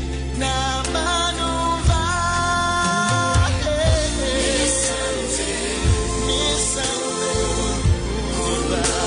Thank you.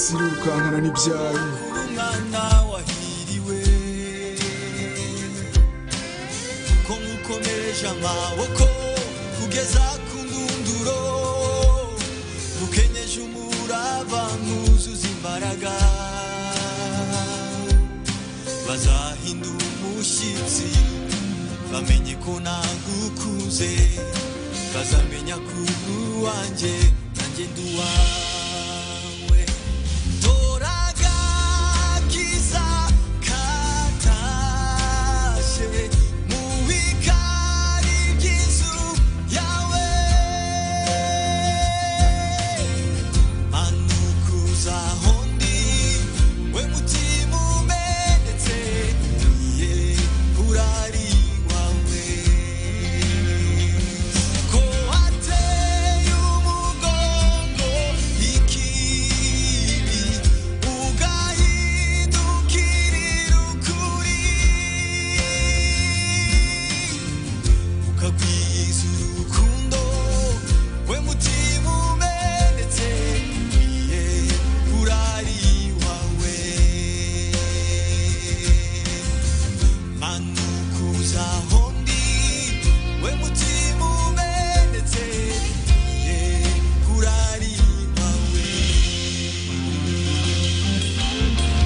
sirukankana n'ibyayo umwana wahiriwe ko mukomeje amaboko kugeza ku ndunduro mukenyeje umurava mwuzuza imbaraga bazahindura umushyitsi bamenye ko nagukuze bazamenya ko uri uwanjye nanjye ndi uwawe doraga kiza katashe mu ikari ry'inzu yawe manukuza hondi we mutima umenetse niye urari wawe ko wateye umugongo ikibi ugahindukirira ukuri ukagwiza urukundo we mutima umenetse niye urari wawe manukuza hondi we mutima umenetse niye urari wawe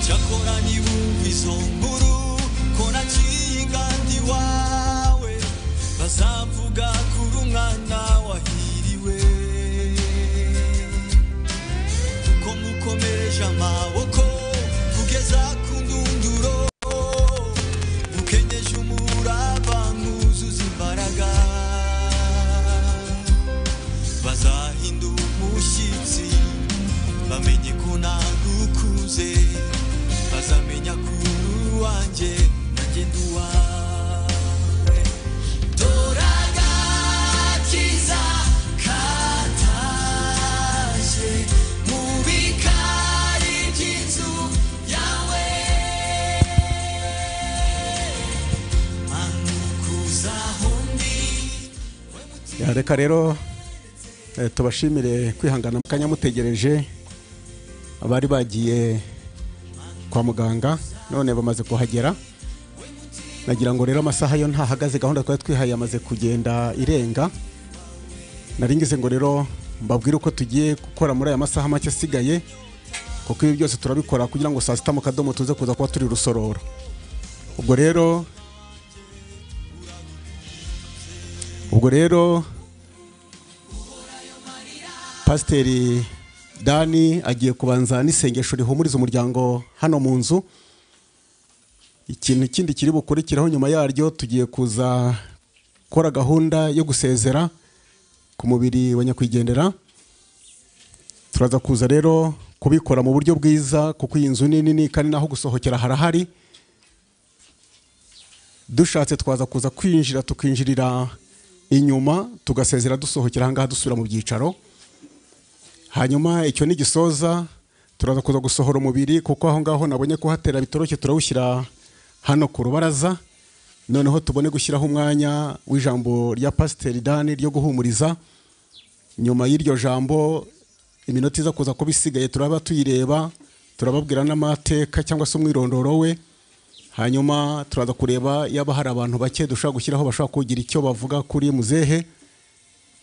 cyakora nibumva izo nkuru ko naciye ingandi wawe bazavuga kuri umwana wahiriwe kuko mukomeje amaboko kugeza ku ndunduro mukenyeje umurava mwuzuza imbaraga bazahindura umushyitsi bamenye ko nagukuze bazamenya ko uri uwanjye nanjye ndi uwawe doraga kiza kataje mu bikari by'inzu yawe manukuza hondi Ya, reka rero eh, tubashimire kwihangana mu kanya mutegereje abari bagiye kwa muganga none bamaze kuhagera nagira ngo rero amasaha yo ntahagaze gahunda twari twihaye yamaze kugenda irenga nari ngize ngo rero mbabwire uko tugiye gukora muri aya masaha make asigaye kuko ibi byose turabikora kugira ngo saa sita mu kadomo tuze kuza kuba turi rusororo ubwo rero ubwo rero pasiteri dani agiye kubanza n'isengesho rihumuriza umuryango hano mu nzu ikintu kindi kiri bukurikiraho nyuma yaryo tugiye kuza gukora gahunda yo gusezera ku mubiri wa nyakwigendera turaza kuza rero kubikora mu buryo bwiza kuko iyi nzu ni nini kandi n'aho gusohokera harahari dushatse twaza kuza kwinjira tukinjirira inyuma tugasezera dusohokera ahangaha dusubira mu byicaro hanyuma icyo nigisoza turaza kuza gusohora umubiri kuko aho ngaho nabonye kuhatera bitoroshye turawushyira hano ku rubaraza noneho tubone gushyiraho umwanya w'ijambo rya pasiteri dani ryo guhumuriza nyuma y'iryo jambo iminota iza kuza kuba isigaye turaba tuyireba turababwira n'amateka cyangwa se umwirondoro we hanyuma turaza kureba yaba hari abantu bake dushobora gushyiraho bashobora kugira icyo bavuga kuri muzehe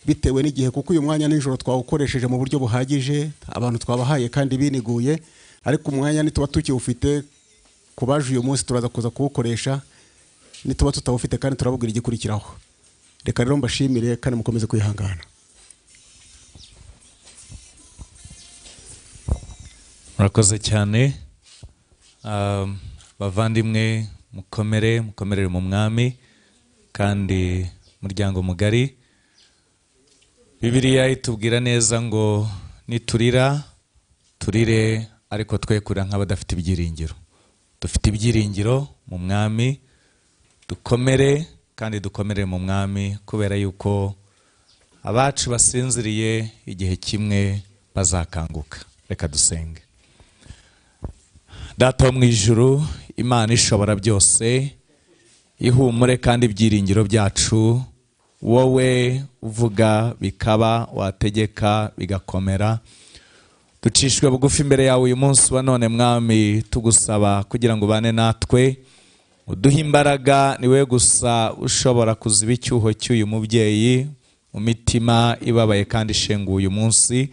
bitewe n'igihe kuko uyu mwanya nijoro twawukoresheje mu buryo buhagije abantu twabahaye kandi biniguye ariko umwanya nituba tukiwufite ku baje uyu munsi turaza kuza kuwukoresha nituba tutawufite kandi turababwira igikurikiraho reka rero mbashimire kandi mukomeze kwihangana murakoze cyane Um, bavandimwe mukomere mukomerere mu mwami kandi muryango mugari bibiriya itubwira neza ngo niturira turire ariko twe kurira nk'abadafite ibyiringiro dufite ibyiringiro mu mwami dukomere kandi dukomere mu mwami kubera yuko abacu basinziriye igihe kimwe bazakanguka reka dusenge data wo mu ijuru imana ishobora byose ihumure kandi ibyiringiro byacu wowe uvuga bikaba wategeka bigakomera ducishwe bugufi imbere yawe uyu munsi wa none mwami tugusaba kugira ngo ubane natwe uduhe imbaraga niwe gusa ushobora kuziba icyuho cy'uyu mubyeyi mu mitima ibabaye kandi ishenguye uyu munsi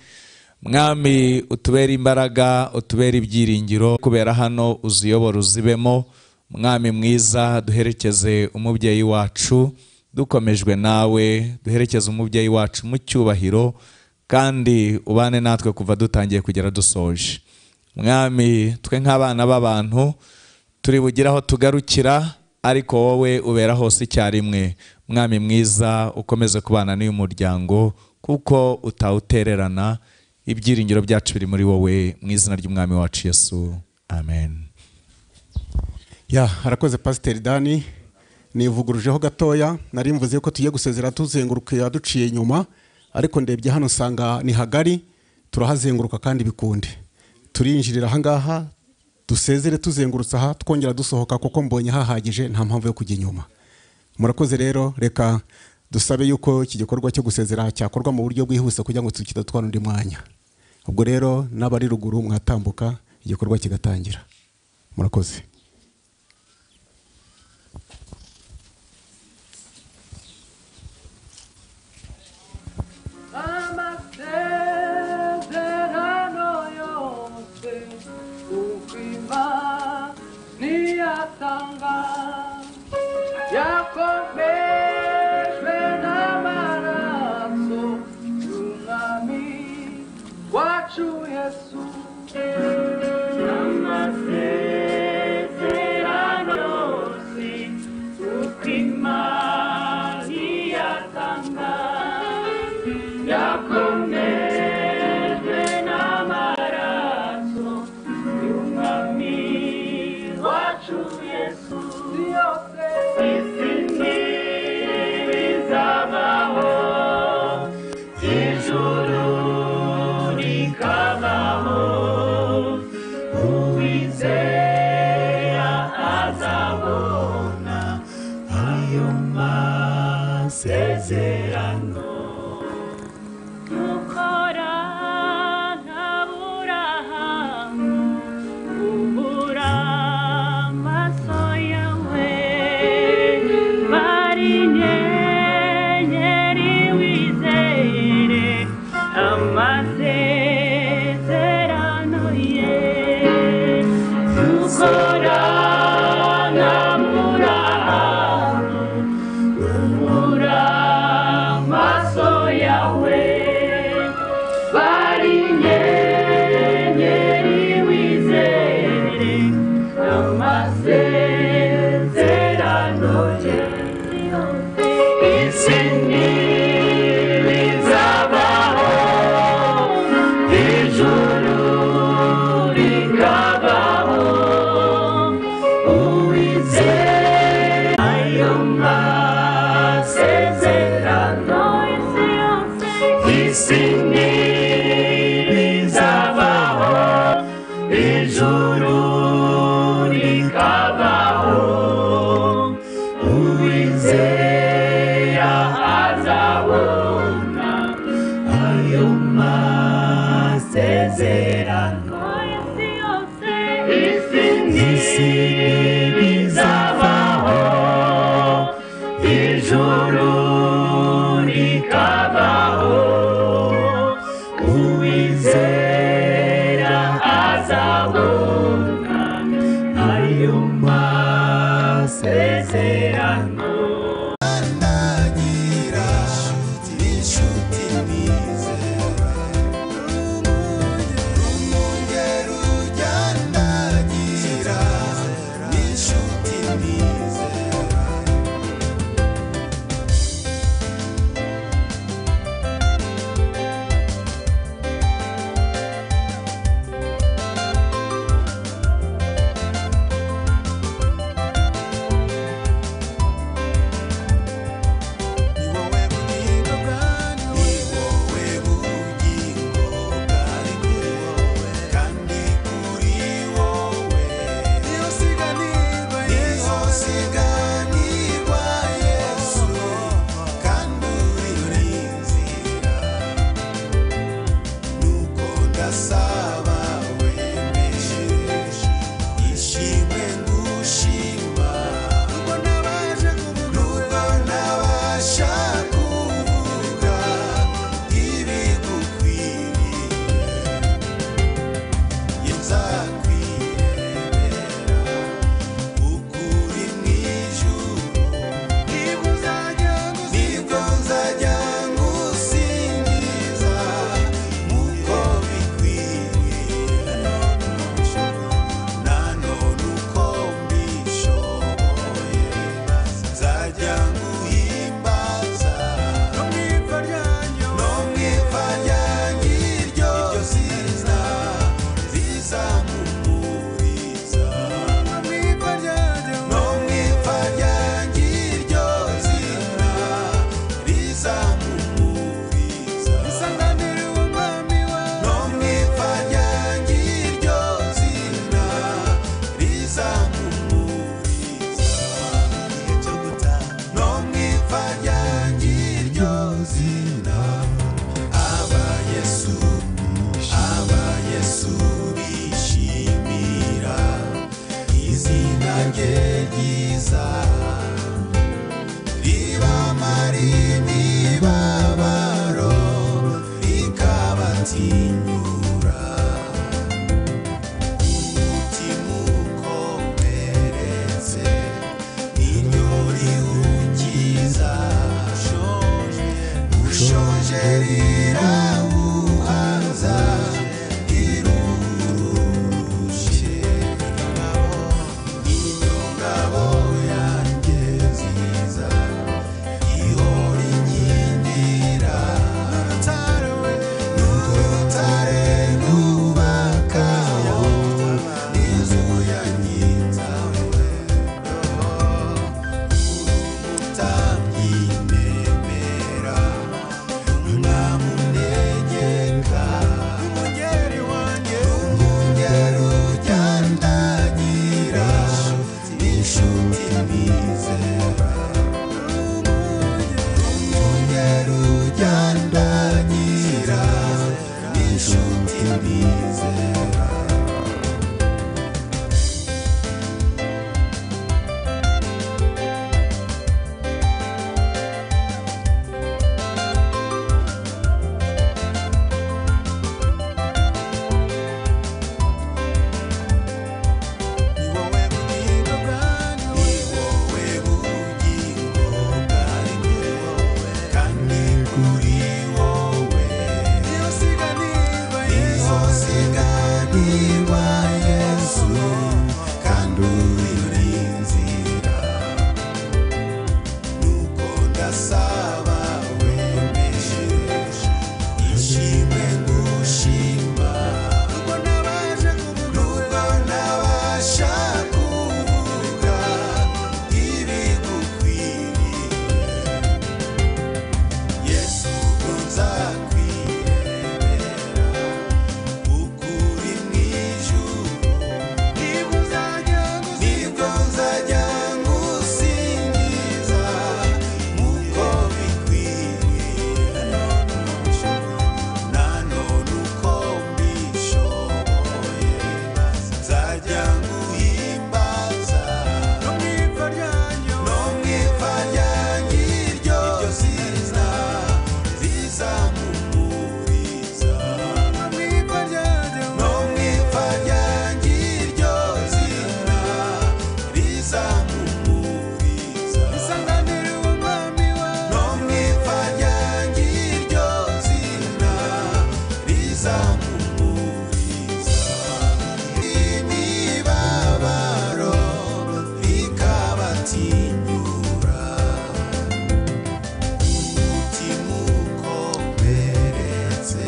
mwami utubere imbaraga utubere ibyiringiro kubera hano uziyobora uzibemo mwami mwiza duherekeze umubyeyi wacu dukomejwe nawe duherekeze umubyeyi wacu mu cyubahiro kandi ubane natwe kuva dutangiye kugera dusoje mwami twe nk'abana b'abantu turi bugire aho tugarukira ariko wowe ubera hose icyarimwe mwami mwiza ukomeze kubana n'uyu muryango kuko utawutererana ibyiringiro byacu biri muri wowe mu izina ry'umwami wacu yesu amen ya harakoze pasiteri dani nivugurujeho gatoya nari mvuze ko tugiye gusezera tuzenguruka yaduciye inyuma ariko ndebye hano usanga ni hagari turahazenguruka kandi bikunde turinjirira ahangaha dusezere tuzengurutse aha twongera dusohoka kuko mbonye hahagije nta mpamvu yo kujya inyuma murakoze rero reka dusabe yuko iki gikorwa cyo gusezera cyakorwa mu buryo bwihuse kugira ngo kidatwara undi mwanya ubwo rero n'abari ruguru mwatambuka igikorwa kigatangira murakoze amasezerano yose ukwima niyatanga yakomejwe n'amaraso y'umwami wacu yesu amasezerano yose ukwima niyatanga yakomejwe n'amaraso y'umwami wacu yesu yose isi ntibizabaho ijuru rikabaho uwizera azabona ayo masezerano dukora nk'aburahamu ubura amaso yawe bari inyenyeri wizere amasezerano ye dukora nk'aburahamu ubura amaso yawe bari inyenyeri wizere amasezerano ye isi ntibizabaho ijuru rikabaho uwizere ayo masezerano isi yose isi ntibizabaho ijuru rikabaho uwizera azabona ayo masezerano isi yose isi ntibizabaho ijuru rikabaho uwizera azabona ayo masezerano Ndagira inshuti nizera, umunye neza ibamara imibabaro ikabatinyura umutima ukomeretse iryo riwukiza ushoje rirawuhaza irurushe ingabo yanjye nziza ihora inkindira n'urutare rwubakaho inzu yanyitawe umutambyi nemera umwami untegeka umungeri wanjye umungeri ujyandagira inshuti nizera umungeri ujyandagira inshuti nizera Ni wowe bugingo bwanjye, ni wowe bugingo bwanjye, kandi kuri wowe ntizosiganirwa Yesu, kandi uri inzira. Nuko ndasaba wemere ishimwe gushima Nubwo ntabasha kuvuga Nubwo ntabasha kuvuga ibigukwiriye Yesu ubwo nzakwirebera ukuri mu ijuru nibwo nzajya ngusingiza nk'uko bikwiriye nanone uko mbishoboye nzajya nguhimbaza no mu ipfa ryanjye iryo zina rizampumuriza no mu ipfa ryanjye iryo zina rizampumuriza isanganire umwami wawe no mu ipfa ryanjye iryo zina rizampumuriza imibabaro ikabatinyura umutima ukomeretse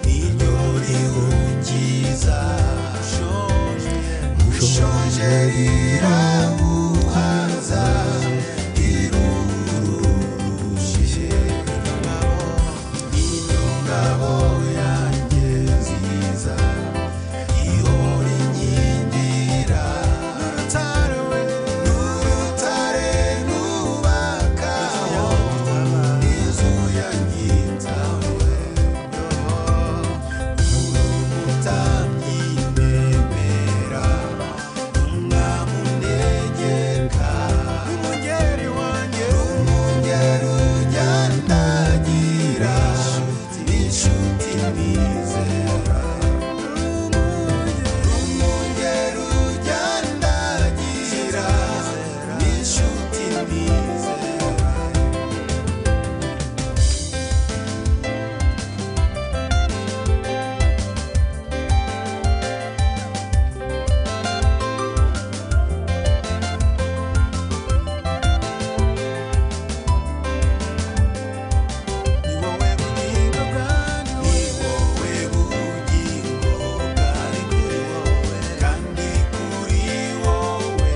n'iryo riwukiza ushoje rirawuhaza irurushije n'iryo ngabo yanjye nziza ihora inkindira n'urutare rwubakaho inzu yanyitawe uri umutambyi nemera umwami untegeka umungeri wanjye umungeri ujyandagira inshuti nizera umugero ujyandagira n'inshuti nizera Ni wowe bugingo bwanjye, ni wowe bugingo bwanjye, kandi kuri wowe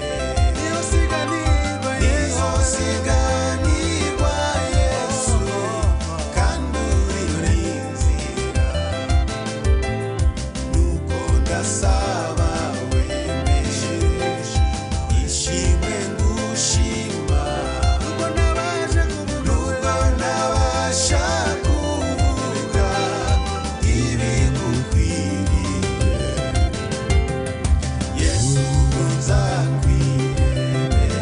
niho siganirwa Yesu, siganirwa Yesu, kandi uri inzira. Nuko ndasaba wemeje ishimwe gushima Nubwo ntabasha kuvuga Nubwo ntabasha kuvuga ibigukwiriye Yesu nzakwiremera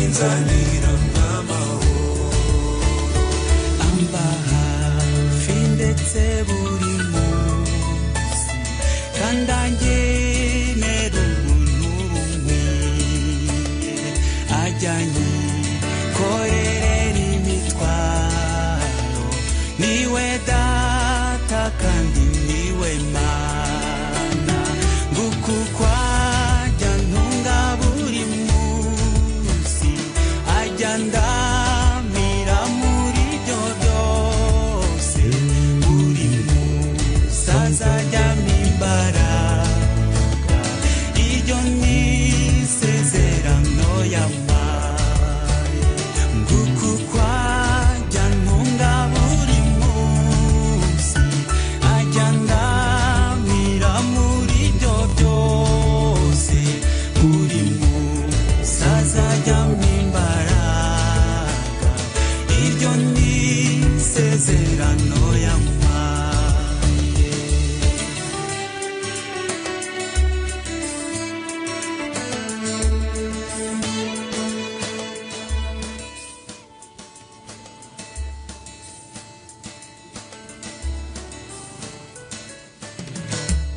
nzanira nk'amahoro amba hafi ndetse buri munsi kandi angenera ubuntu bumwe ajyanye korerera imitwaro niwe data kandi niwe mana ngukukwajya ntunga buri munsi ajya ndamira muri byo byose buri munsi azajyamo imbaraga iryo ni isezerano yampaye nguku kwajya ntunga buri munsi ajya ndamira muri byo byose buri munsi azajyamo imbaraga iryo ni isezerano yampaye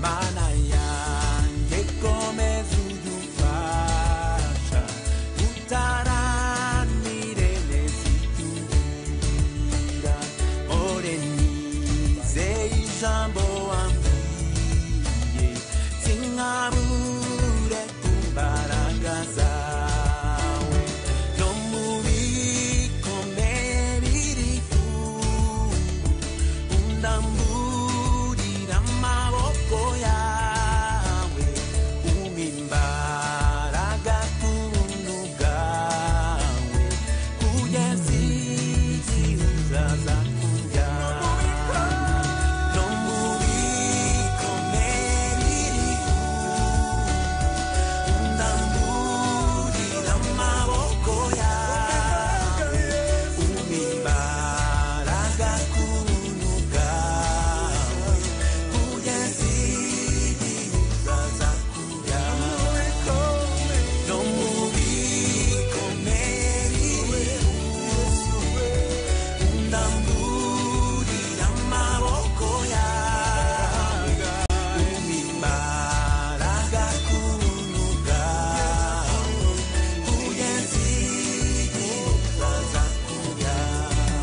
mana yanjye komeza udufasha utaranire neza ibyo umbwira ore nizeye ijambo wambwiye sinkabure ku mbaraga zawe no mu bikomeye biri ku undamburira amaboko yawe umpa imbaraga ku buntu bwawe kugeza igihe uzaza kunjyana no mu bikomeye biri ku undamburira amaboko yawe umibaraga ku buntu bwawe kugeza igihe uzaza kujyana no mu bikomeye biriho undamburira amaboko yawe umibaraga ku buntu bwawe kugeza igihe uzaza kujyana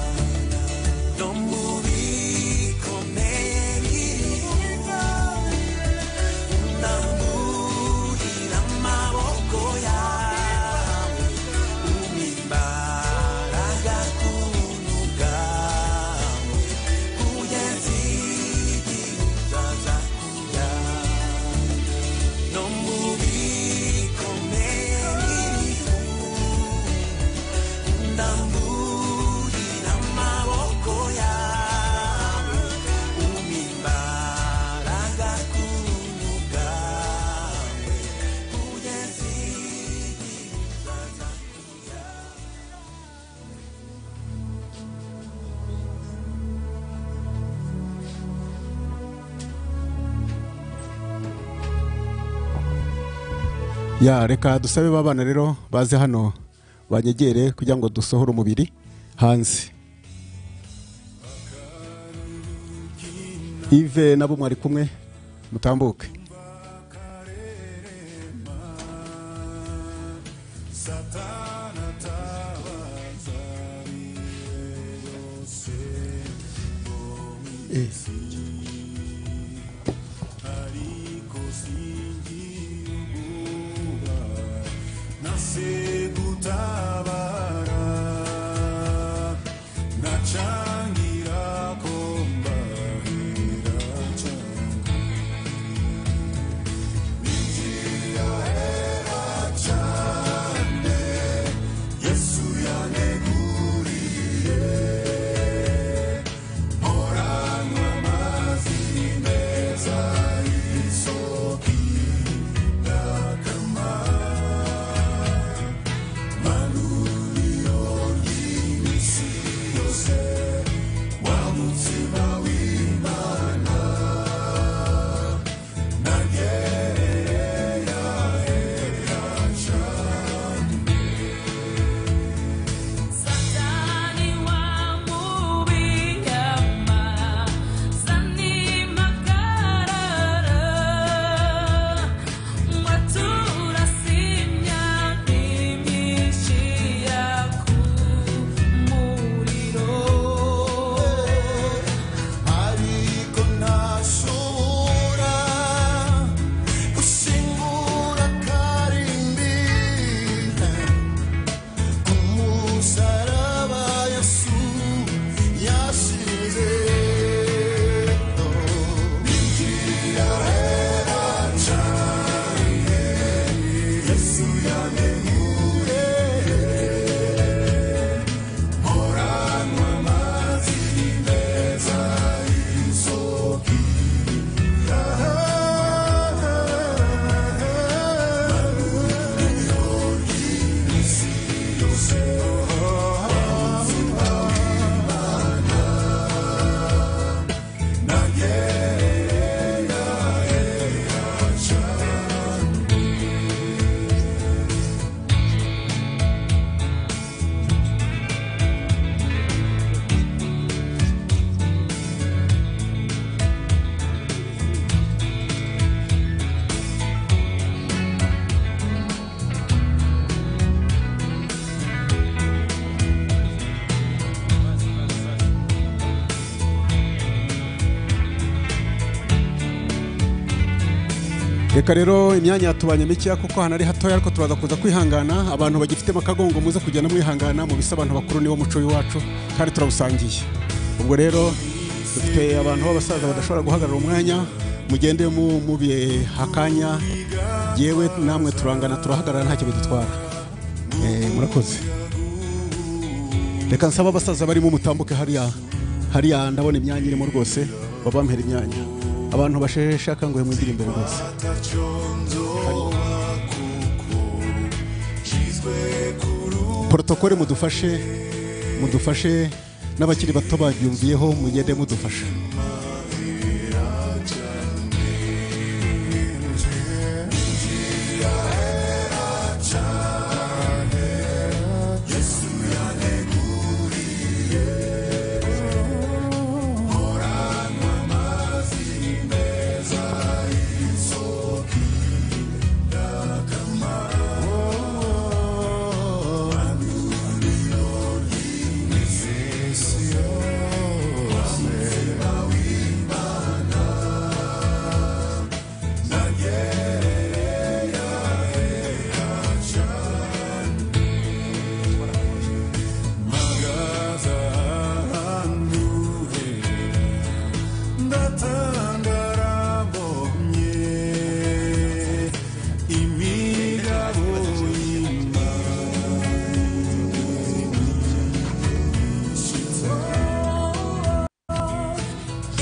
no mu bikomeye biriho undamburira amaboko yawe umpa imbaraga ku buntu bwawe kugeza igihe uzaza kujyana no mu bikomeye biriho ndamburira amaboko yawe umpa imbaraga ku buntu bwawe kugeza igihe uzaza kujyana ya reka dusabe babana rero baze hano banyegere kugira ngo dusohore umubiri hanze ive nabo mwari kumwe mutambuke Eh. reka rero imyanya yatubanye mikeya kuko ahantu ari hatoya ariko turaza kuza kwihangana abantu bagifitemo akagongo muze kugenda mwihangana mu bisa abantu bakuru niwo muco w'iwacu kandi turabusangiye ubwo rero dufite abantu b'abasaza badashobora guhagarara umwanya mugende mu mubihe hakanya yewe namwe turangana turahagarara ntacyo bidutwara Eh, murakoze reka nsaba abasaza barimo mutambuke hariya hariya ndabona imyanya irimo rwose babampera imyanya abantu basheshe akanguhe mwigire imbere rwose porotokole mudufashe mudufashe n'abakiri bato babyumviyeho mugende mudufasha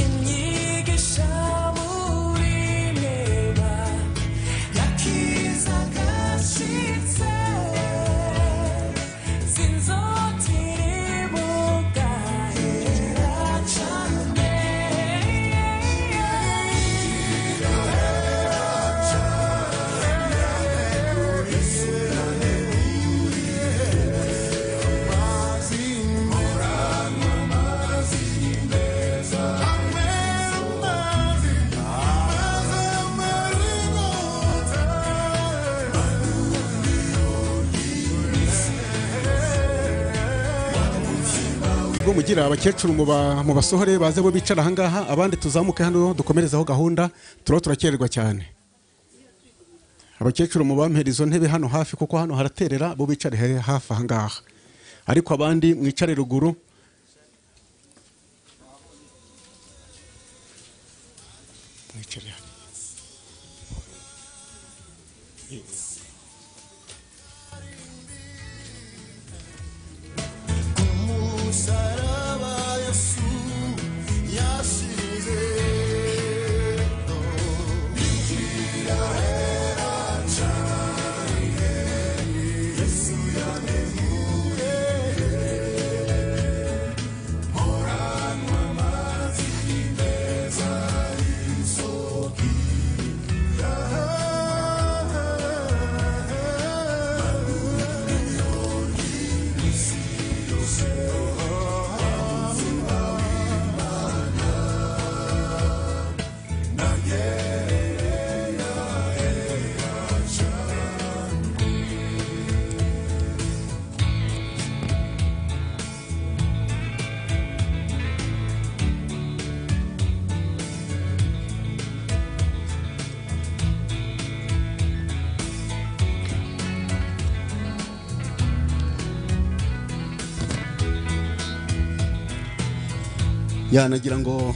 inyigisha muri meba yakiza gashitse zinzotiri bugahera cane ubwo mugira abakecuru muba- mubasohore baze bo bicara ahangaha abandi tuzamuke hano dukomerezaho gahunda turaba turakererwa cyane abakecuru mubampera izo ntebe hano hafi kuko hano haraterera bo bicare he- hafi ahangaha ariko abandi mwicare ruguru mwicare hano. yanagira ngo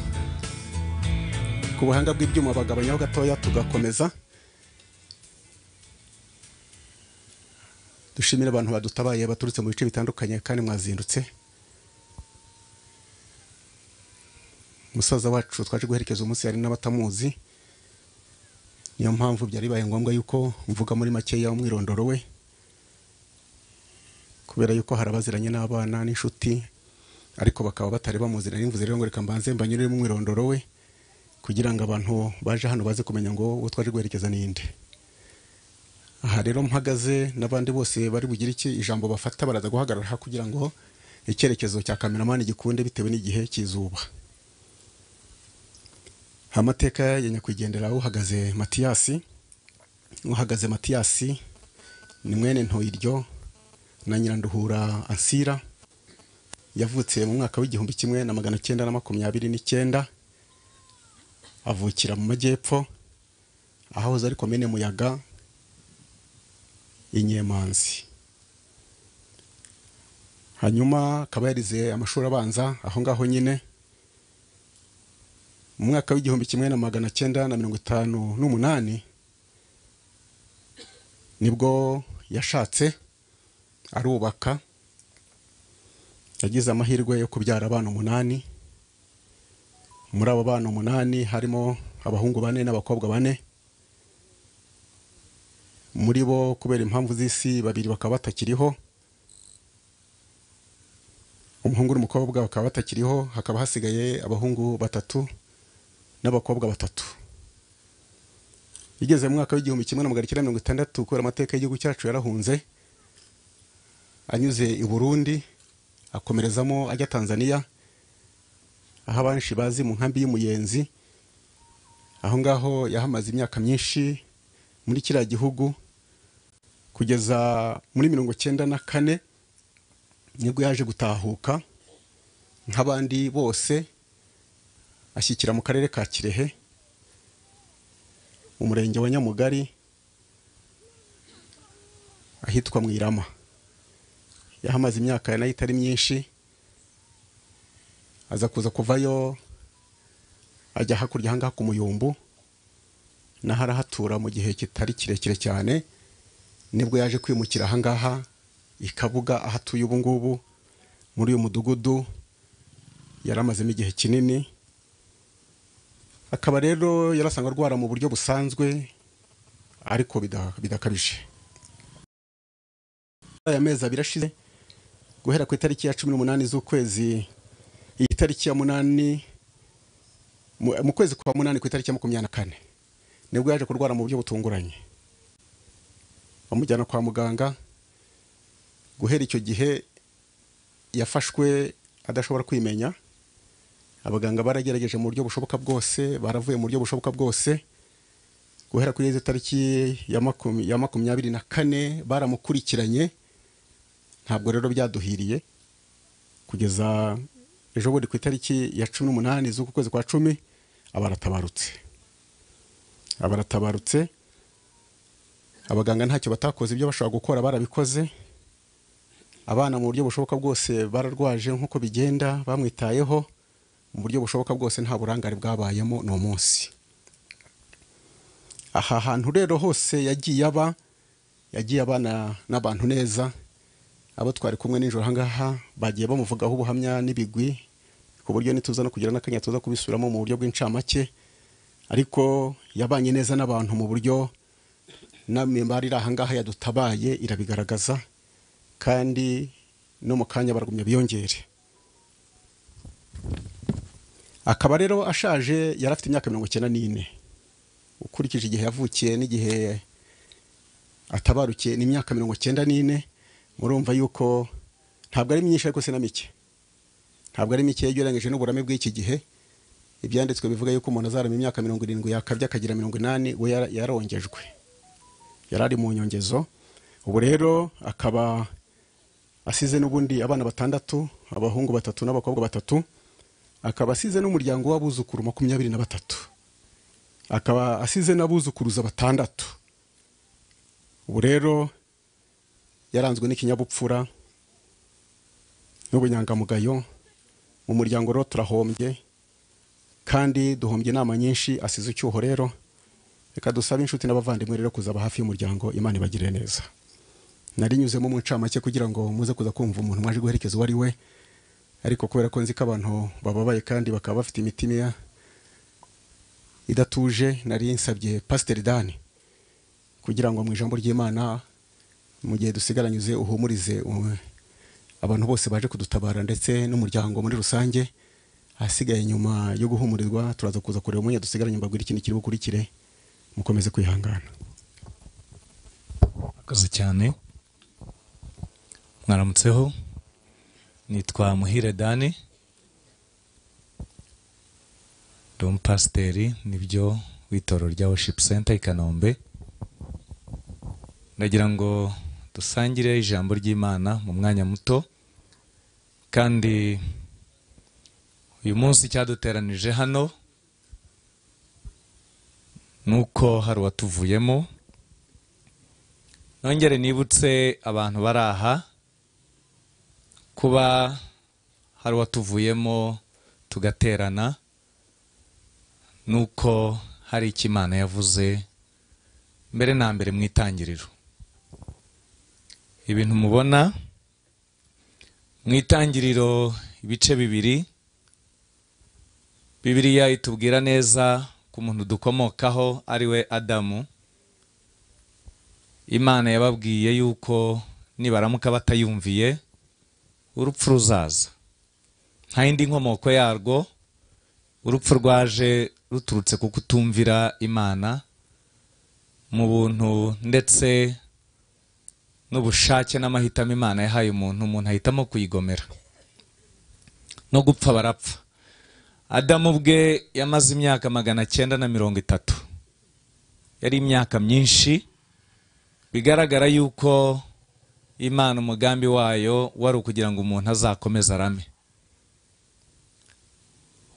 ku buhanga bw'ibyuma bagabanyaho gatoya tugakomeza dushimire abantu badutabaye baturutse mu bice bitandukanye kandi mwazindutse umusaza wacu twaje guherekeza umunsi hari n'abatamuzi niyo mpamvu byari bibaye ngombwa yuko mvuga muri makeya umwirondoro we kubera yuko hari abaziranye n'abana n'inshuti ariko bakaba batari bamuziranye nimvuze rero ngo reka mbanze mbanyurire mu mwirondoro we kugira ngo abantu baje hano baze kumenya ngo uwo twaje guherekeza ni nde aha rero mpagaze n'abandi bose bari bugire iki ijambo bafata baraza guhagarara aha kugira ngo icyerekezo cya kameramani gikunde bitewe n'igihe cy'izuba amateka ya nyakwigendera uhagaze matiyasi uhagaze matiyasi ni mwene ntoyiryo na nyiranduhura ansira yavutse mu mwaka w'igihumbi kimwe na magana cyenda na makumyabiri n'icyenda avukira mu majyepfo ahahoze ari komine muyaga i nyemanzi hanyuma akaba yarize amashuri abanza aho ngaho nyine mu mwaka w'igihumbi kimwe na magana cyenda na mirongo itanu n'umunani nibwo yashatse arubaka yagize amahirwe yo kubyara abana umunani muri abo bana umunani harimo abahungu bane n'abakobwa bane muri bo kubera impamvu z'isi babiri bakaba batakiriho umuhungu n'umukobwa bakaba batakiriho hakaba hasigaye abahungu batatu n'abakobwa batatu igeze mu mwaka w'igihumbi kimwe na magana cyenda mirongo itandatu kubera amateka y'igihugu cyacu yarahunze anyuze i burundi akomerezamo ajya tanzaniya aho abenshi bazi mu nkambi y'umuyenzi aho ngaho yahamaze imyaka myinshi muri kiriya gihugu kugeza muri mirongo cyenda na kane nibwo yaje gutahuka nk'abandi bose ashyikira mu karere ka kirehe mu murenge wa nyamugari ahitwa mu irama yahamaze imyaka nayo itari myinshi aza kuza kuvayo ajya hakurya ahangaha ku muyumbu naho arahatura mu gihe kitari kirekire cyane nibwo yaje kwimukira ahangaha i kabuga aho atuye ubu ngubu muri uyu mudugudu yari amazemo igihe kinini akaba rero yarasanga arwara mu buryo busanzwe ariko bida- bidakabije aya mezi abiri ashize guhera ku itariki ya cumi n'umunani z'ukwezi iyi tariki ya munani mu mu kwezi kwa munani ku itariki ya makumyabiri na kane nibwo yaje kurwara mu buryo butunguranye bamujyana kwa muganga guhera icyo gihe yafashwe adashobora kwimenya abaganga baragerageje mu buryo bushoboka bwose baravuye mu buryo bushoboka bwose guhera kuri izo tariki ya makumyabiri ya makumyabiri na kane baramukurikiranye ntabwo rero byaduhiriye kugeza ejo bundi ku itariki ya cumi n'umunani z'uku kwezi kwa cumi abaratabarutse abaratabarutse abaganga ntacyo batakoze ibyo bashobora gukora barabikoze abana mu buryo bushoboka bwose bararwaje nk'uko bigenda bamwitayeho mu buryo bushoboka bwose nta burangare bwabayemo ni umunsi aha hantu rero hose yagiye aba yagiye abana n'abantu neza abo twari kumwe nijoro ahangaha bagiye bamuvugaho ubuhamya n'ibigwi ku buryo nituza no kugira n'akanya tuza kubisubiramo mu buryo bw'incamake ariko yabanye neza n'abantu mu buryo n'imimbari iri ahangaha yadutabaye irabigaragaza kandi no mu kanya baragumya biyongere akaba rero ashaje yari afite imyaka mirongo icyenda n'ine ukurikije igihe yavukiye n'igihe atabarukiye ni imyaka mirongo icyenda n'ine murumva yuko ntabwo ari myinshi ariko si na mike ntabwo ari mike yegeranyije n'uburame bw'iki gihe ibyanditswe bivuga yuko umuntu azarama imyaka mirongo irindwi yakabye akagira mirongo inani we yara- yarongejwe yari ari mu nyongezo ubu rero akaba asize n'ubundi abana batandatu abahungu batatu n'abakobwa batatu akaba asize n'umuryango w'abuzukuru makumyabiri na batatu akaba asize n'abuzukuruza batandatu ubu rero yaranzwe n'ikinyabupfura n'ubunyangamugayo mu muryango rero turahombye kandi duhombye inama nyinshi asize icyuho rero reka dusabe inshuti n'abavandimwe rero kuzaba hafi y'umuryango imana ibagirire neza narinyuzemo mu ncamake kugira ngo muze kuza kumva umuntu mwaje guherekeza uwo ari we ariko kubera ko nzi ko abantu bababaye kandi bakaba bafite imitima ya- idatuje nari nsabye pasiteri dani kugira ngo mu ijambo ry'imana mu gihe dusigaranyuze uhumurize um, abantu bose baje kudutabara ndetse n'umuryango muri rusange ahasigaye nyuma yo guhumurirwa turaza kuza kureba umwanya dusigaranye mbabwira ikintu kiri bukurikire mukomeze kwihangana Murakoze cyane mwaramutseho nitwa muhire dani ndi umupasiteri nibyo w'itorero rya worship center i kanombe ndagira ngo dusangire ijambo ry'imana mu mwanya muto kandi uyu munsi cyaduteranije hano nuko hari uwatuvuyemo nongere nibutse abantu bari aha kuba hari uwatuvuyemo tugaterana nuko hari icyo imana yavuze mbere na mbere mu itangiriro ibintu mubona mu itangiriro ibice bibiri Bibiliya itubwira neza ku muntu dukomokaho ari we Adamu. Imana yababwiye yuko nibaramuka batayumviye urupfu ruzaza. Nta yindi nkomoko yarwo urupfu rwaje ruturutse ku kutumvira Imana mu buntu ndetse n'ubushake n'amahitamo Imana yahaye umuntu, umuntu ahitamo kuyigomera no gupfa barapfa. Adamu ubwe yamaze imyaka magana cyenda na mirongo itatu yari imyaka myinshi bigaragara yuko imana umugambi wayo wari ukugira ngo umuntu azakomeze arame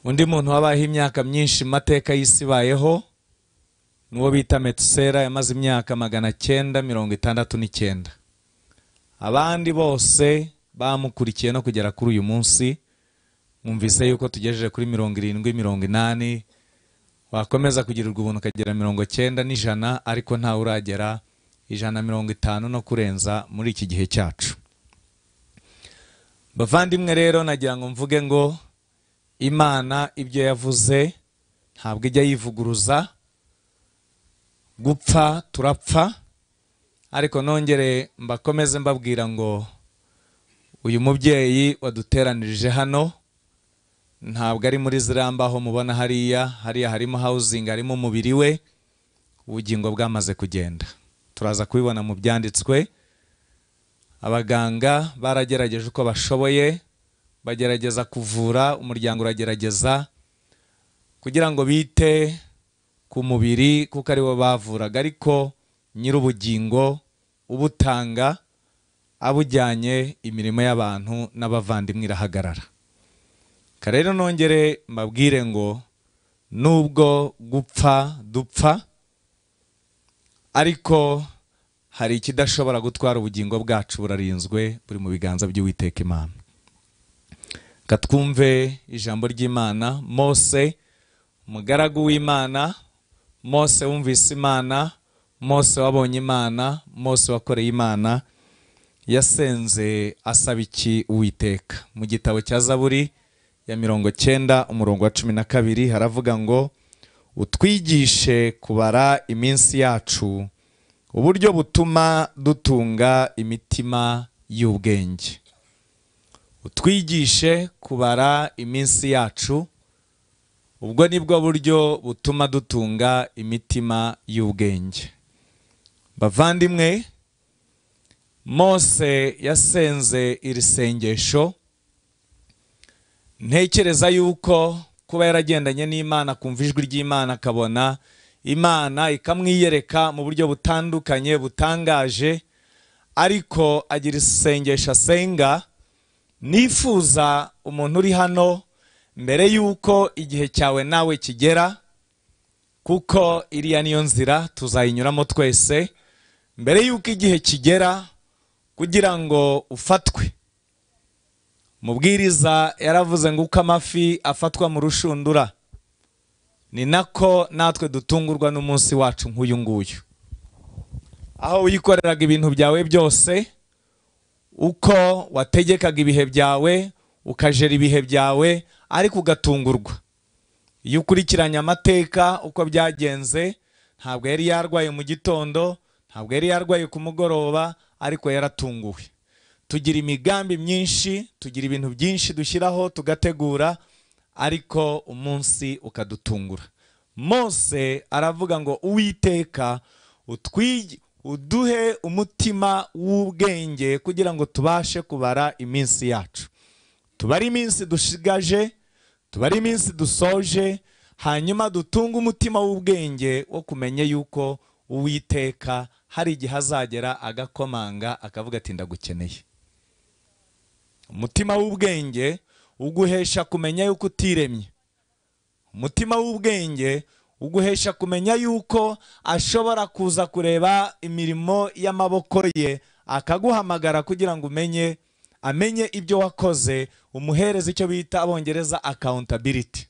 undi muntu wabayeho imyaka myinshi mu mateka y'isi ibayeho n'uwo bita metusera yamaze imyaka magana cyenda mirongo itandatu n'icyenda abandi bose bamukurikiye no kugera kuri uyu munsi mwumvise yuko tugejeje kuri mirongo irindwi mirongo inani wakomeza kugirirwa ubuntu ukagera mirongo cyenda n'ijana ariko ntawe uragera ijana na mirongo itanu no kurenza muri iki gihe cyacu bavandimwe rero nagira ngo mvuge ngo imana ibyo yavuze ntabwo ijya yivuguruza gupfa turapfa ariko nongere mbakomeze mbabwira ngo uyu mubyeyi waduteranirije hano ntabwo ari muri ziriya mbaho mubona hariya hariya harimo hawuzingi harimo umubiri we ubugingo bwamaze kugenda turaza kubibona mu byanditswe abaganga baragerageje uko bashoboye bagerageza kuvura umuryango uragerageza kugira ngo bite ku mubiri kuko ari bo bavuraga ariko nyir'ubugingo ubutanga abujyanye imirimo y'abantu n'abavandimwe irahagarara rero nongere mbabwire ngo nubwo gupfa dupfa ariko hari ikidashobora gutwara ubugingo bwacu burarinzwe buri mu biganza by'uwiteka imana katwumve ijambo ry'imana mose umugaragu w'imana mose wumvise imana mose wabonye imana mose wakoreye imana yasenze asaba iki uwiteka mu gitabo cya zaburi ya mirongo cyenda umurongo wa cumi na kabiri haravuga ngo utwigishe kubara iminsi yacu uburyo butuma dutunga imitima y'ubwenge utwigishe kubara iminsi yacu ubwo ni bwo buryo butuma dutunga imitima y'ubwenge bavandimwe mose yasenze iri sengesho ntekereza yuko kuba yaragendanye n'imana kumva ijwi ry'imana akabona imana ikamwiyereka mu buryo butandukanye butangaje ariko agira isengesho asenga nifuza umuntu uri hano mbere y'uko igihe cyawe nawe kigera kuko iriya niyo nzira tuzayinyuramo twese mbere y'uko igihe kigera kugira ngo ufatwe mubwiriza yaravuze ngo uko amafi afatwa mu rushundura ni nako natwe dutungurwa n'umunsi wacu nk'uyu nguyu aho wikoreraga ibintu byawe byose uko wategekaga ibihe byawe ukajera ibihe byawe ariko ugatungurwa iyo ukurikiranye amateka uko byagenze ntabwo yari yarwaye mu gitondo ntabwo yari yarwaye ku mugoroba ariko yaratunguwe tugira imigambi myinshi tugira ibintu byinshi dushyiraho tugategura ariko umunsi ukadutungura mose aravuga ngo uwiteka utwige uduhe umutima w'ubwenge kugira ngo tubashe kubara iminsi yacu tubare iminsi dushigaje tubare iminsi dusoje hanyuma dutunge umutima w'ubwenge wo kumenya yuko uwiteka hari igihe azagera agakomanga akavuga ati ndagukeneye umutima w'ubwenge uguhesha kumenya yuko utiremye umutima w'ubwenge uguhesha kumenya yuko ashobora kuza kureba imirimo y'amaboko ye akaguhamagara kugira ngo umenye amenye ibyo wakoze umuhereza icyo bita abongereza accountability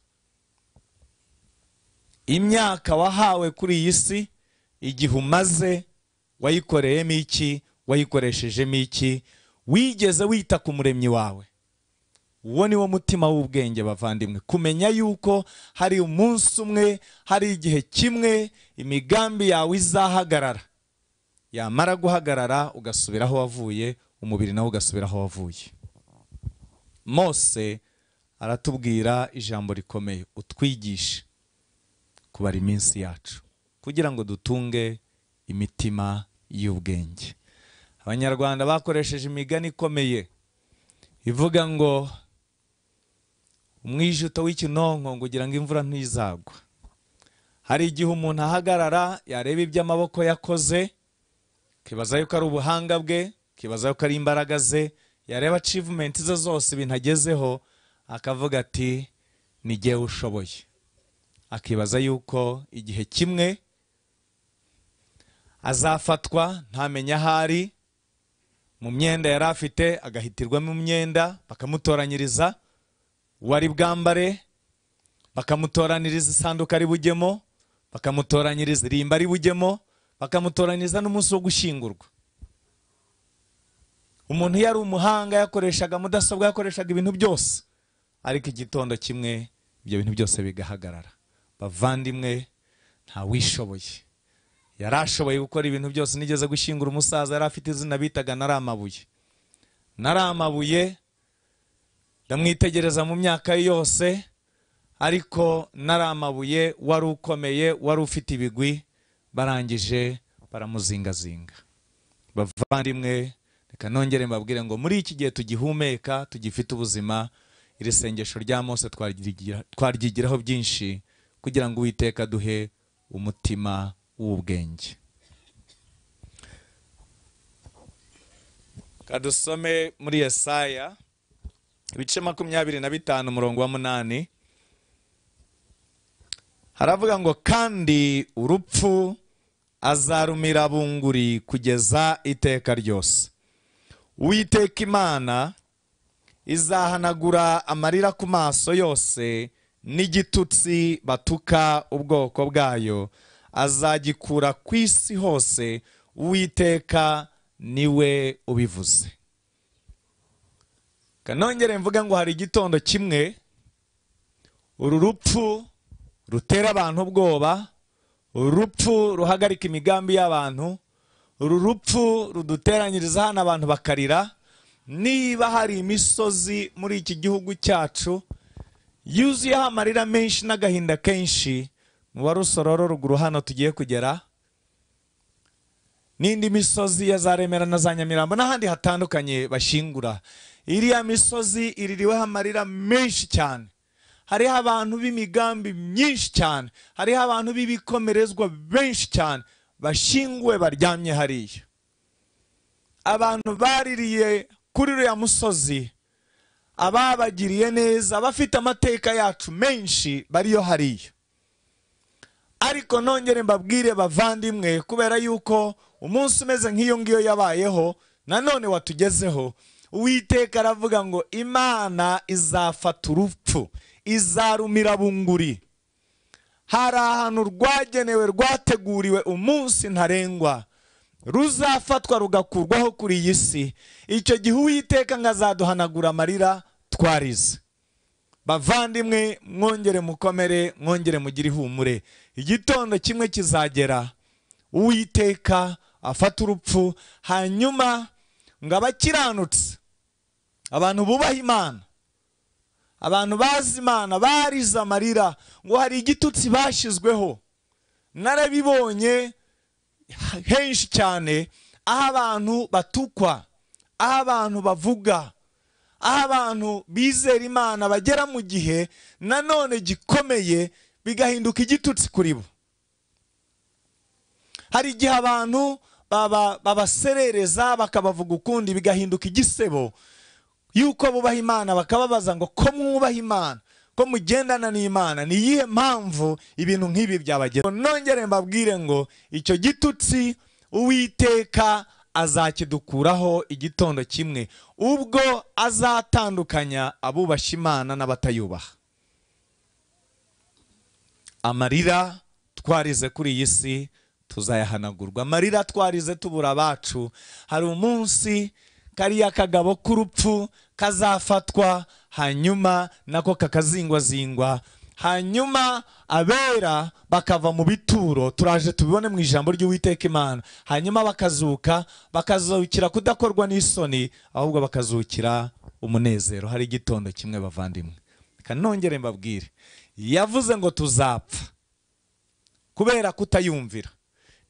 imyaka wahawe kuri iyi si igihe umaze wayikoreyemo iki wayikoreshejemo iki wigeze wita ku muremyi wawe uwo ni wo mutima w'ubwenge bavandimwe kumenya yuko hari umunsi umwe hari igihe kimwe imigambi yawe izahagarara yamara guhagarara ugasubira aho wavuye umubiri nawe ugasubira aho wavuye mose aratubwira ijambo rikomeye utwigishe kubara iminsi yacu kugira ngo dutunge imitima y'ubwenge abanyarwanda bakoresheje imigani ikomeye ivuga ngo umwijuto w'ikinonko ngo ugira ngo imvura ntizagwa hari igihe umuntu ahagarara yareba ibyo amaboko yakoze akibaza yuko ari ubuhanga bwe akibaza yuko ari imbaraga ze yareba acivumenti ze zose ibintu agezeho akavuga ati ni jyewe ushoboye akibaza yuko igihe kimwe azafatwa ntamenye aho ari mu myenda yari afite agahitirwamo imyenda bakamutoranyiriza uwari bwambare bakamutoraniriza isanduka ari bujyemo bakamutoranyiriza irimba ari bujyemo bakamutoranyiriza n'umunsi wo gushyingurwa umuntu iyo ari umuhanga yakoreshaga mudasobwa yakoreshaga ibintu byose ariko igitondo kimwe ibyo bintu byose bigahagarara bavandimwe ntawishoboye yari ashoboye gukora ibintu byose nigeze gushyingura umusaza yari afite izina bitaga nari amabuye nari amabuye ndamwitegereza mu myaka ye yose ariko nari amabuye wari ukomeye wari ufite ibigwi barangije baramuzingazinga bavandimwe reka nongere mbabwire ngo muri iki gihe tugihumeka tugifite ubuzima iri sengesho rya mose twaryigira- twaryigiraho byinshi kugira ngo uwiteka duhe umutima w'ubwenge kadusome muri yesaya ibice makumyabiri na bitanu umurongo wa munani haravuga ngo kandi urupfu azarumira bunguri kugeza iteka ryose uwiteka imana izahanagura amarira ku maso yose n'igitutsi batuka ubwoko bwayo azagikura ku isi hose uwiteka niwe ubivuze kanongere mvuga ngo hari igitondo kimwe uru rupfu rutera abantu ubwoba uru rupfu ruhagarika imigambi y'abantu uru rupfu ruduteranyiriza hano abantu bakarira niba hari imisozi muri iki gihugu cyacu yuzuyeho amarira menshi n'agahinda kenshi mu barusororo ruguru hano tugiye kugera n'indi misozi ya za remera na za nyamirambo n'ahandi hatandukanye bashingura iriya misozi iririweho amarira menshi cyane hariho abantu b'imigambi myinshi cyane hariho abantu b'ibikomerezwa benshi cyane bashinguwe baryamye hariya abantu baririye kuri uriya musozi ababagiriye neza bafite amateka yacu menshi bariyo hariya ariko nongere mbabwire bavandimwe kubera yuko umunsi umeze nk'iyo ngiyo yabayeho nanone watugezeho uwiteka aravuga ngo imana izafata urupfu izarumira bunguri hari ahantu rwagenewe rwateguriwe umunsi ntarengwa ruzafatwa rugakurwaho kuri iyi si icyo gihe uwiteka ngo azaduhanagura amarira twarize bavandimwe mwongere mukomere mwongere mugire ihumure igitondo kimwe kizagera uwiteka afata urupfu hanyuma ngo abakiranutse abantu bubaha imana abantu bazi imana barize amarira ngo hari igitutsi bashyizweho narabibonye henshi cyane aho abantu batukwa aho abantu bavuga aho abantu bizera imana bagera mu gihe nanone gikomeye bigahinduka igitutsi kuri bo hari igihe abantu baba- babaserereza bakabavuga ukundi bigahinduka igisebo yuko bubaha imana bakababaza ngo ko mwubaha imana ko mugendana n'imana ni iyihe mpamvu ibintu nk'ibi byabageraho nongere mbabwire ngo icyo gitutsi uwiteka azakidukuraho igitondo kimwe ubwo azatandukanya abubashye imana n'abatayubaha amarira twarize kuri iyi si tuzayahanagurwa amarira twarize tubura abacu hari umunsi kariya kagabo k'urupfu kazafatwa hanyuma nako kakazingwazingwa hanyuma abera bakava mu bituro turaje tubibone mu ijambo ry'uwiteka imana hanyuma bakazuka bakazukira kudakorwa n'isoni ahubwo bakazukira umunezero hari igitondo kimwe bavandimwe reka nongere mbabwire yavuze ngo tuzapfa kubera kutayumvira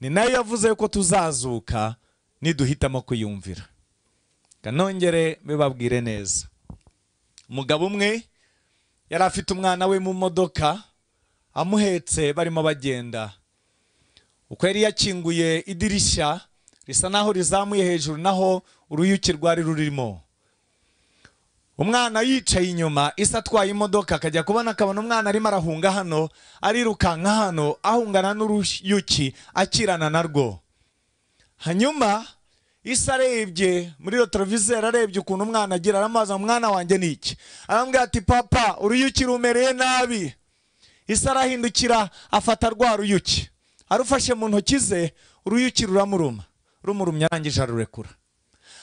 ni nayo yavuze yuko tuzazuka niduhitamo kuyumvira reka nongere mbibabwire neza umugabo umwe yari afite umwana we mu modoka amuhetse barimo bagenda uko yari yakinguye idirishya risa naho rizamuye hejuru naho uruyuki rwari rurimo umwana yicaye inyuma isa atwaye imodoka akajya kubona akabona umwana arimo arahunga hano arirukanka hano ahungana n'uruyuki akirana narwo hanyuma isa arebye muri iyo televiziyo ararebye ukuntu umwana agira aramubaza ngo mwana wanjye ni iki arambwira ati papa uruyuki rumereye nabi isa arahindukira afata rwa ruyuki arufashe mu ntoki ze uruyuki ruramuruma rumurumye arangije arurekura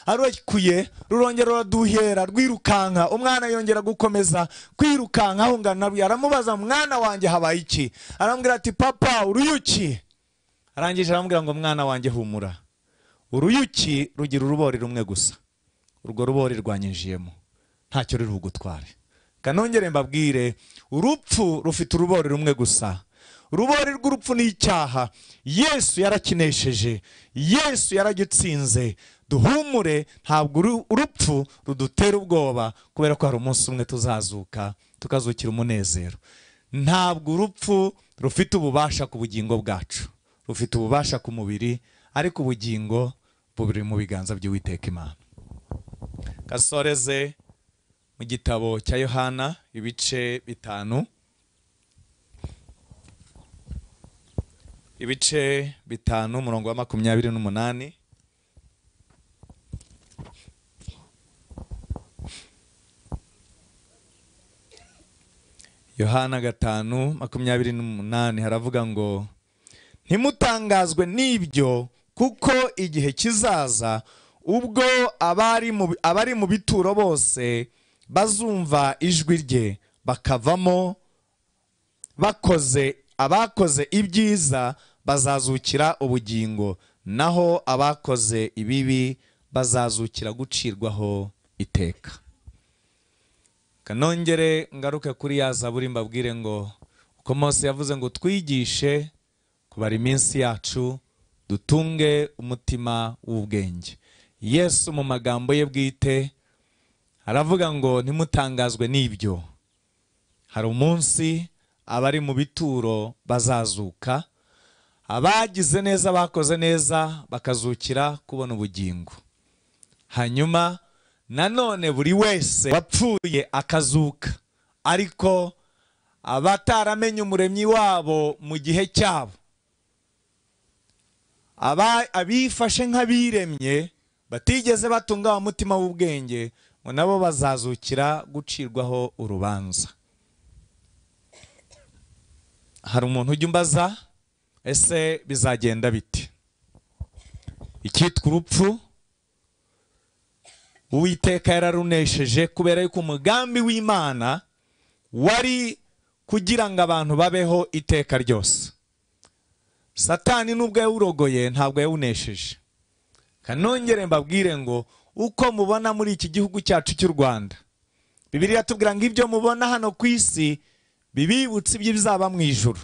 arekuye rurongera ruraduhera rwirukanka umwana yongera gukomeza kwirukanka ahungana nawe aramubaza mwana wanjye habaye iki arambwira ati papa uruyuki arangije arambwira ngo mwana wanjye humura uruyuki rugira urubori rumwe gusa urwo rubori rwanyinjiyemo ntacyo ruri bugutware kanongere mbabwire urupfu rufite urubori rumwe gusa urubori rw'urupfu ni icyaha yesu yarakinesheje yesu yaragitsinze duhumure ntabwo uru- urupfu rudutera ubwoba kubera ko hari umunsi umwe tuzazuka tukazukira umunezero ntabwo urupfu rufite ububasha ku bugingo bwacu rufite ububasha ku mubiri ariko ubugingo buri mu biganza by'uwiteka imana gasoreze mu gitabo cya yohana ibice bitanu ibice bitanu umurongo wa makumyabiri n'umunani yohana gatanu makumyabiri n'umunani haravuga ngo ntimutangazwe n'ibyo kuko igihe kizaza ubwo abari mu, abari mu bituro bose bazumva ijwi rye bakavamo bakoze abakoze ibyiza bazazukira ubugingo naho abakoze ibibi bazazukira gucirwaho iteka kanongere ngaruke kuri ya zaburi mbabwire ngo uko mose yavuze ngo twigishe kubara iminsi yacu dutunge umutima w'ubwenge yesu mu magambo ye bwite aravuga ngo ntimutangazwe n'ibyo hari umunsi abari mu bituro bazazuka abagize neza bakoze neza bakazukira kubona ubugingo hanyuma nanone buri wese wapfuye akazuka ariko abataramenye umuremyi wabo mu gihe cyabo aba- abifashe nk'abiremye batigeze batunga wa mutima w'ubwenge ngo nabo bazazukira gucirwaho urubanza hari umuntu ujya umbaza ese bizagenda bite icyitwa urupfu uwiteka yararunesheje kubera yuko umugambi w'imana wari kugira ngo abantu babeho iteka ryose satani nubwo yawurogoye ntabwo yawunesheje kanongere mbabwire ngo uko mubona muri iki gihugu cyacu cy'u rwanda bibiliya tubwira ngo ibyo mubona hano ku isi bibibutse iby'ibizaba mu ijuru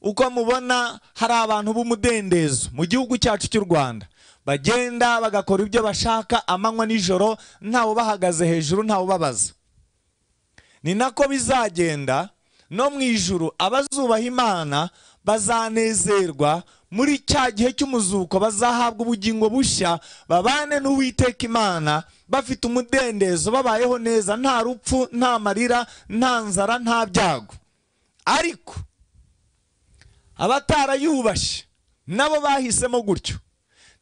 uko mubona hari abantu b'umudendezo mu gihugu cyacu cy'u rwanda bagenda bagakora ibyo bashaka amanywa nijoro ntawe ubahagaze hejuru ntawe ubabaza ni nako bizagenda no mu ijuru abazubaha imana bazanezerwa muri cya gihe cy'umuzuko bazahabwa ubugingo bushya babane n'uwiteka imana bafite umudendezo babayeho neza nta rupfu nta marira nta nzara nta byago ariko abatarayubashye nabo bahisemo gutyo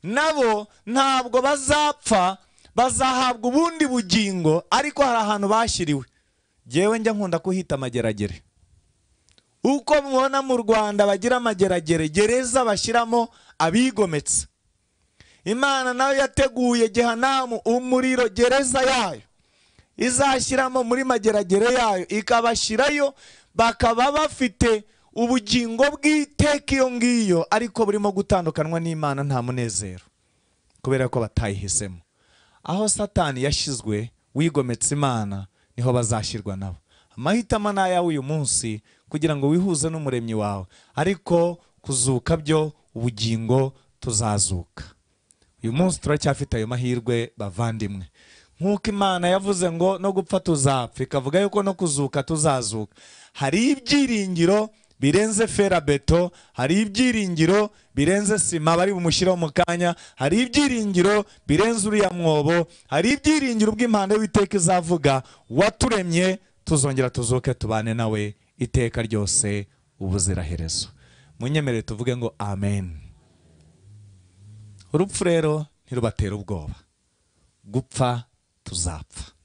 nabo ntabwo bazapfa bazahabwa ubundi bugingo ariko hari ahantu bashyiriwe ngewe njya nkunda kuhita amageragere uko mubona mu rwanda bagira amageragere gereza bashyiramo abigometse imana nayo yateguye gehanamu umuriro gereza yayo izashyiramo muri mageragere yayo ikabashyirayo bakaba bafite ubugingo bw'iteka iyo ngiyo ariko burimo gutandukanwa n'imana nta munezero kubera ko batayihisemo aho satani yashyizwe wigometse imana niho bazashyirwa nabo amahitamo ni ayawe uyu munsi kugira ngo wihuze n'umuremyi wawe ariko kuzuka byo ubugingo tuzazuka uyu munsi turacyafite ayo mahirwe bavandimwe nk'uko imana yavuze ngo no gupfa tuzapfa ikavuga yuko no kuzuka tuzazuka hari ibyiringiro birenze ferabeto hari ibyiringiro birenze sima bari bumushyiraho mu kanya hari ibyiringiro birenze uriya mwobo hari ibyiringiro by'impande w'iteka izavuga waturemye tuzongera tuzuke tubane nawe iteka ryose ubuziraherezo munyemerere tuvuge ngo amen urupfu rero ntirubatere ubwoba gupfa tuzapfa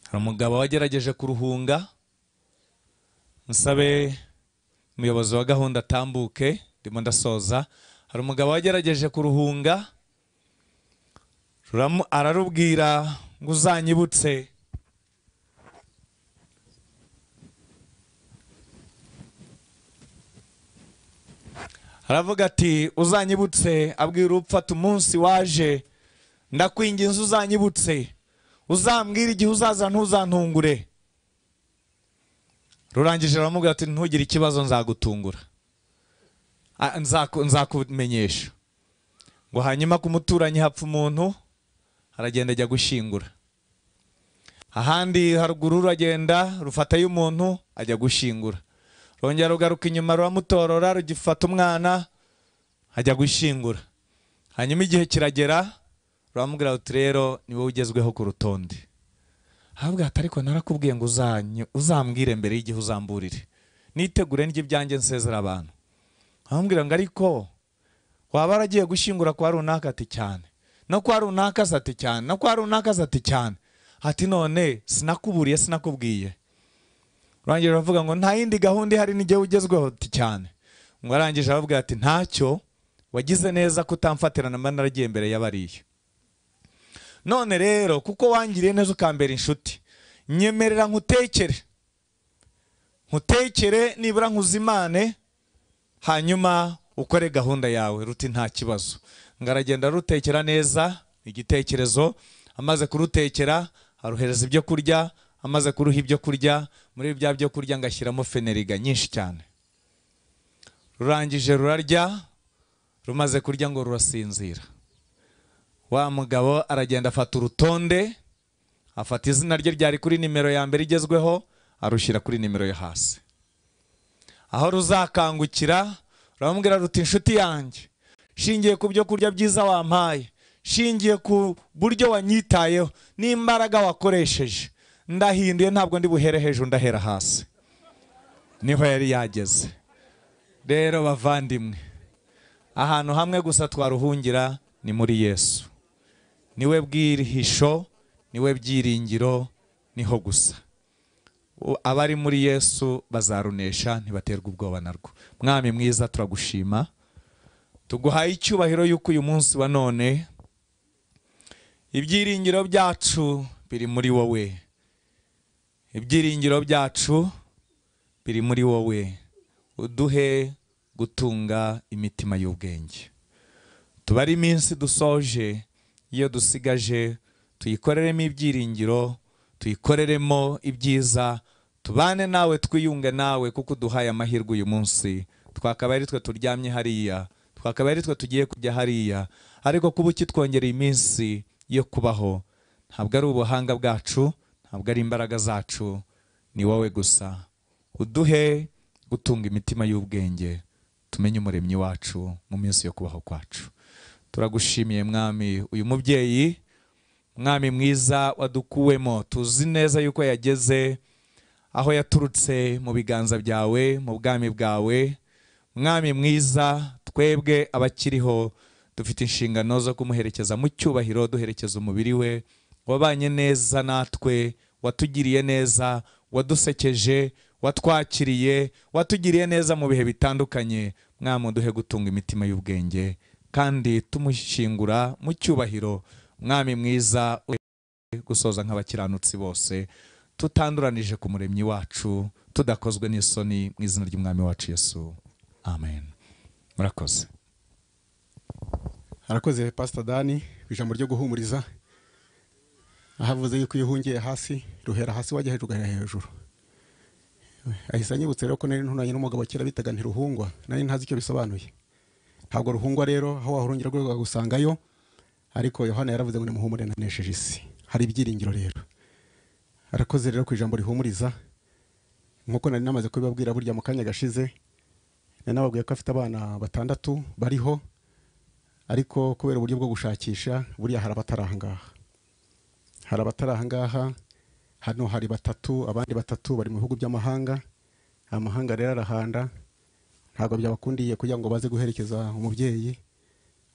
hari umugabo wagerageje kuruhunga musabe umuyobozi wa gahunda atambuke ndimo ndasoza hari umugabo wagerageje kuruhunga ruramu- ararubwira ngo uzanyibutse aravuga ati uzanyibutse abwira upfata umunsi waje ndakwinginze uzanyibutse uzambwira igihe uzaza ntuzantungure rurangije aramubwira ati ntugire ikibazo nzagutungura Ah, nzaku- nzakumenyesha ngo hanyuma ku muturanyi hapfa umuntu aragenda ajya gushyingura ahandi haruguru ruragenda rufatayo umuntu ajya gushyingura rongera rugaruka inyuma ruramutorora rugifata umwana ajya gushyingura hanyuma igihe kiragera ruramubwira ruti rero ni wowe ugezweho ku rutonde ahabwa ati ariko narakubwiye ngo uzanyu- uzambwire mbere y'igihe uzamburire nitegure ndya ibyanjye nsezera abantu aramubwira ngo ariko waba waragiye gushyingura kwa runaka ati cyane no kwa runaka se ati cyane no kwa runaka se ati cyane ati none sinakuburiye sinakubwiye urangije aravuga ngo nta yindi gahunda ihari n'igihe ugezweho ati cyane ngo arangije aravuga ati ntacyo wagize neza kutamfatirana mba naragiye mbere y'abariya none rero kuko wangiriye neza ukambera inshuti nyemerera nkutekere nkutekere nibura nkuzimane hanyuma ukore gahunda yawe ruti nta kibazo ngo aragenda arutekera neza igitekerezo amaze kurutekera aruhereza ibyo kurya amaze kuruha ibyo kurya muri bya byo kurya ngo ashyiramo feneriga nyinshi cyane rurangije rurarya rumaze kurya ngo rurasinzira wa mugabo aragenda afata urutonde afata izina rye ryari kuri nimero ya mbere igezweho arushyira kuri nimero yo hasi aho ruzakangukira ruramubwira ruti inshuti yanjye shingiye ku byo kurya byiza wampaye shingiye ku buryo wanyitayeho n'imbaraga wakoresheje ndahinduye ntabwo ndi buhere hejuru ndahera hasi niho yari yageze rero bavandimwe ahantu hamwe gusa twaruhungira ni muri yesu niwe bwihisho niwe byiringiro niho gusa U- abari muri yesu bazarunesha ntibaterwa ubwoba narwo mwami mwiza turagushima tuguhaye icyubahiro y'uko uyu munsi wa none ibyiringiro byacu biri muri wowe ibyiringiro byacu biri muri wowe uduhe gutunga imitima y'ubwenge tubare iminsi dusoje iyo dusigaje tuyikoreremo ibyiringiro tuyikoreremo ibyiza tubane nawe twiyunge nawe kuko uduhaye amahirwe uyu munsi twakaba ari twe turyamye hariya twakaba ari twe tugiye kujya hariya ariko kuba ukitwongereye iminsi yo kubaho ntabwo ari ubuhanga bwacu ntabwo ari imbaraga zacu ni wowe gusa uduhe gutunga imitima y'ubwenge tumenye umuremyi wacu mu minsi yo kubaho kwacu turagushimiye mwami uyu mubyeyi mwami mwiza wadukuwemo tuzi neza yuko yageze aho yaturutse mu biganza byawe mu bwami bwawe mwami mwiza twebwe abakiriho dufite inshingano zo kumuherekeza mu cyubahiro duherekeza umubiri we wabanye neza natwe watugiriye neza wadusekeje watwakiriye watugiriye neza mu bihe bitandukanye mwami duhe gutunga imitima y'ubwenge kandi tumushyingura mu cyubahiro mwami mwiza gusoza nk'abakiranutsi bose tutanduranije ku muremyi wacu tudakozwe n'isoni mu izina ry'umwami wacu yesu amen murakoze harakoze pasita dani ku ijambo ryo guhumuriza ahavuze yuko iyo uhungiye hasi ruhera hasi wajya hejuru ugahera hejuru ahise anyibutse rero ko nari ntunanye n'umugabo kera bitaga ntiruhungwa nari ntazi icyo bisobanuye ntabwo ruhungwa rero aho wahurungira rwego ukagusangayo ariko yohana yaravuze ngo nimuhumure nanesheje isi hari ibyiringiro rero arakoze rero ku ijambo rihumuriza nk'uko nari namaze kubibabwira burya mu kanya gashize nari nababwiye ko afite abana batandatu bariho ariko kubera uburyo bwo gushakisha buriya hari abatari ahangaha hari abatari ahangaha hano hari batatu abandi batatu bari mu bihugu by'amahanga amahanga rero arahanda ntabwo byabakundiye kugira ngo baze guherekeza umubyeyi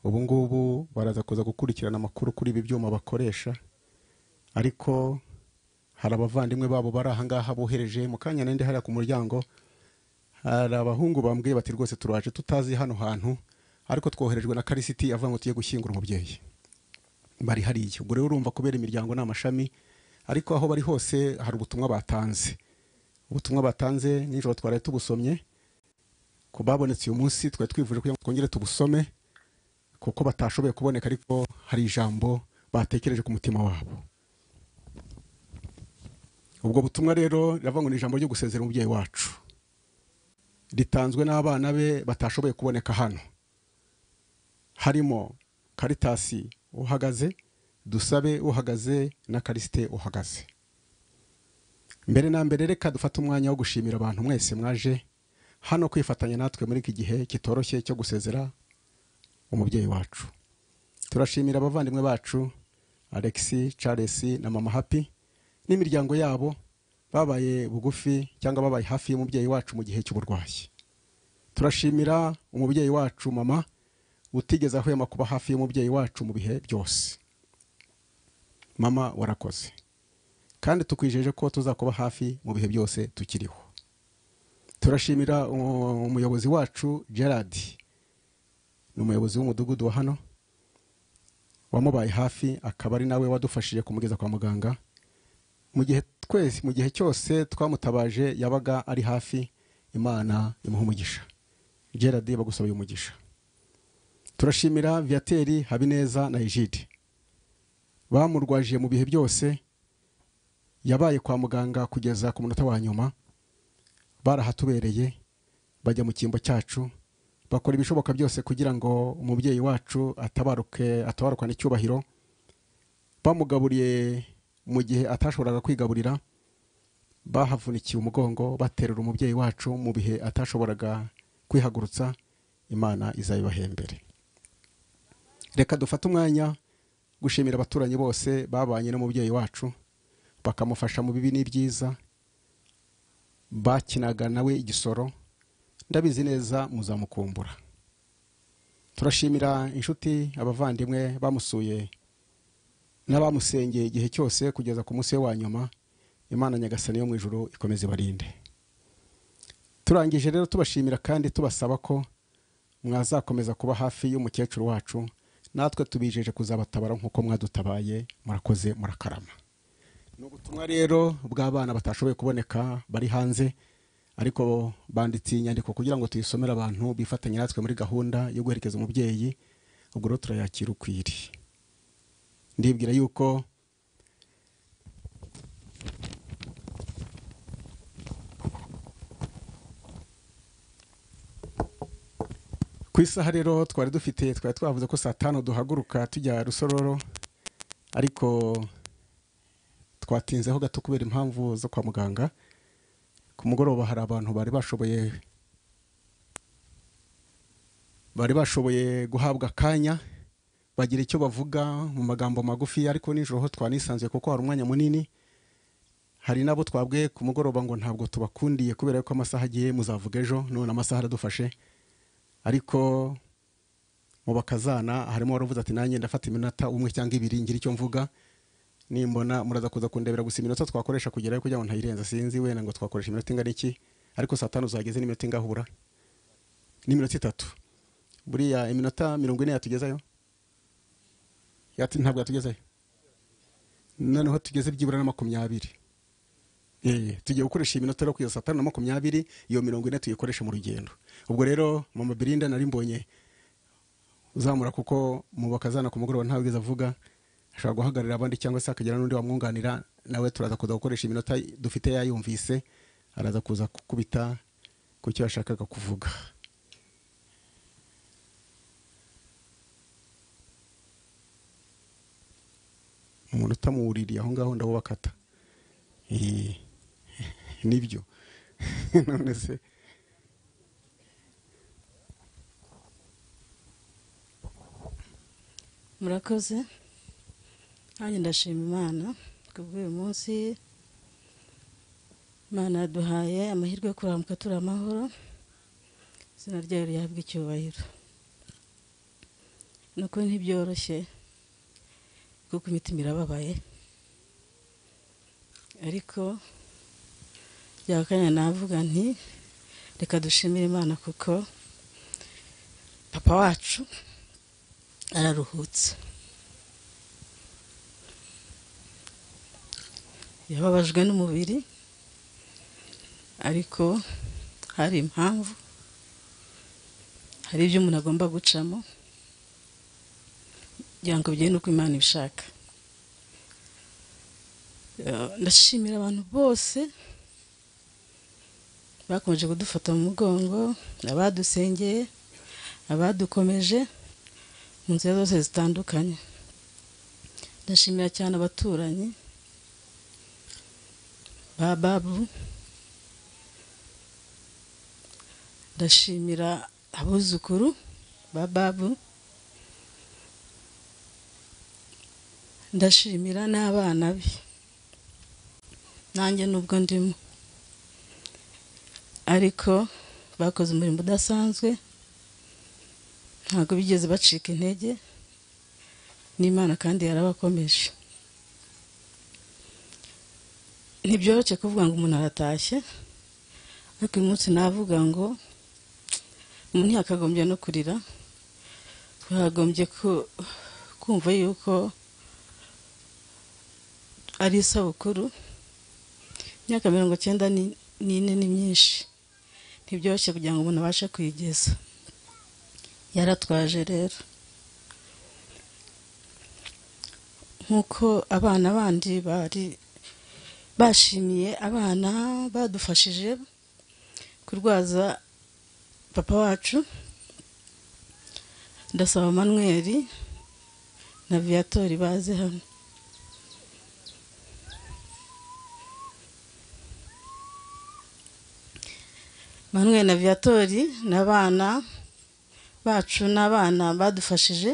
ubu ngubu baraza kuza gukurikirana amakuru kuri ibi byuma bakoresha ariko hari abavandimwe babo bari ahangaha bohereje mu kanya nende hariya ku muryango hari abahungu bambwiye bati rwose turaje tutazi hano hantu ariko twoherejwe na karisiti avuga ngo tujye gushyingura umubyeyi bari hariya ubwo rero urumva kubera imiryango ni amashami ariko aho bari hose hari ubutumwa batanze ubutumwa batanze nijoro twari tubusomye ku babonetse uyu munsi twari twifuje kugira ngo twongere tubusome kuko batashoboye kuboneka ariko hari ijambo batekereje ku mutima wabo ubwo butumwa rero riravuga ngo ni ijambo ryo gusezera umubyeyi wacu ritanzwe n'abana be batashoboye kuboneka hano harimo karitasi uhagaze dusabe uhagaze na karisite uhagaze mbere na mbere reka dufate umwanya wo gushimira abantu mwese mwaje hano kwifatanya natwe muri iki gihe kitoroshye cyo gusezera umubyeyi wacu turashimira abavandimwe bacu alexi charles na mama happy n'imiryango yabo babaye bugufi cyangwa babaye hafi y'umubyeyi wacu mu gihe cy'uburwayi turashimira umubyeyi wacu mama utigeze ahwema kuba hafi y'umubyeyi wacu mu bihe byose mama warakoze kandi tukwijeje ko tuzakuba hafi mu bihe byose tukiriho turashimira umu- umuyobozi wacu gerard ni umuyobozi w'umudugudu wa hano wamubaye hafi akaba ari nawe wadufashije kumugeza kwa muganga mu gihe twese mu gihe cyose twamutabaje yabaga ari hafi imana imuha umugisha gerard bagusabye umugisha turashimira viateri habineza na ejide bamurwajije mu bihe byose yabaye kwa muganga kugeza ku munota wa nyuma barahatubereye bajya mu cyimbo cyacu bakora ibishoboka byose kugira ngo umubyeyi wacu atabaruke atabarukane icyubahiro bamugaburiye mu gihe atashoboraga kwigaburira bahavunikiye umugongo baterura umubyeyi wacu mu bihe atashoboraga kwihagurutsa imana izabibahembere reka dufate umwanya gushimira abaturanyi bose babanye n'umubyeyi wacu bakamufasha mu bibi n'ibyiza bakinaga nawe igisoro ndabizi neza muzamukumbura turashimira inshuti abavandimwe bamusuye n'abamusengeye igihe cyose kugeza ku munsi we wa nyuma imana nyagasani yo mu ijuru ikomeze barinde turangije rero tubashimira kandi tubasaba ko mwazakomeza kuba hafi y'umukecuru wacu natwe tubijeje kuzabatabara nk'uko mwadutabaye murakoze murakarama ni ubutumwa rero bw'abana batashoboye kuboneka bari hanze ariko banditse iyi nyandiko kugira ngo tuyisomere abantu bifatanye natwe muri gahunda yo guherekeza umubyeyi ubwo rero turayakira ukwiri ndibwira yuko ku isaha rero twari dufite twari twavuze ko saa tanu duhaguruka tujya rusororo ariko twatinzeho gato kubera impamvu zo kwa muganga ku mugoroba hari abantu bari bashoboye bari bashoboye guhabwa akanya bagira icyo bavuga mu magambo magufi ariko nijoro ho twanisanzuye kuko hari umwanya munini hari n'abo twabwiye ku mugoroba ngo ntabwo tubakundiye kubera ko amasaha agiye muzavuga ejo none amasaha aradufashe ariko mu bakazana harimo waravuze ati nanjye ndafata iminota umwe cyangwa ibiri ngira icyo mvuga nimbona muraza kuza kundebera gusa iminota twakoresha kugerayo kugira ngo ntayirenza sinzi wenda ngo twakoresha iminota ingana iki ariko saa tanu zageze n'iminota ingahura n'iminota itatu buriya iminota mirongo ine yatugezayo Yati- ntabwo yatugezayo noneho tugeze byibura na makumyabiri Eh, tugiye gukoresha iminota rero kugeza saa tanu na makumyabiri iyo mirongo ine tuyikoresha mu rugendo ubwo rero mama birinda nari mbonye uzamura kuko mu bakazana ku mugoroba ntawe wigeze avuga ashobora guhagararira abandi cyangwa se akagira n'undi wamwunganira nawe turaza kuza gukoresha iminota dufite yayumvise araza kuza gukubita ku cyo yashakaga kuvuga umuntu utamuwuririye aho ngaho ndabo bakata Eh, nibyo none se murakoze nanjye ndashima imana kubw'uyu munsi imana yaduhaye amahirwe yo kurambuka turi amahoro izina ryayo rihabwa icyubahiro ni ukuri ntibyoroshye kuko imitima irababaye ariko byakanya navuga nti reka dushimire imana kuko papa wacu araruhutse yababajwe n'umubiri ariko hari impamvu hari ibyo umuntu agomba gucamo kugira ngo bigende uko imana ibishaka Eh, ndashimira abantu bose bakomeje kudufata mu mugongo abadusengeye abadukomeje mu nzira zose zitandukanye ndashimira cyane abaturanyi ba babu ndashimira abuzukuru ba babu ndashimira n'abana be nanjye nubwo ndimo ariko bakoze umurimo udasanzwe ntabwo bigeze bacika intege n'imana kandi yarabakomeje ntibyoroshye kuvuga ngo umuntu aratashye ariko uyu munsi navuga ngo umuntu ntiyakagombye no kurira twakagombye ku- kumva yuko ari isabukuru imyaka mirongo cyenda ni- n'ine ni myinshi ntibyoroshye kugira ngo umuntu abashe kuyigeza yaratwaje rero nk'uko abana bandi bari bashimiye abana badufashije kurwaza papa wacu ndasaba manweri na viyatori baze hano manweri na viyatori n'abana bacu n'abana badufashije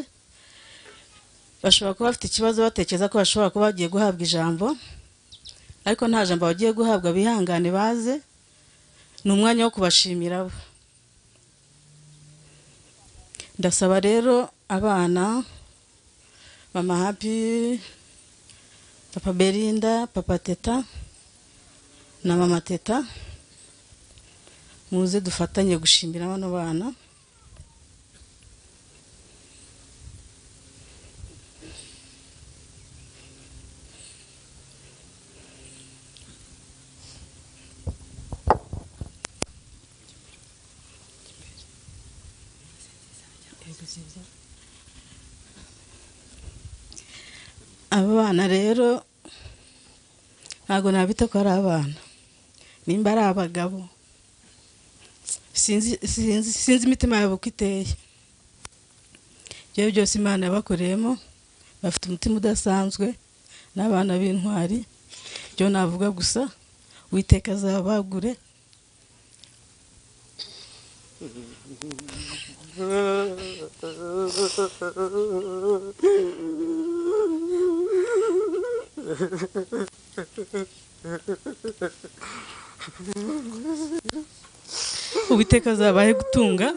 bashobora kuba bafite ikibazo batekereza ko bashobora kuba bagiye guhabwa ijambo ariko nta jambo bagiye guhabwa bihangane baze ni umwanya wo kubashimira bo ndasaba rero abana mama hapi papa berinda papa teta na mama teta muze dufatanye gushimira bano bana aba bana rero ntabwo nabita ko ari abana nimba ari abagabo sinzi sinzi sinzi imitima yabo uko iteye ibyo byose imana yabakoreyemo bafite umutima udasanzwe n'abana b'intwari ibyo navuga gusa witeka azabagure uwiteka azabahe gutunga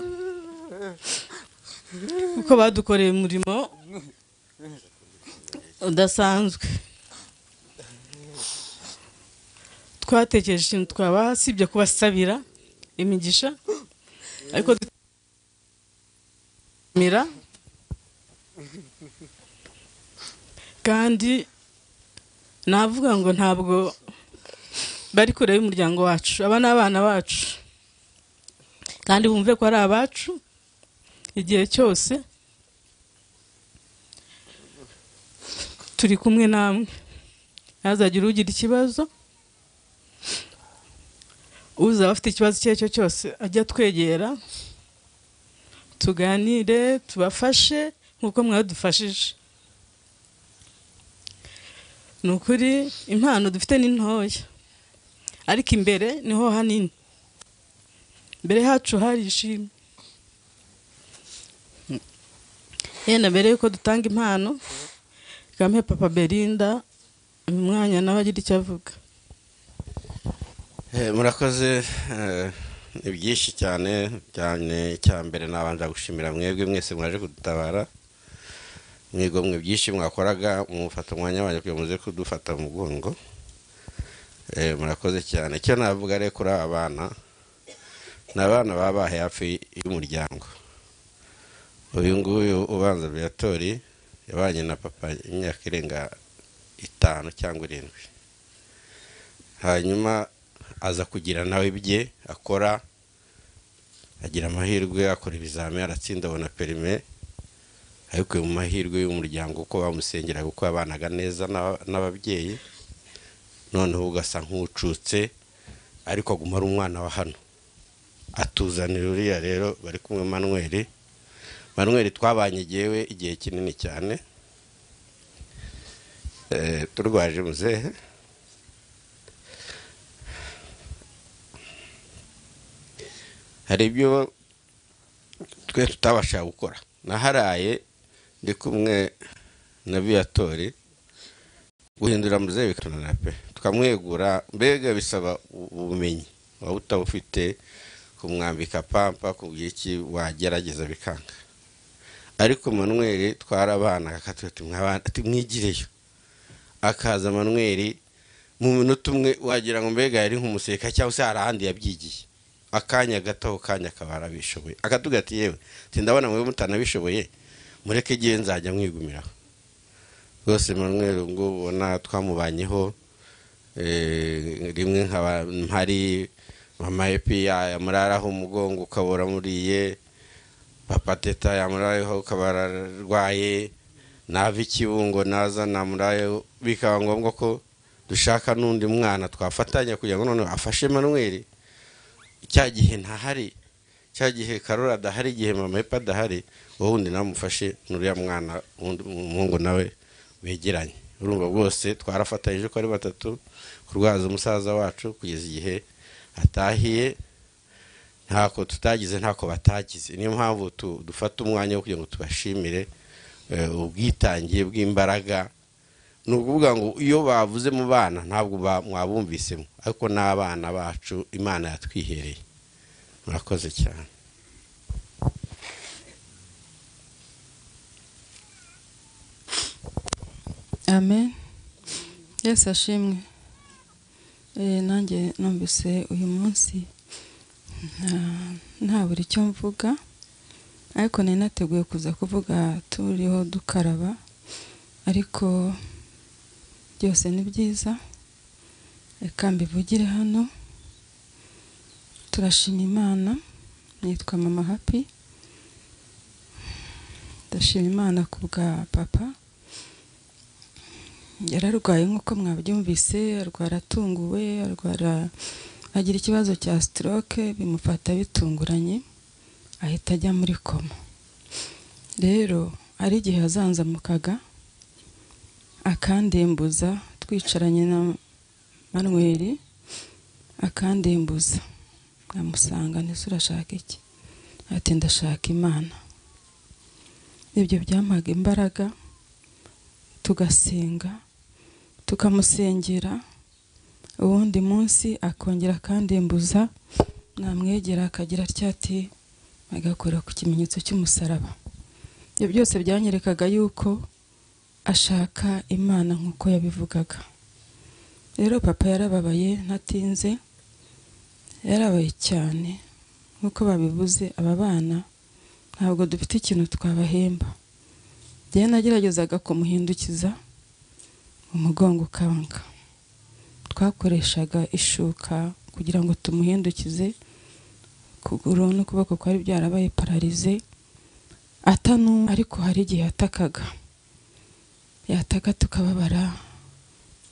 kuko badukoreye umurimo udasanzwe twatekereje ikintu twabaha sibyo kubasabira imigisha ariko mira kandi navuga ngo ntabwo bari kure y'umuryango wacu aba ni abana bacu kandi bumve ko ari abacu igihe cyose turi kumwe namwe ntazagire ugira ikibazo uzaba afite ikibazo icyo ari cyo cyose ajya twegera tuganire tubafashe nk'uko mwadufashije ni ukuri impano dufite ni ntoya ariko imbere niho hanini mbere hacu harishimye yenda mbere yuko dutanga impano kampe papa berinda umwanya nawe agira icyo avuga Eh, murakoze eh, ni byinshi cyane cyane icya mbere nabanje gushimira mwebwe mwese mwaje kudutabara mwigomwe byinshi mwakoraga mufata umwanya wanyu kugira ngo muze kudufata mu mugongo Eh, murakoze cyane icyo navuga rero kuri aba bana ni abana baba bahaye hafi y'umuryango uyu nguyu ubanza viatori yabanye na papa imyaka irenga itanu cyangwa irindwi hanyuma aza kugira nawe ibye akora agira amahirwe akora ibizami aratsinda abona perime ariko mu mahirwe y'umuryango uko bamusengeraga uko yabanaga neza n'aba- n'ababyeyi noneho ugasa nk'ucutse ariko aguma ari umwana wa hano atuzanira uriya rero bari kumwe manuel manuel twabanye igihewe igihe kinini cyane Eh, turwaje muzehe hari ibyo twe tutabasha gukora naharaye ndi kumwe na viyatori guhindura muzehe bikananira pe tukamwegura mbega bisaba u- ubumenyi waba utabufite kumwambika pampa kugira iki wagerageza bikanga ariko manweri twarabana akatubwira ati "Mwabana- ati, mwigireyo akaza manweri mu minota umwe wagira ngo mbega yari nk'umusirikare cyangwa se hari ahandi yabyigiye akanya gato kanya akaba arabishoboye akatubwira ati yewe ati ndabona mwe mutanabishoboye mureke igihe nzajya mwigumiraho rwose Emmanuel ngo ubona twamubanyeho eh, rimwe nkaba mpari mama epi yamuraraho umugongo ukabura muriye papa teta yamurayeho ukaba ararwaye nava ikibungo naza namurayeho bikaba ngombwa ko dushaka n'undi mwana twafatanya kugira ngo noneho afashe Emmanuel cya gihe ntahari cya gihe karora adahari igihe mama epa adahari wowe undi namufashe n'uriya mwana wundi- umuhungu nawe begeranye urumva bwose twarafatanyije ko ari batatu kurwaza umusaza wacu kugeza igihe atahiye ntako tutagize ntako batagize niyo mpamvu tu- dufata umwanya wo kugira ngo tubashimire eh, ubwitange bw'imbaraga ni ukuvuga ngo iyo bavuze mu bana ntabwo ba- mwabumvisemo ariko n'abana bacu imana yatwihereye murakoze cyane amen yesu ashimwe Eh, nanjye numvise uyu munsi nta- nta buri icyo mvuga ariko nari nateguye kuza kuvuga turiho dukaraba ariko byose ni byiza reka mbivugire hano turashima imana nitwa mama happy ndashima imana ku bwa papa yararwaye nk'uko mwabyumvise arwara atunguwe arwara agira ikibazo cya stroke bimufata bitunguranye ahita ajya muri koma rero hari igihe yazanzamukaga akandembuza twicaranye na manweri akandembuza nkamusanga ntese urashaka iki ati ndashaka imana ibyo byampaga imbaraga tugasenga tukamusengera uwundi munsi akongera akandimbuza namwegera akagira atya ati agakora ku kimenyetso cy'umusaraba ibyo byose byanyerekaga yuko ashaka imana nk'uko yabivugaga rero papa yarababaye ntatinze yarabaye cyane nk'uko babivuze aba bana ntabwo dufite ikintu twabahemba njyewe nageragezaga kumuhindukiza umugongo ukanga twakoreshaga ishuka kugira ngo tumuhindukize ukuguru n'ukuboko kwari byarabaye pararize atanu ariko hari igihe yatakaga yataka tukababara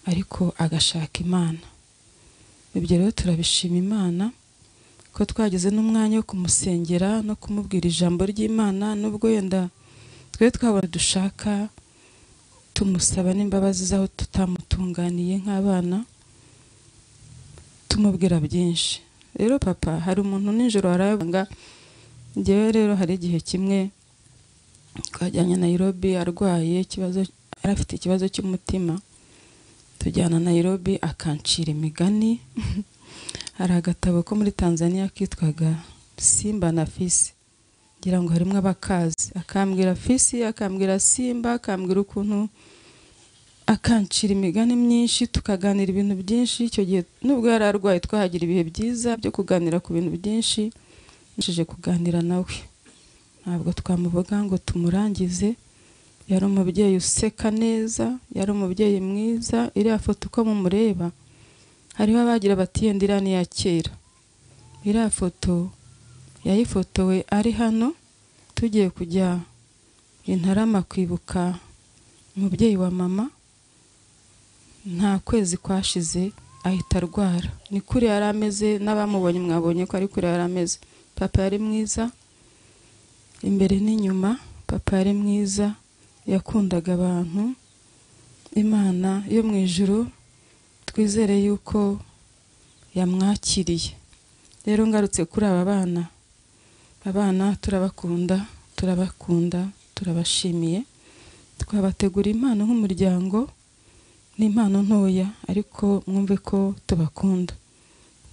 ariko agashaka imana ibyo rero turabishima imana ko twagize n'umwanya wo kumusengera no kumubwira ijambo ry'imana n'ubwo yenda twe twabona dushaka tumusaba n'imbabazi z'aho tutamutunganiye nk'abana tumubwira byinshi rero papa hari umuntu nijoro warabanga ngewe rero hari igihe kimwe twajyanye Nairobi arwaye ikibazo yari afite ikibazo cy'umutima tujyana Nairobi akancira imigani hari agatabo ko muri tanzania kitwaga simba na fisi ngira ngo harimo abakazi akambwira fisi akambwira simba akambwira ukuntu akancira imigani myinshi tukaganira ibintu byinshi icyo gihe nubwo yari arwaye twahagira ibihe byiza byo kuganira ku bintu byinshi nshije kuganira nawe ntabwo twamuvuga ngo tumurangize yari umubyeyi useka neza yari umubyeyi mwiza iriya foto uko mumureba hariho abagira bati yenda iriya ni iya kera iriya foto yayifotowe ari hano tugiye kujya intarama kwibuka umubyeyi wa mama nta kwezi kwashize ahita arwara ni kure yari ameze n'abamubonye mwabonye ko ari kure yari ameze papa yari mwiza imbere n'inyuma papa yari mwiza yakundaga abantu imana yo mu ijuru twizere yuko yamwakiriye rero ngarutse kuri aba bana abana turabakunda turabakunda turabashimiye twabategura impano nk'umuryango ni impano ntoya ariko mwumve ko tubakunda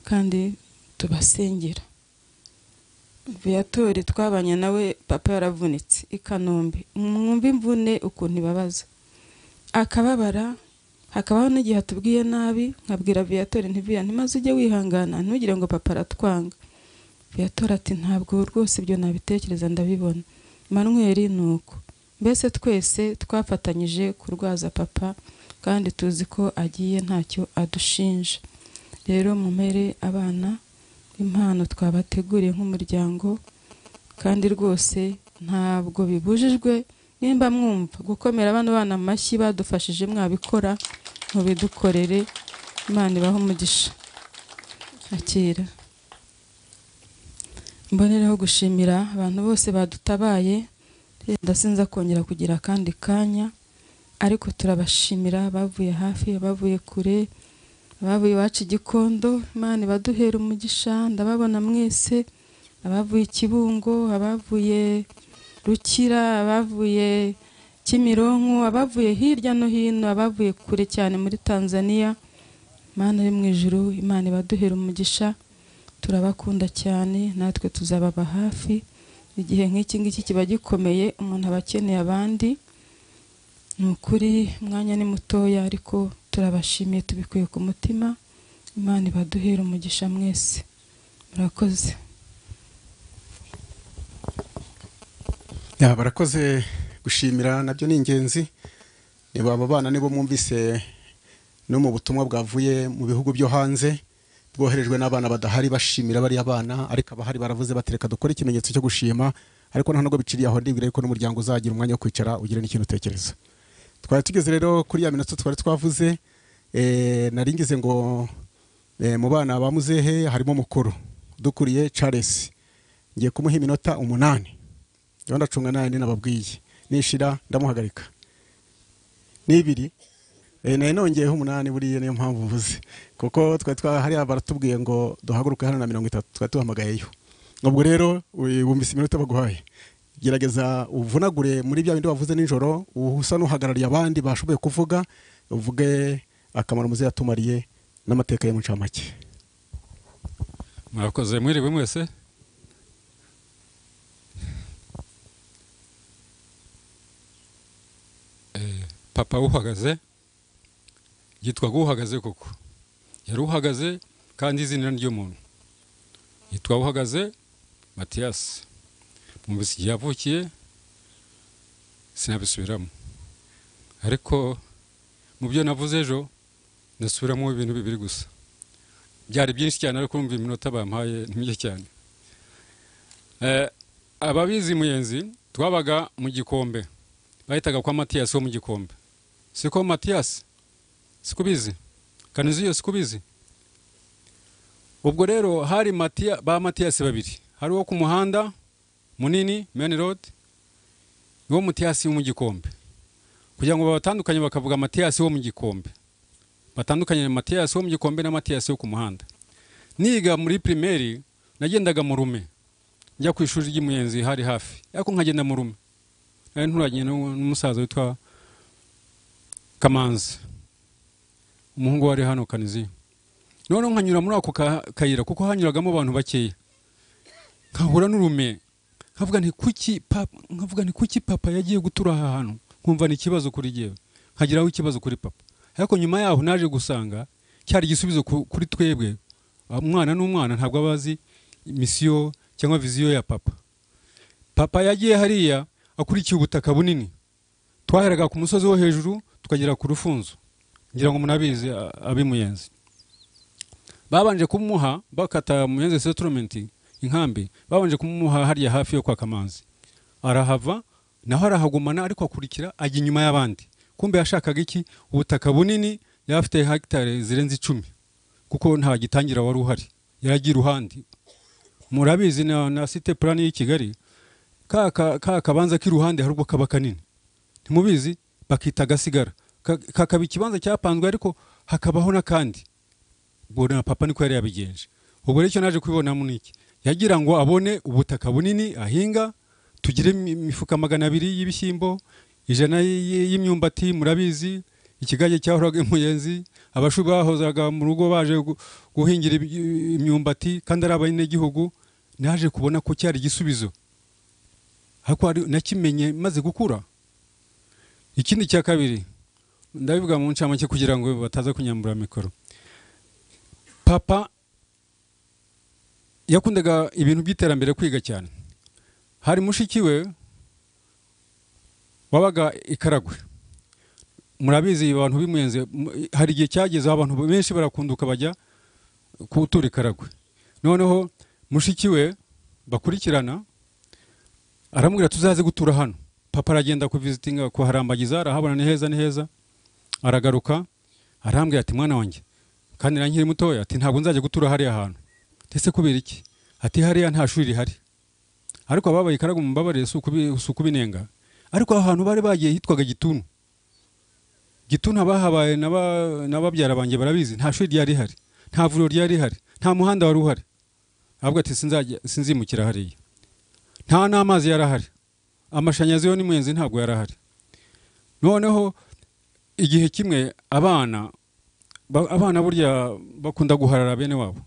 kandi tubasengera viyatori twabanye nawe papa yaravunitse i kanombe mwumve imvune ukuntu ibabaza akababara hakabaho n'igihe atubwiye nabi nkabwira viyatora ntiviya ntimaze ujye wihangana ntugire ngo papa aratwanga viyatora ati ntabwo rwose ibyo nabitekereza ndabibona manweri ni uko mbese twese twafatanyije kurwaza papa kandi tuzi ko agiye ntacyo adushinja rero mumere abana impano twabateguriye nk'umuryango kandi rwose ntabwo bibujijwe nimba mwumva gukomera abana bana amashyi badufashije mwabikora mubidukorere imana ibaho umugisha akira mboneraho gushimira abantu bose badutabaye ndasinza kongera kugira akandi kanya ariko turabashimira bavuye hafi bavuye kure abavuye iwacu i gikondo imana ibaduhera umugisha ndababona mwese abavuye i kibungo abavuye rukira abavuye kimironko abavuye hirya no hino abavuye kure cyane muri tanzania imana yo mu ijuru imana ibaduhera umugisha turabakunda cyane natwe tuzababa hafi igihe nk'iki ngiki kiba gikomeye umuntu aba akeneye abandi ni ukuri umwanya ni mutoya ariko turabashimiye tubikuye ku mutima imana ibaduhera umugisha mwese murakoze Ya, barakoze gushimira nabyo ni ingenzi niba abo bana nibo mwumvise no mu butumwa bwavuye mu bihugu byo hanze bwoherejwe n'abana badahari bashimira bariya bana ariko abahari baravuze batereka dukore ikimenyetso cyo gushima ariko nta nubwo biciriye aho ndibwira yuko n'umuryango uzagira umwanya wo kwicara ugire n'ikintu utekereza twari tugeze rero kuri ya minota twari twavuze eh, nari ngize ngo eh, mu bana ba muzehe harimo mukuru dukuriye Charles ngiye kumuha iminota umunani rero ndacunga nayo ni nababwiye nishira ndamuhagarika n'ibiri eh, nari nongeyeho umunani buriya niyo mpamvu mvuze kuko twari twa hariya baratubwiye ngo duhaguruke hano na mirongo itatu twari tuhamagayeyo ubwo rero we- wumvise iminota baguhaye gerageza uvunagure muri bya bindi wavuze nijoro usa n'uhagarariye abandi bashoboye kuvuga uvuge akamaro muze yatumariye n'amateka ye mu ncamake mwakoze mwiriwe mwese Eh, papa uhagaze yitwaga uhagaze koko yari uhagaze kandi izina ry'umuntu yitwa uhagaze matiyasi mu igihe yavukiye sinabisubiramo ariko mu byo navuze ejo nasubiramo ibintu bibiri gusa byari byinshi cyane ariko kumva iminota bampaye ni mike cyane Eh, ababizi muyenzi twabaga mu gikombe bahitaga kwa matiyasi wo mu gikombe siko matiyasi siko ubizi kaniziyo siko ubizi ubwo rero hari Matiya- ba matiyasi babiri hari uwo ku muhanda munini meni rodi niwo matiyasi wo mu gikombe kugira ngo babatandukanye bakavuga matiyasi wo mu gikombe batandukanye na matiyasi wo mu gikombe na matiyasi yo ku muhanda niga muri pirimeri nagendaga mu rume njya ku ishuri ry'umuyenzi hari hafi ariko nkagenda mu rume nari nturanye n'u- n'umusaza witwa kamanzi umuhungu wari hano kaniziyo noneho nkanyura muri ako ka- kayira kuko hanyuragamo abantu bakeya nkahura n'urume nkavuga nti kuki papa nkavuga nti kuki papa yagiye gutura aha hantu nkumva ni ikibazo kuri jyewe nkagiraho ikibazo kuri papa ariko nyuma yaho naje gusanga cyari igisubizo ku- kuri twebwe umwana n'umwana ntabwo aba azi misiyo cyangwa viziyo ya papa papa yagiye hariya akurikiye ubutaka bunini twaheraga ku musozi wo hejuru tukagera ku rufunzo ngira ngo munabizi a- ab'imuyenzi babanje kumuha bakata muyenzi settlement inkambi babanje kumuha hariya hafi yo kwa kamanzi arahava naho arahagumana ariko akurikira ajya inyuma y'abandi kumbe yashakaga iki ubutaka bunini yari afite hegitari zirenze icumi kuko nta gitangira wari uhari yaragiye iruhande murabizi na, na site plan y'i kigali ka ka- ka kabanza k'iruhande hari ubwo kaba kanini ntimubizi bakita gasigara Ka- kakaba ikibanza cyapanzwe ariko hakabaho n'akandi ubwo na papa niko yari yabigenje ubwo rero icyo naje kubibonamo ni iki yagira ngo abone ubutaka bunini ahinga tugire imi- imifuka magana abiri y'ibishyimbo ijana y- y- y'imyumbati murabizi ikigage cyahoraga imuyenzi abashu bahozaga mu rugo baje gu- guhingira ibi- imyumbati kandi ari abanyagihugu naje kubona ko cyari igisubizo ariko hari- nakimenye maze gukura ikindi cya kabiri ndabivuga mu ncamake kugira ngo bataza kunyambura mikoro papa yakundaga ibintu by'iterambere kwiga cyane hari mushiki we wabaga i karagwe murabizi abantu bimuyenze mu- hari igihe cyagezeho abantu benshi barakunduka bajya kutura i karagwe noneho mushiki we bakurikirana aramubwira tuzaze gutura hano papa aragenda kuvizitinga kuharambagiza arahabona ni heza ni heza aragaruka arambwira ati mwana wanjye kandi na nkiri mutoya ati ntabwo nzajya gutura hariya hantu ndetse kubera iki ati hariya nta shuri rihari ariko ababaye ikarago mumbabarire si ukubi- si ukubinenga ariko aho hantu bari bagiye hitwaga gituntu gituntu abahabaye n'aba- n'ababyara banjye barabizi nta shuri ryari rihari nta vuriro ryari rihari nta muhanda wari uhari ahubwo ati "Sinzajya- sinzimukira hariya nta n'amazi yari ahari amashanyarazi yo n'umuyenzi ntabwo yari ahari noneho igihe kimwe abana ba- abana burya bakunda guharara bene wabo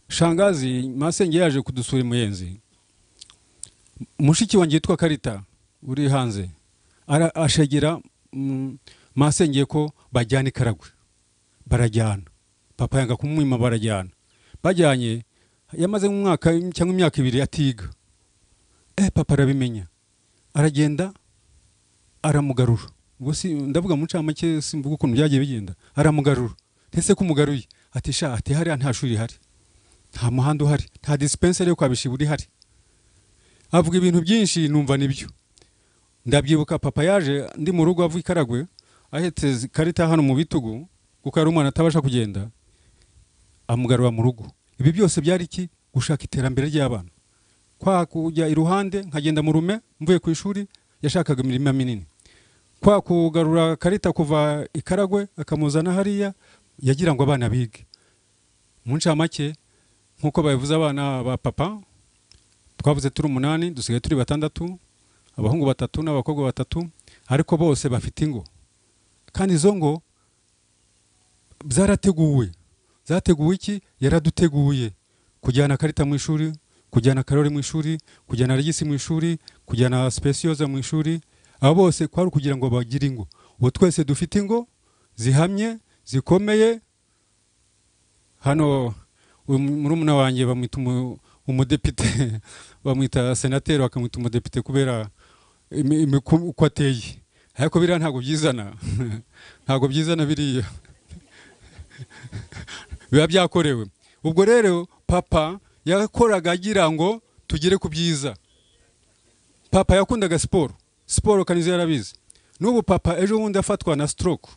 shangazi masenge yaje kudusura imuyenzi mushiki wanjye yitwa karita uri hanze ara- ashegera mm, masenge ko bajyana i karagwe barajyana papa yanga kumwima barajyana bajyanye yamaze nk'umwaka cyangwa imyaka ibiri atiga eh papa arabimenya aragenda aramugarura ubwo si ndavuga mu ncamake simvuga ukuntu byagiye bigenda aramugarura ndetse kumugaruye ati sha ati hariya nta shuri rihari nta muhanda uhari nta dispenseri yo kwabisha buri hari avuga ibintu byinshi numva nibyo ndabyibuka papa yaje ndi mu rugo avuye i karagwe ahetse zi- karita hano mu bitugu kuko yari umwana atabasha kugenda amugarura mu rugo ibi byose byari iki gushaka iterambere ry'abana kwa kujya iruhande nkagenda mu rume mvuye ku ishuri yashakaga imirima minini kwa kugarura karita kuva i karagwe akamuzana hariya yagira ngo abana bige mu ncamake nk'uko babivuze abana ba papa twavuze turi umunani dusigaye turi batandatu abahungu batatu n'abakobwa batatu ariko bose bafite ingo kandi izo ngo byarateguwe zateguwe iki yaraduteguye kujyana karita mu ishuri kujyana karori mu ishuri kujyana regisi mu ishuri kujyana sipesiyoza mu ishuri abo bose kwari ukugira ngo bagire ingo ubu twese dufite ingo zihamye zikomeye hano uyu murumuna wanjye bamwita umu- umudepite bamwita senateri bakamwita umudepite kubera imi- imi- ku- uko ateye ariko biriya ntabwo byizana ntabwo byizana biriya biba byakorewe ubwo rero papa yakoraga agira ngo tugere ku byiza papa yakundaga siporo siporo kanizo yarabizi n'ubu papa ejo bundi afatwa na stroke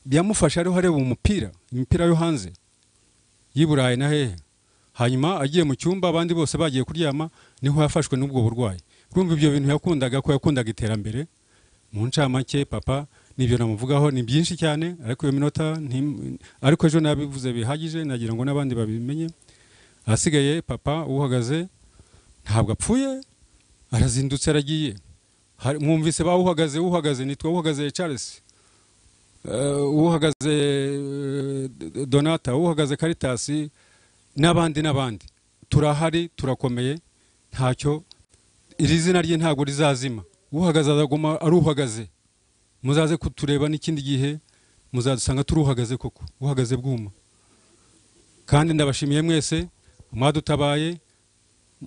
byamufashe ariho areba umupira imipira yo hanze y'i burayi na hehe hanyuma agiye mu cyumba abandi bose bagiye kuryama niho yafashwe n'ubwo burwayi urumva ibyo bintu yakundaga ko yakundaga iterambere mu ncamake papa nibyo namuvugaho ni byinshi cyane ariko iyo minota ntim- ariko ejo nabivuze bihagije nagira ngo n'abandi babimenye ahasigaye papa uhagaze ntabwo apfuye arazindutse aragiye Hari- mwumvise ba uhagaze uhagaze nitwa uhagaze charles Eh, uhagaze eh, donata uhagaze karitasi n'abandi n'abandi turahari turakomeye ntacyo iri zina rye ntabwo rizazima uhagaze azaguma ari uhagaze muzaze kutureba n'ikindi gihe muzadusanga turi uhagaze koko uhagaze bwuma kandi ndabashimiye mwese mwadutabaye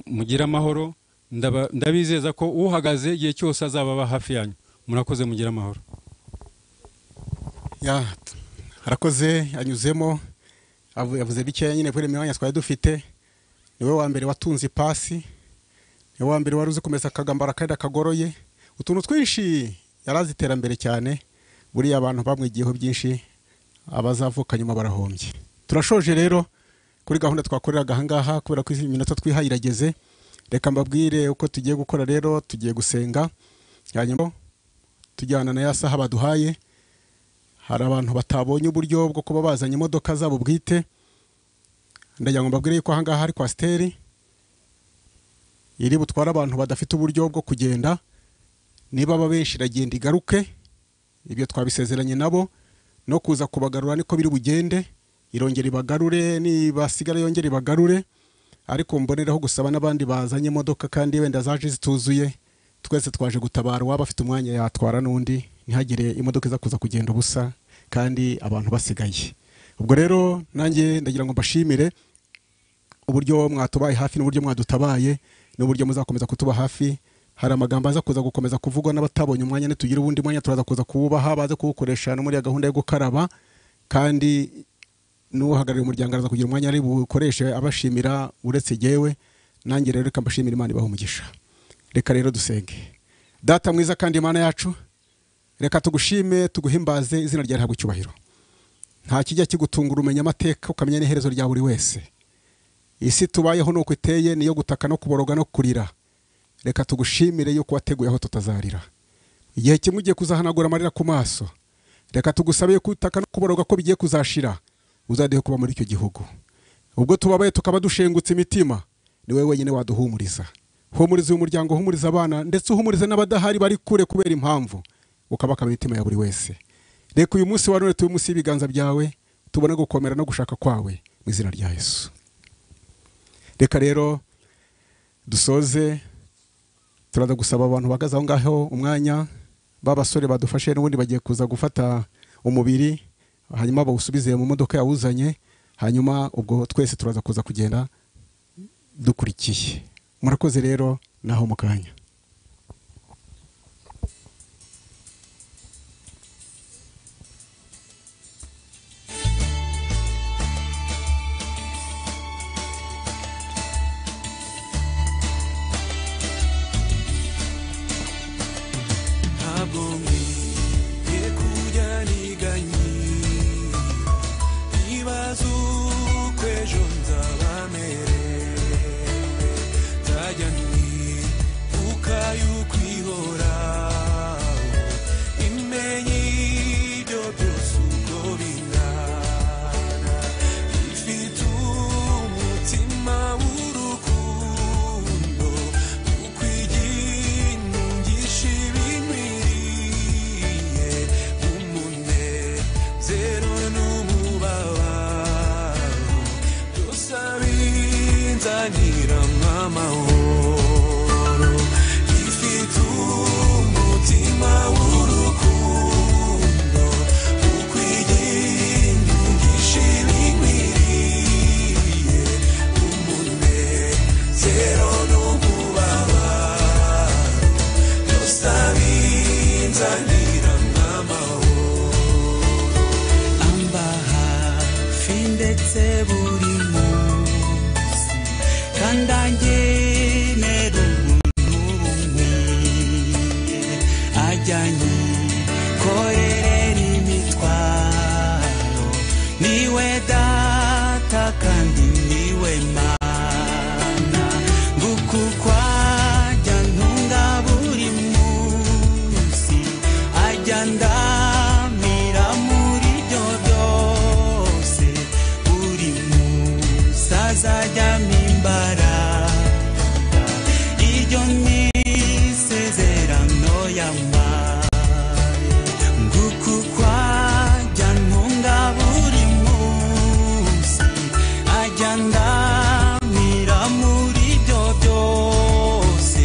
mugire amahoro ndaba- ndabizeza ko uhagaze igihe cyose azaba aba hafi yanyu murakoze mugire amahoro ya arakoze yanyuzemo avu- yavuze bikeya nyine kubera imyanya twari dufite niwe wa mbere watunze ipasi niwe wa mbere wari uzi kumesa akagambara kandi kagoroye utuntu twinshi yari azi iterambere cyane buriya abantu bamwigiyeho byinshi abazavuka nyuma barahombye turashoje rero kuri gahunda twakoreraga ahangaha kubera ko iminota twihaye irageze reka mbabwire uko tugiye gukora rero tugiye gusenga hanyuma tujyana na ya saha baduhaye hari abantu batabonye uburyo bwo kuba bazanye imodoka zabo bwite ndagira ngo mbabwire yuko ahangaha hari kwasiteri iri butware abantu badafite uburyo bwo kugenda niba aba benshi iragenda igaruke ibyo twabisezeranye nabo no kuza kubagarura niko biri bugende irongera ibagarure nibasigara yongera ibagarure ariko mboneraho gusaba n'abandi bazanye imodoka kandi wenda zaje zituzuye twese twaje gutabara uwaba afite umwanya yatwara n'undi ntihagire imodoka iza kuza kugenda ubusa kandi abantu basigaye ubwo rero nanjye ndagira ngo mbashimire uburyo mwatubaye hafi n'uburyo mwadutabaye n'uburyo muzakomeza kutuba hafi hari amagambo aza kuza gukomeza kuvugwa n'abatabonye umwanya nitugira ubundi mwanya turaza kuza kuwubaha baze kuwukoresha no muri ya gahunda yo gukaraba kandi n'uhagarariye umuryango araza kugira umwanya ari bukoreshe abashimira uretse jyewe nanjye rero reka mbashimira imana ibaha umugisha reka rero dusenge data mwiza kandi imana yacu reka tugushime tuguhimbaze izina ryawe ntabwo icyubahiro nta kijya kigutungura umenya amateka ukamenya n'iherezo rya buri wese isi tubayeho nuko iteye niyo gutaka no kuboroga no kurira reka tugushimire yuko wateguye aho tutazarira igihe kimwe ugiye kuzahanagura amarira ku maso reka tugusabe yuko utaka no kuboroga ko bigiye kuzashira uzadeho kuba muri icyo gihugu ubwo tubabaye tukaba dushengutse imitima ni wowe wenyine waduhumuriza humuriza uyu muryango humuriza abana ndetse uhumuriza n'abadahari bari kure kubera impamvu ukabakaba imitima ya buri wese reka uyu munsi wa none tube munsi y'ibiganza byawe tubone gukomera no gushaka kwawe mu izina rya yesu reka rero dusoze turaza gusaba abantu bahagaze aho ngaho umwanya b'abasore badufashe n'ubundi bagiye kuza gufata umubiri hanyuma bawusubize mu modoka yawuzanye hanyuma ubwo twese turaza kuza kugenda dukurikiye murakoze rero naho mu kanya ntabwo nkwiye kujya niganye ntibaze uko ejo nzaba merewe nzajya nkwiye uko tuganira amahoro ifite umutima w'urukundo ukwirinda ubwishimi nkwiriye umunezero n'ububabaro byose abinzanira amahoro amba hafi ndetse buri munsi kandi agenera umuntu bumwe ajyanye korerera imitwaro niwe data kandi niwe mana ngukukwajya ntunga buri munsi ajya ndamira muri byo byose buri munsi azajyamo imbaraga iryo ni isezerano yambaye nguku kwajya ntunga buri munsi ajya ndamira muri byo byose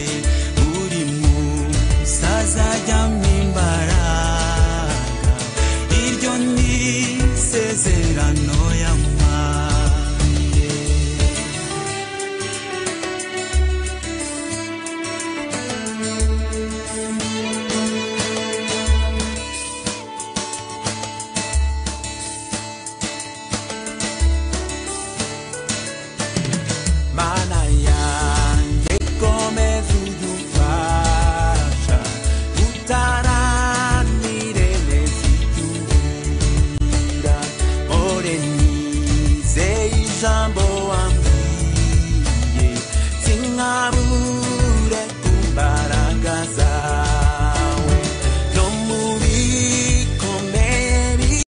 buri munsi azajyamo imbaraga iryo ni isezerano yambaye mana yanjye komeza udufasha utaranire neza ibyuhira mpore nizeye ijambo wambwiye sinkabure ku mbaraga zawe no mu bikomeye bi-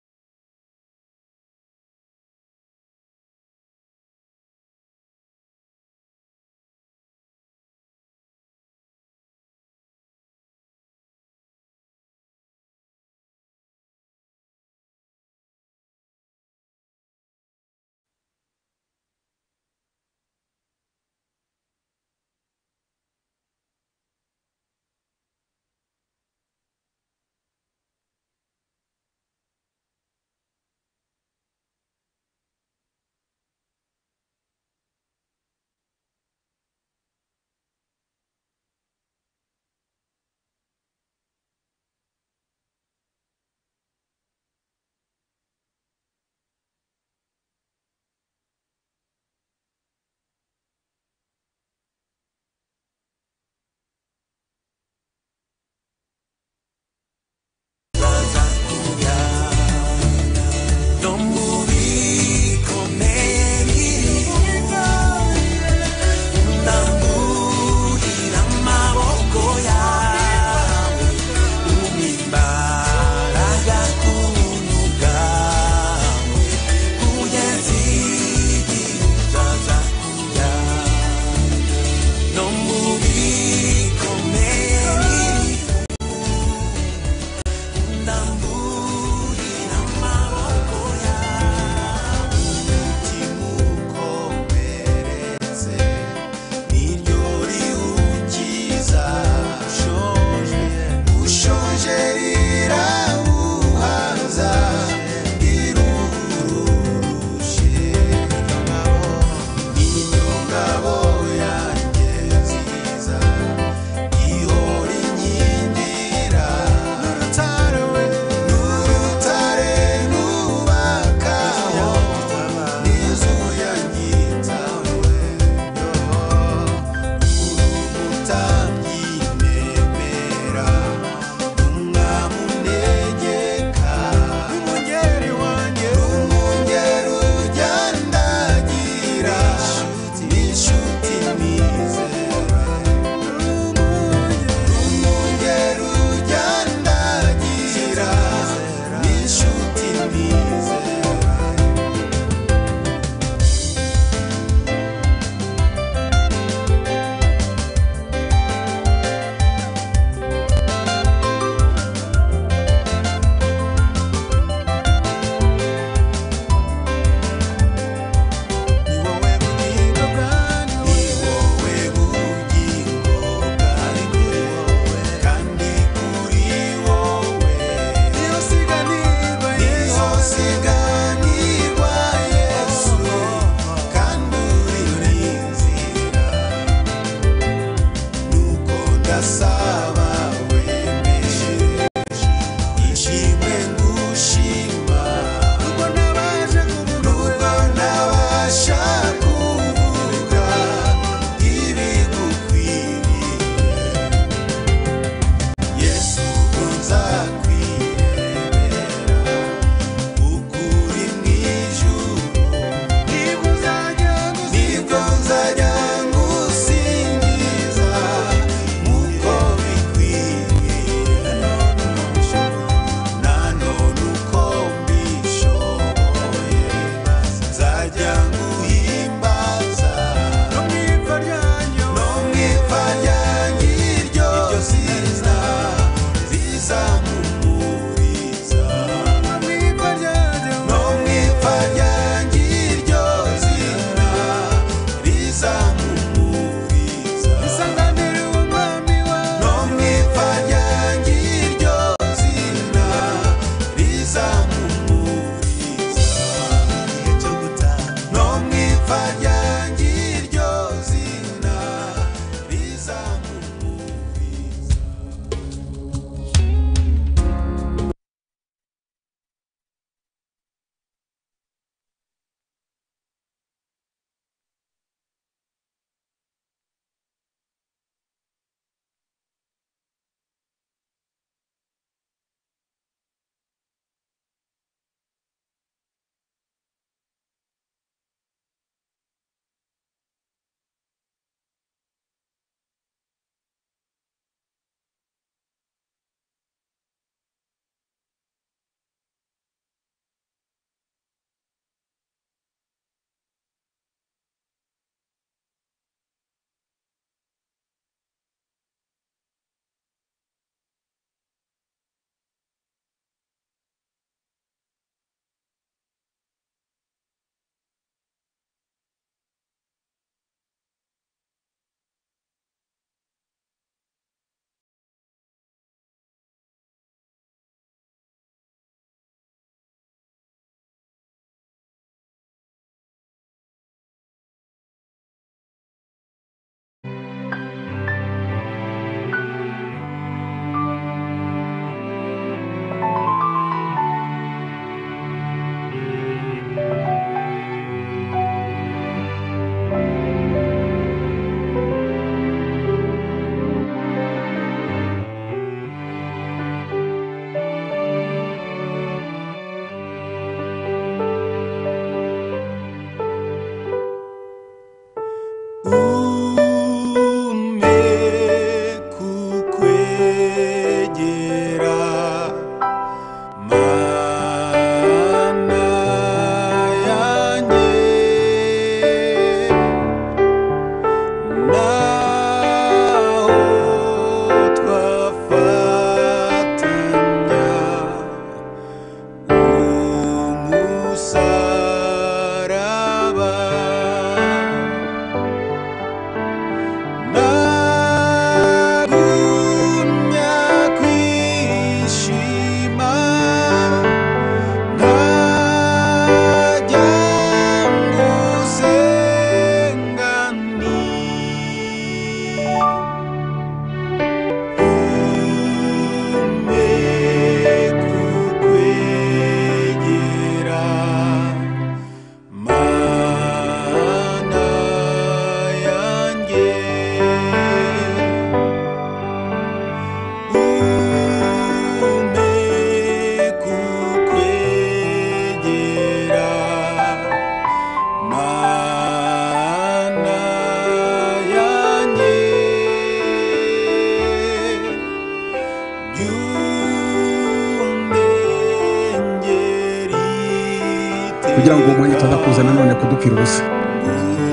kugira ngo uwo mwanya utaza kuza nanone kudupfira ubusa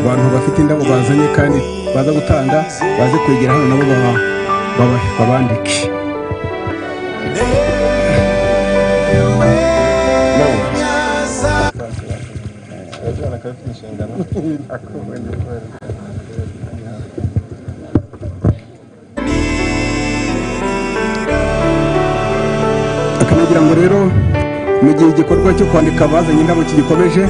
abantu bafite indabo bazanye kandi baza gutanga baze kwegera hano nabo baba- baba- babandike akanagira ngo rero mu gihe igikorwa cyo kwandika abazanye indabo kigikomeje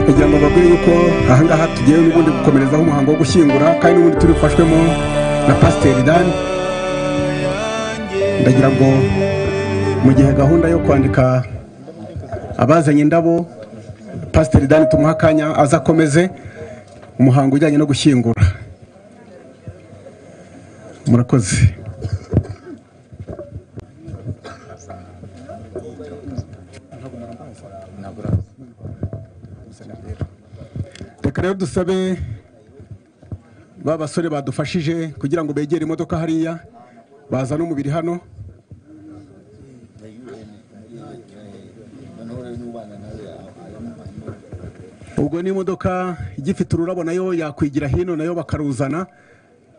kugira ngo bababwire yuko ahangaha tugiye n'ubundi gukomerezaho umuhango wo gushyingura kandi n'ubundi turifashwemo na pasiteri dani ndagira ngo mu gihe gahunda yo kwandika abazanye indabo pasiteri dani tumuha akanya aza akomeze umuhango ujyanye no gushyingura murakoze reka rero dusabe ba basore badufashije kugira ngo begere imodoka hariya bazane umubiri hano ubwo n'imodoka igifite ururabo nayo yakwigira hino nayo bakaruzana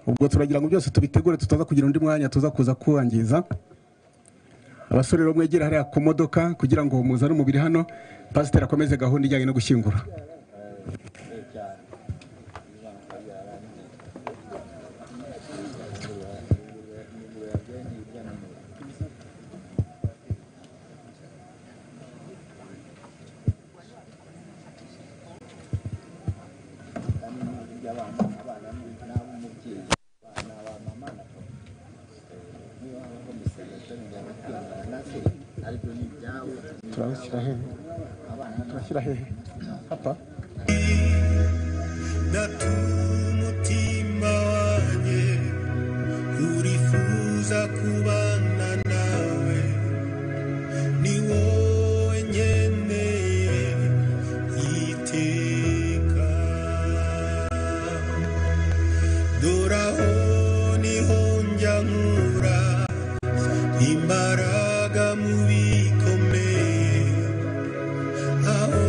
ubwo turagira ngo byose tubitegure tutaza kugira undi mwanya tuza kuza kuwangiza abasore rero mwegere hariya ku modoka kugira ngo muzane umubiri hano pasiteri akomeze gahunda ijyanye no gushyingura turabashyira hehe turashyira hehe hapa natuma umutima wanjye urifuza kubana nawe ni wowe nkeneye iteka dore aho niho njya nkura imbaraga mu bikomeye aho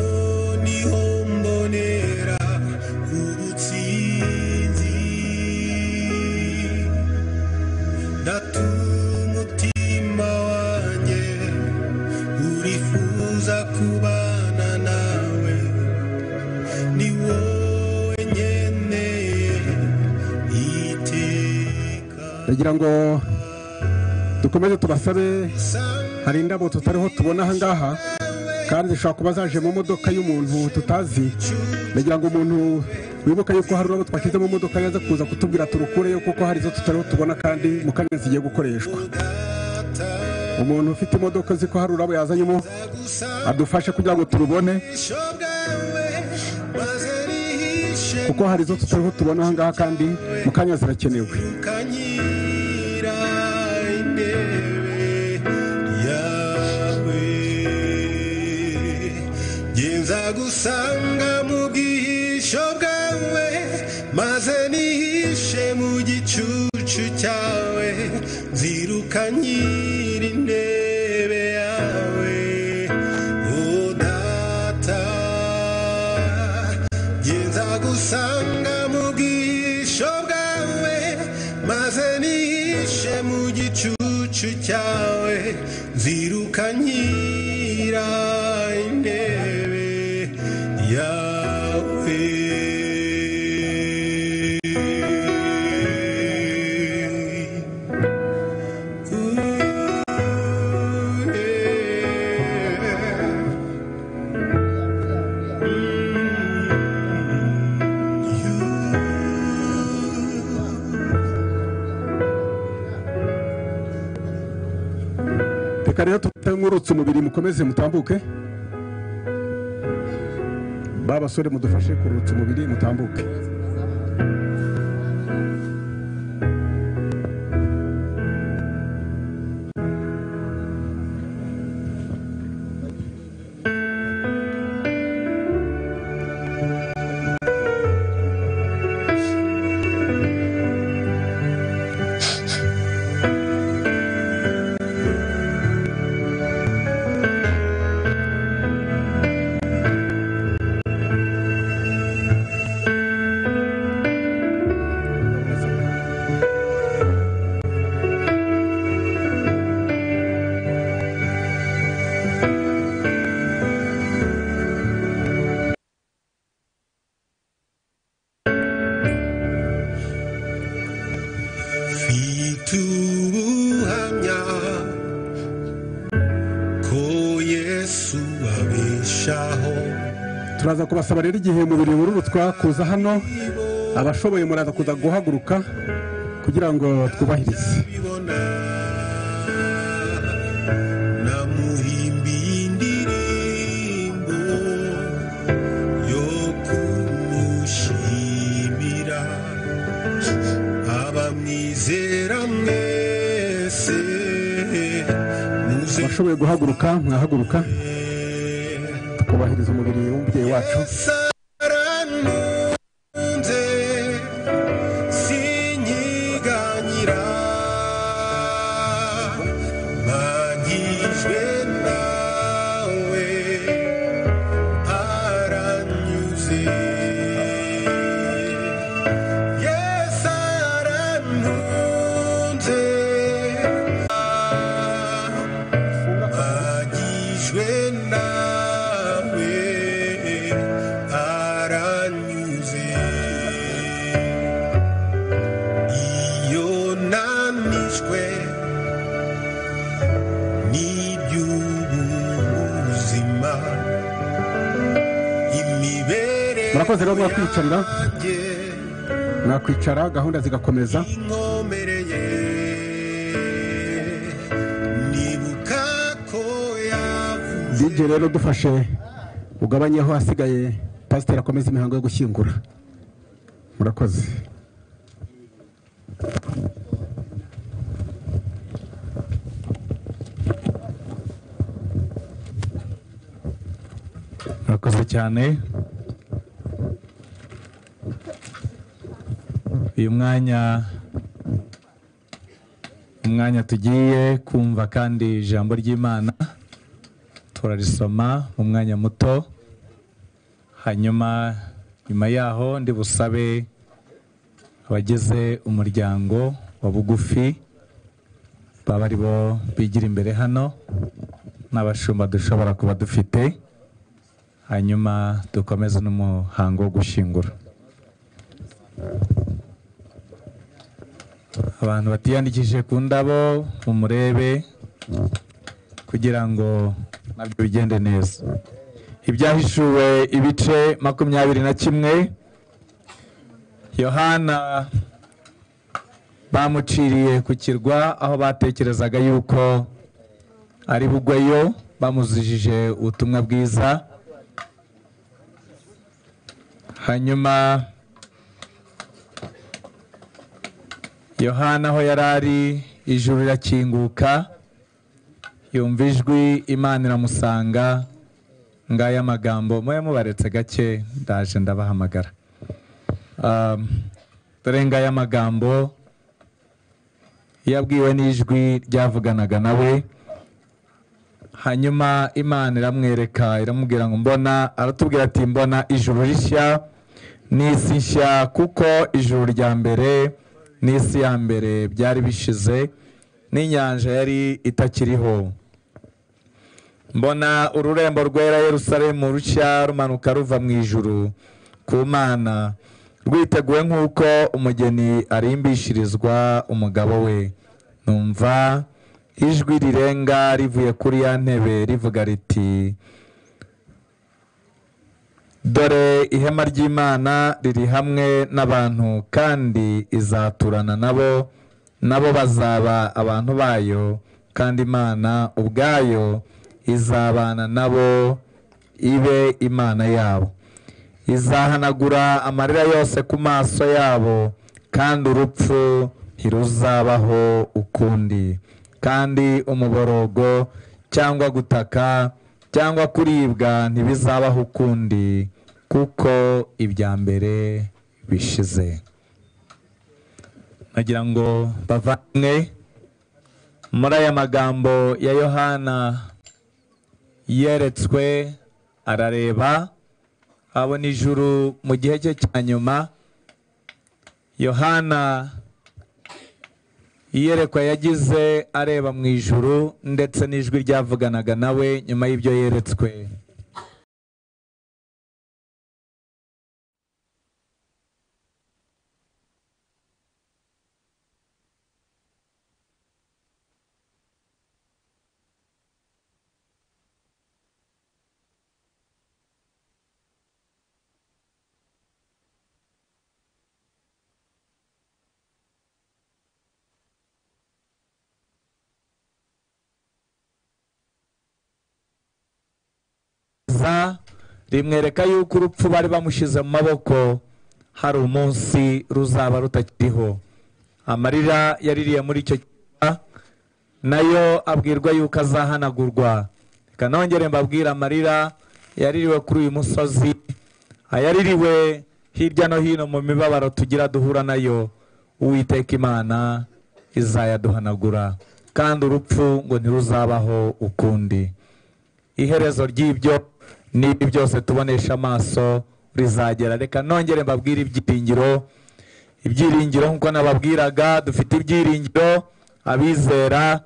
niho mbonera ubutsinzi natuma umutima wanjye urifuza kubana nawe ni wowe nkeneye iteka ndagira ngo dukomeze tubasabe hari indabo tutariho tubona ahangaha kandi zishobora kuba zaje mu modoka y'umuntu tutazi ndagira ngo umuntu wibuka yuko hari urabo twashyize mu modoka yaza kuza kutubwira turukureyo kuko hari izo tutariho tubona kandi mu kanya zigiye gukoreshwa umuntu ufite imodoka uzi ko hari urabo yazanyemo adufashe kugira ngo turubone kuko hari izo tutariho tubona ahangaha kandi mu kanya zirakenewe kanyira intebe yawe ngenza gusanga mu bwihisho bwawe maze nihishe mu gicucu cyawe nzirukanyira intebe yawe o data ngenza gusanga mu bwisho bwawe maze nihishe mu gicucu cyawe nzirukanyira intebe yawe reka rero tutamwurutse umubiri mukomeze mutambuke ba basore mudufashe kurutsa umubiri mutambuke yesu abeshaho turaza kubasaba rero igihe umubiri wururutwa kuza hano abashoboye muraza kuza guhaguruka kugira ngo twubahirize bibona namuhimbiye indirimbo yo kumushimira abamwizera mwese muze abashoboye guhaguruka mwahaguruka twubahiriza umubiri w'umubyeyi wacu saranunze sinyiganyira bagijwe nawe aranyuze yesu arantunze bagijwe nawe aranyuze iyo nanishwe n'iby'ubuzima imibereho murakoze rero mwakwicarira yanjye mwakwicara gahunda zigakomeza inkomereye nibuka ko yavuze DJ rero dufashe ugabanyeho hasigaye pasiteri akomeza imihango yo gushyingura murakoze murakoze cyane uyu mwanya umwanya tugiye kumva kandi ijambo ry'imana turarisoma mu mwanya muto hanyuma nyuma yaho ndi busabe abagize umuryango wa bugufi baba ari bo bigira imbere hano n'abashumba dushobora kuba dufite hanyuma dukomeze n'umuhango wo gushyingura abantu batiyandikishije ku ndabo mumurebe kugira ngo nabyo bigende neza ibyahishuwe ibice makumyabiri na kimwe yohana bamuciriye ku kirwa aho batekerezaga yuko ari bugweyo bamuzijije ubutumwa bwiza hanyuma yohana aho yari ari ijuru rirakinguka yumva ijwi imana iramusanga ngaya amagambo mube mubaretse gake ndaje ndabahamagara Um, dore ngaya amagambo yabwiwe n'ijwi ryavuganaga nawe hanyuma imana iramwereka iramubwira ngo mbona aratubwira ati mbona ijuru rishya n'isi nshya kuko ijuru rya mbere n'isi ya mbere byari bishize n'inyanja yari itakiriho mbona ururembo rwera yerusalemu rushya rumanuka ruva mu ijuru ku mana rwiteguwe nk'uko umugeni arimbishirizwa umugabo we numva ijwi rirenga rivuye kuri ya ntebe rivuga riti dore ihema ry'imana riri hamwe n'abantu kandi izaturana nabo nabo bazaba abantu bayo kandi imana ubwayo izabana nabo ibe imana yabo izahanagura amarira yose ku maso yabo kandi urupfu ntiruzabaho ukundi kandi umuborogo cyangwa gutaka cyangwa kuribwa ntibizabaho ukundi kuko ibya mbere bishize nagira ngo bavanywe muri aya magambo ya yohana yeretswe arareba abona ijuru mu gihe cye cya nyuma yohana iyerekwa yagize areba mu ijuru ndetse n'ijwi ryavuganaga nawe nyuma y'ibyo yeretswe rimugaragaza rimwereka yuko urupfu bari bamushyize mu maboko hari umunsi ruzaba rutakiriho amarira yaririye muri icyo cyumba nayo abwirwa yuko azahanagurwa reka nongere mbabwire amarira yaririwe kuri uyu musozi ayaririwe hirya no hino mu mibabaro tugira duhura nayo uwiteka imana izayaduhanagura kandi urupfu ngo ntiruzabaho ukundi iherezo ry'ibyo n'ibi byose tubonesha amaso rizagera reka nongere mbabwire ibyiringiro ibyiringiro nk'uko nababwiraga dufite ibyiringiro abizera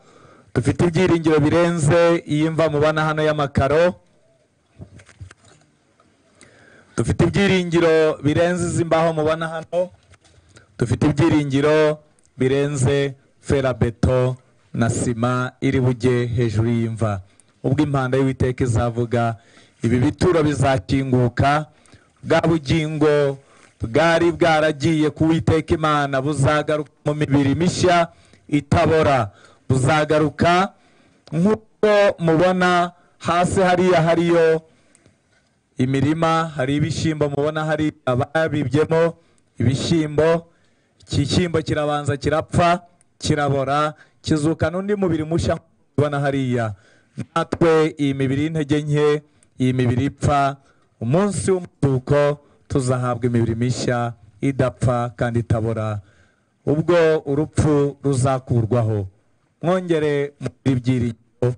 dufite ibyiringiro birenze iyi mva mubona hano y'amakaro dufite ibyiringiro birenze izi mbaho mubona hano dufite ibyiringiro birenze ferabeto na sima iri bujye hejuru y'imva ubwo impanda y'uwiteka izavuga ibi bituro bizakinguka bwa bugingo bwari bwaragiye ku witeka imana buzagaruka mu mibiri mishya itabora buzagaruka nk'uko mubona hasi hariya hariyo imirima hari ibishyimbo mubona hari ababibyemo ibishyimbo ikishyimbo kirabanza kirapfa kirabora kizukana undi mubiri mushya nk'uko mubibona hariya natwe iyi mibiri y'intege nke iyi mibiri ipfa umunsi w'umutuko tuzahabwa imibiri mishya idapfa kandi itabora ubwo urupfu ruzakurwaho mwongere muri ibyiringiro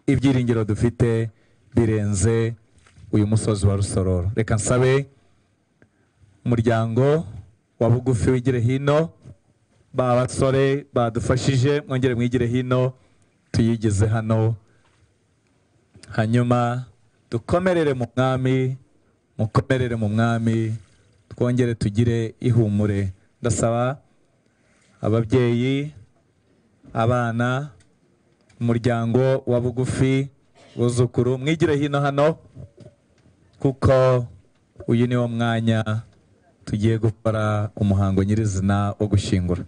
ibyiringiro dufite birenze uyu musozi wa rusororo reka nsabe umuryango wa bugufi wigire hino ba basore badufashije mwongere mwigire hino tuyigeze hano hanyuma dukomerere mu mwami mukomerere mu mwami twongere tugire ihumure ndasaba ababyeyi abana umuryango wa bugufi buzukuru mwigire hino hano kuko uyu ni wo mwanya tugiye gukora umuhango nyirizina wo gushyingura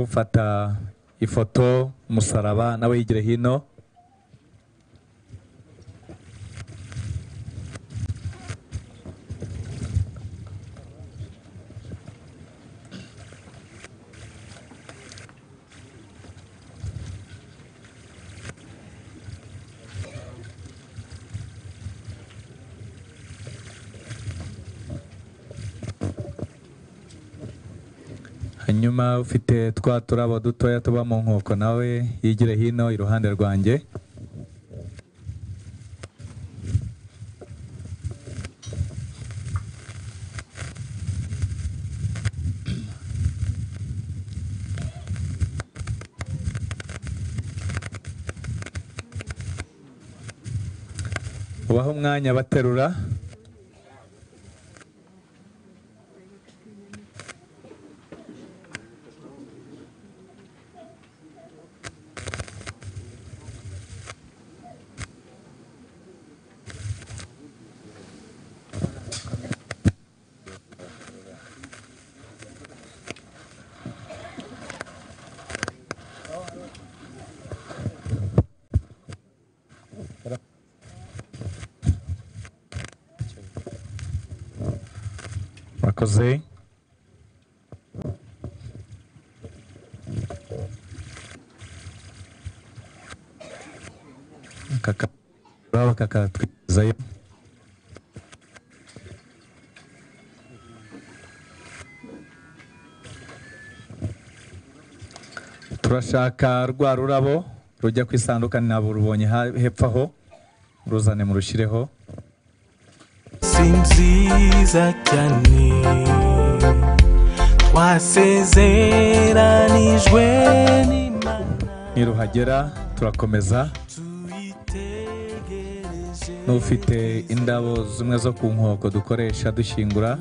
ufata ifoto umusaraba nawe yigire hino hanyuma ufite twa turabo dutoya tuba mu nkoko nawe yigire hino iruhande rwanjye ubaho umwanya baterura murakoze kakaba kakatwizayo turashaka rwa rurabo rujya ku isanduka ntabwo rubonye ha- hepfo aho ruzane murushireho si nziza cyane twasezeranijwe n'imana niruhagera turakomeza tuyitegereje n'ufite indabo zimwe zo ku nkoko dukoresha dushyingura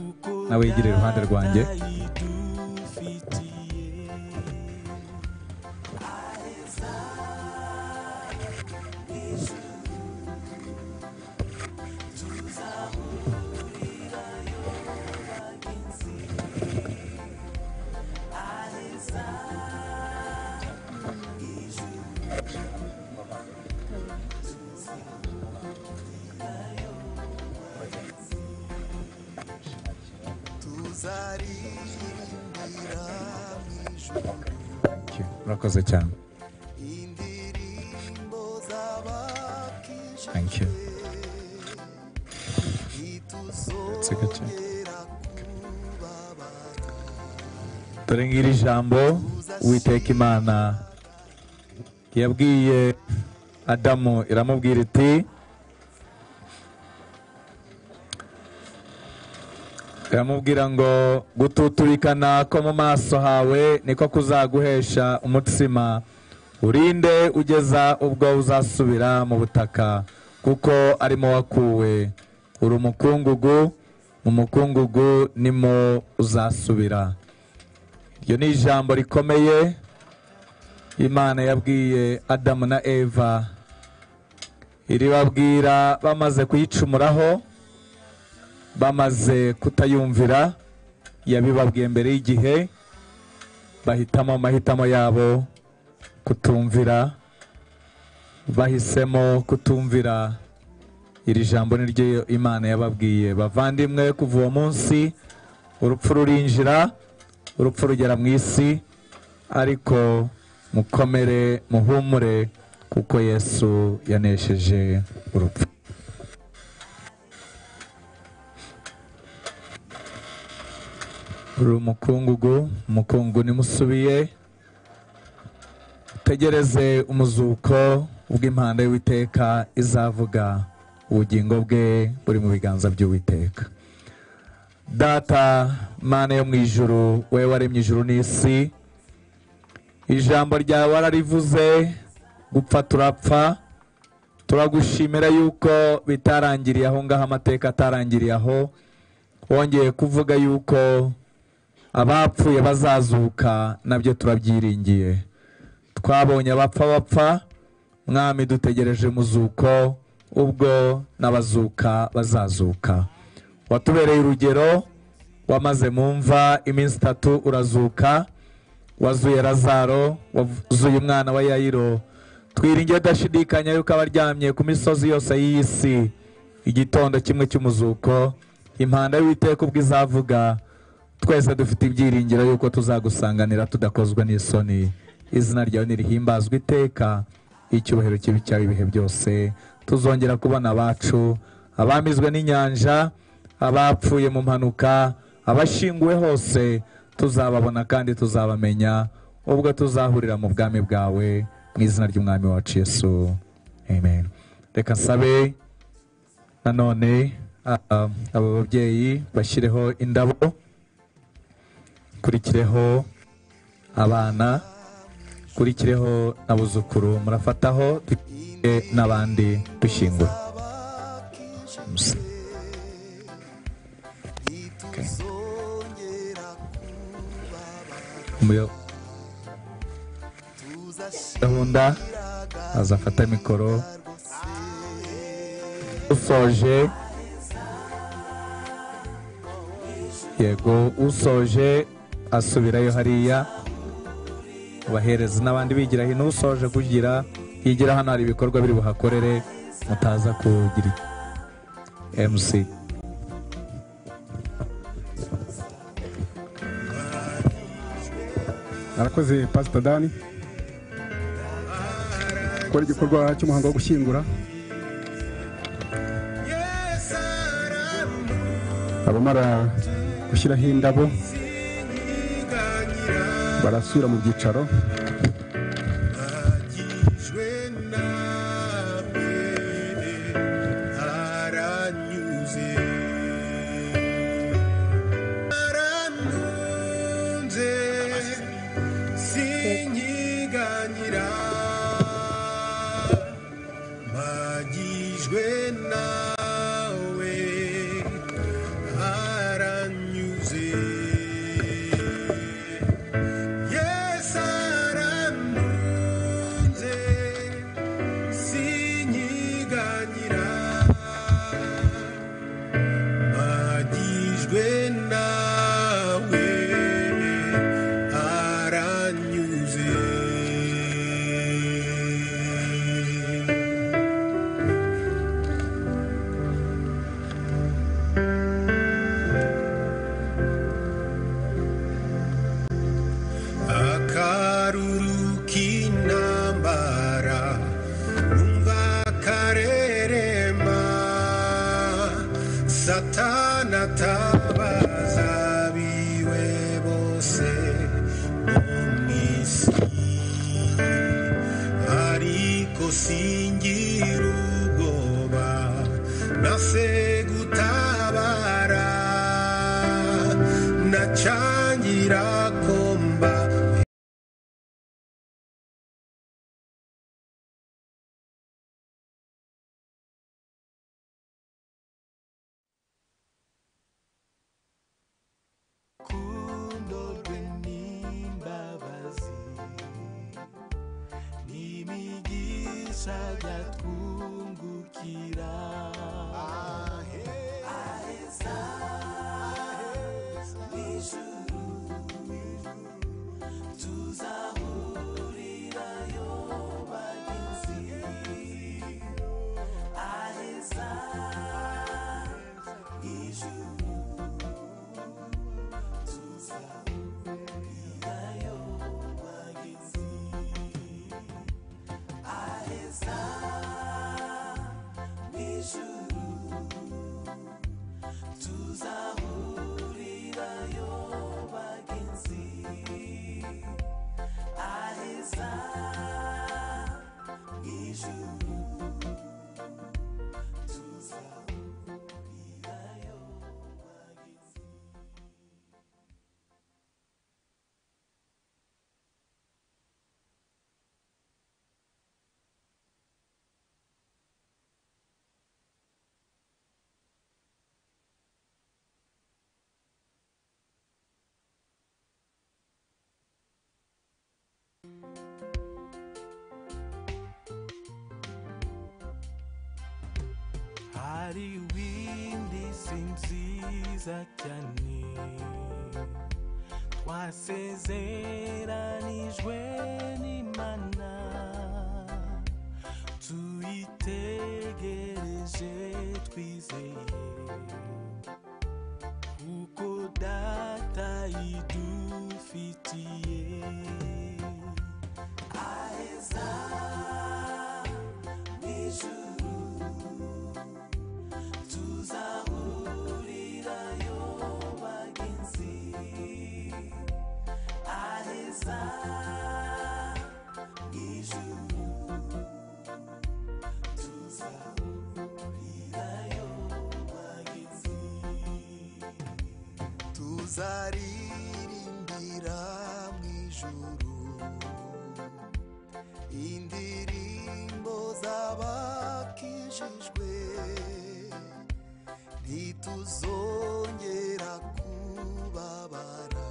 nawe yigire iruhande rwanjye idufitiye murakoze cyane thank you Ndetse gake. dore ngiri ijambo uwiteka imana yabwiye adamu iramubwira iti iramubwira ngo gututurikana ko mu maso hawe niko kuzaguhesha umutsima urinde ugeza ubwo uzasubira mu butaka kuko arimo wakuwe uri umukungugu mu mukungugu nimo uzasubira iryo ni ijambo rikomeye imana yabwiye adamu na eva iribabwira bamaze kuyicumuraho bamaze kutayumvira yabibabwiye mbere y'igihe bahitamo amahitamo yabo kutumvira bahisemo kutumvira iri jambo niryo imana yababwiye bavandimwe kuva uwo munsi urupfu rurinjira urupfu rugera mu isi ariko mukomere muhumure kuko yesu yanesheje urupfu uri umukungugu umukungu nimusubiye tegereze umuzuko bw'impanda y'uwiteka izavuga ubugingo bwe buri mu biganza by'uwiteka data mana yo mu ijuru wowe waremye ijuru n'isi ijambo ryawe wararivuze gupfa turapfa turagushimira yuko bitarangiriye aho ngaho amateka atarangiriye aho wongeye kuvuga yuko abapfuye bazazuka nabyo turabyiringiye twabonye abapfa bapfa mwami dutegereje muzuko ubwo n'abazuka bazazuka watubereye urugero wamaze mu mva iminsi itatu urazuka wazuye razaro wazuye umwana wa yayiro twiringiye udashidikanya yuko abaryamye ku misozi yose y'iyi si igitondo kimwe cy'umuzuko impanda y'uwiteka ubwo izavuga twese dufite ibyiringiro yuko tuzagusanganira tudakozwe n'isoni izina ryawe nirihimbazwe iteka icyubahiro kibi cyawe ibihe byose tuzongera kubona abacu abamizwe n'inyanja abapfuye mu mpanuka abashinguwe hose tuzababona kandi tuzabamenya ubwo tuzahurira mu bwami bwawe mu izina ry'umwami wacu yesu amen reka nsabe nanone ah, aba babyeyi bashyireho indabo kurikireho abana kurikireho abuzukuru murafataho dukikije n'abandi dushyingura Okay. Umuyo- gahunda azafata mikoro usoje yego usoje asubirayo hariya ubahereza n'abandi bigira hino usoje kugira higira hano hari ibikorwa biri buhakorere mutaza kugira mc arakoze pasita dani gukora igikorwa cy'umuhango wo gushyingura abamara gushyiraho indabo barasubira mu byicaro aranyuze aranunze sinkiganyira bagijwe nawe aranyuze yesu aranunze sinkiganyira bagijwe nawe aranyuze satani atabaza abiwe bose bo mu isi ariko singira ubwoba nase gutabara nacangira komba urukundo rwe n'imbabazi n'imigisha yatwungukira aheza n'ijuru tuzahurirayo bagenzi aheza ijuru hari windi si nziza cyane twasezeranijwe n'imana tuyitegereje twizeye kuko data idufitiye aheza n'ijuru tuzahurirayo bagenzi aheza ijuru tuzahurirayo bagenzi tuzaririmbira mu ijuru indirimbo z'abakijijwe ntituzongera kubabara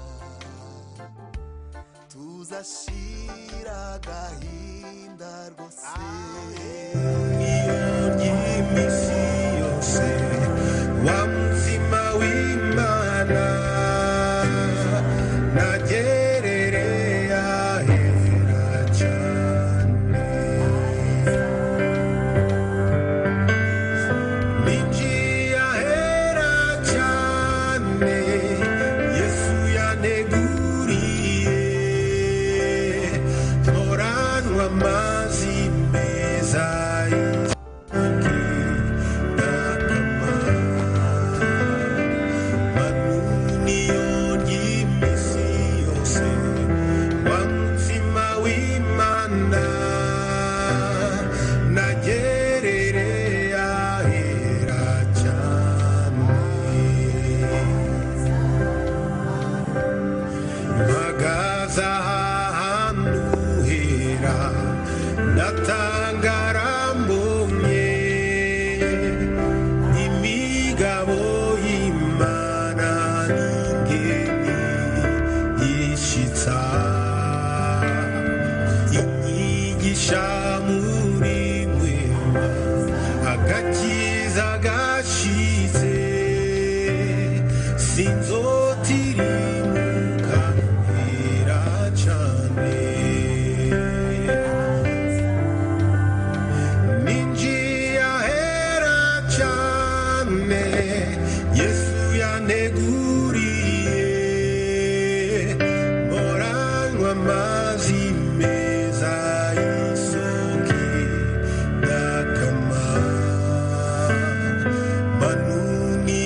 tuzashira agahinda rwose y'iminsi yose wa muzima w'imana nagerereye ahera cyane ninjiye ahera cyane yesu yaneguriye ntoranwa amazi meza Natangarambumye imigabo y'imana n'ingeni yishitsa inyigisha muri mwema agakiza gashize sinzotirimuka mpera cane ninjiye ahera cyane yesu yaneguriye mporanywa amazi meza y'isoko n'akamaro manuni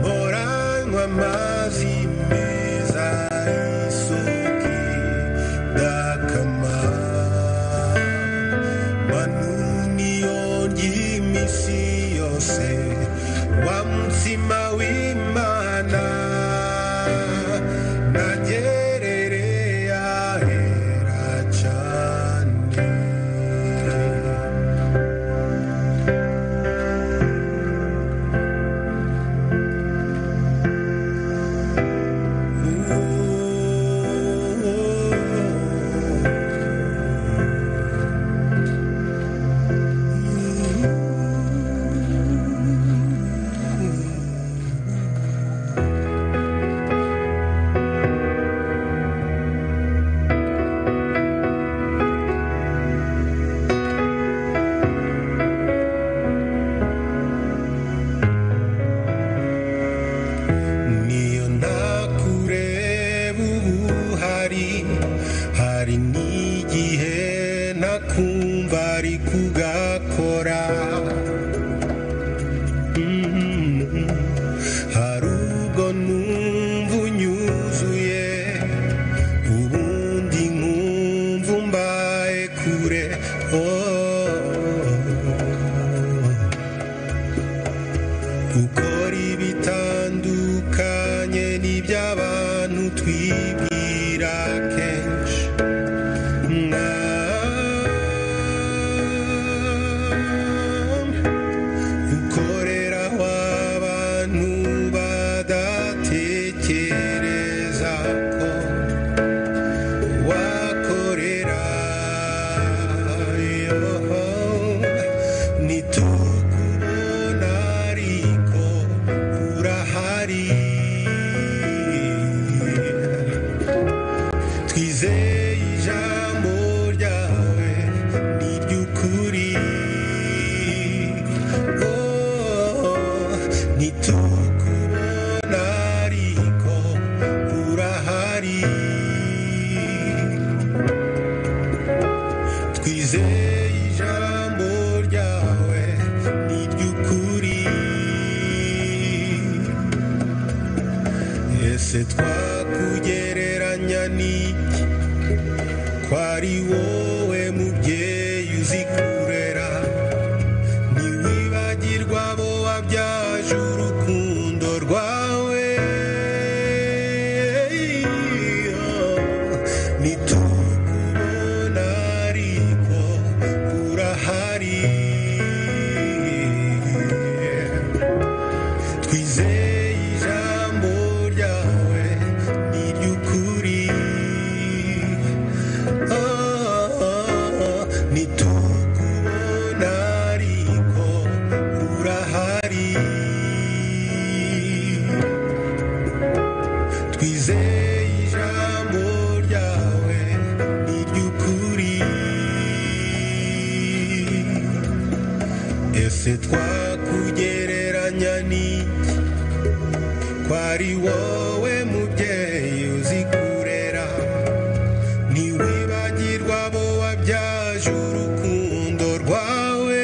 baranywa amazi meza y'isoko idakama manuni yonye iminsi yose wa mutsima w'imana nagerere yahera cyane niyo ntakureba ubu hari hari n'igihe ntakumva ari kugakora Mm. hari ubwo numva unyuzuye ubundi nkumva mbaye kure oh. ukora ibitandukanye n'iby'abantu twibwira kenshi Mwami, ukorera aho abantu badatekereza ko wakorera yoho nitukubona ariko urahari twizeye ijambo ryawe ni ry'ukuri Oh, nitukubona ariko urahari twizeye ijambo ryawe ni ry'ukuri ese twakugereranya n'iki ko ari wowe mubyeyi uzi kurera ntiwibagirwa abo wabyaje urukundo rwawe nitukubona ariko urahari twizeye ijambo ryawe ni iry'ukuri nitukubona ariko urahari twizeye ijambo ryawe ni iry'ukuri ese twakugereranya n'iki ko ari wowe mubyeyi uzi kurera ntiwibagirwa abo wabyaje urukundo rwawe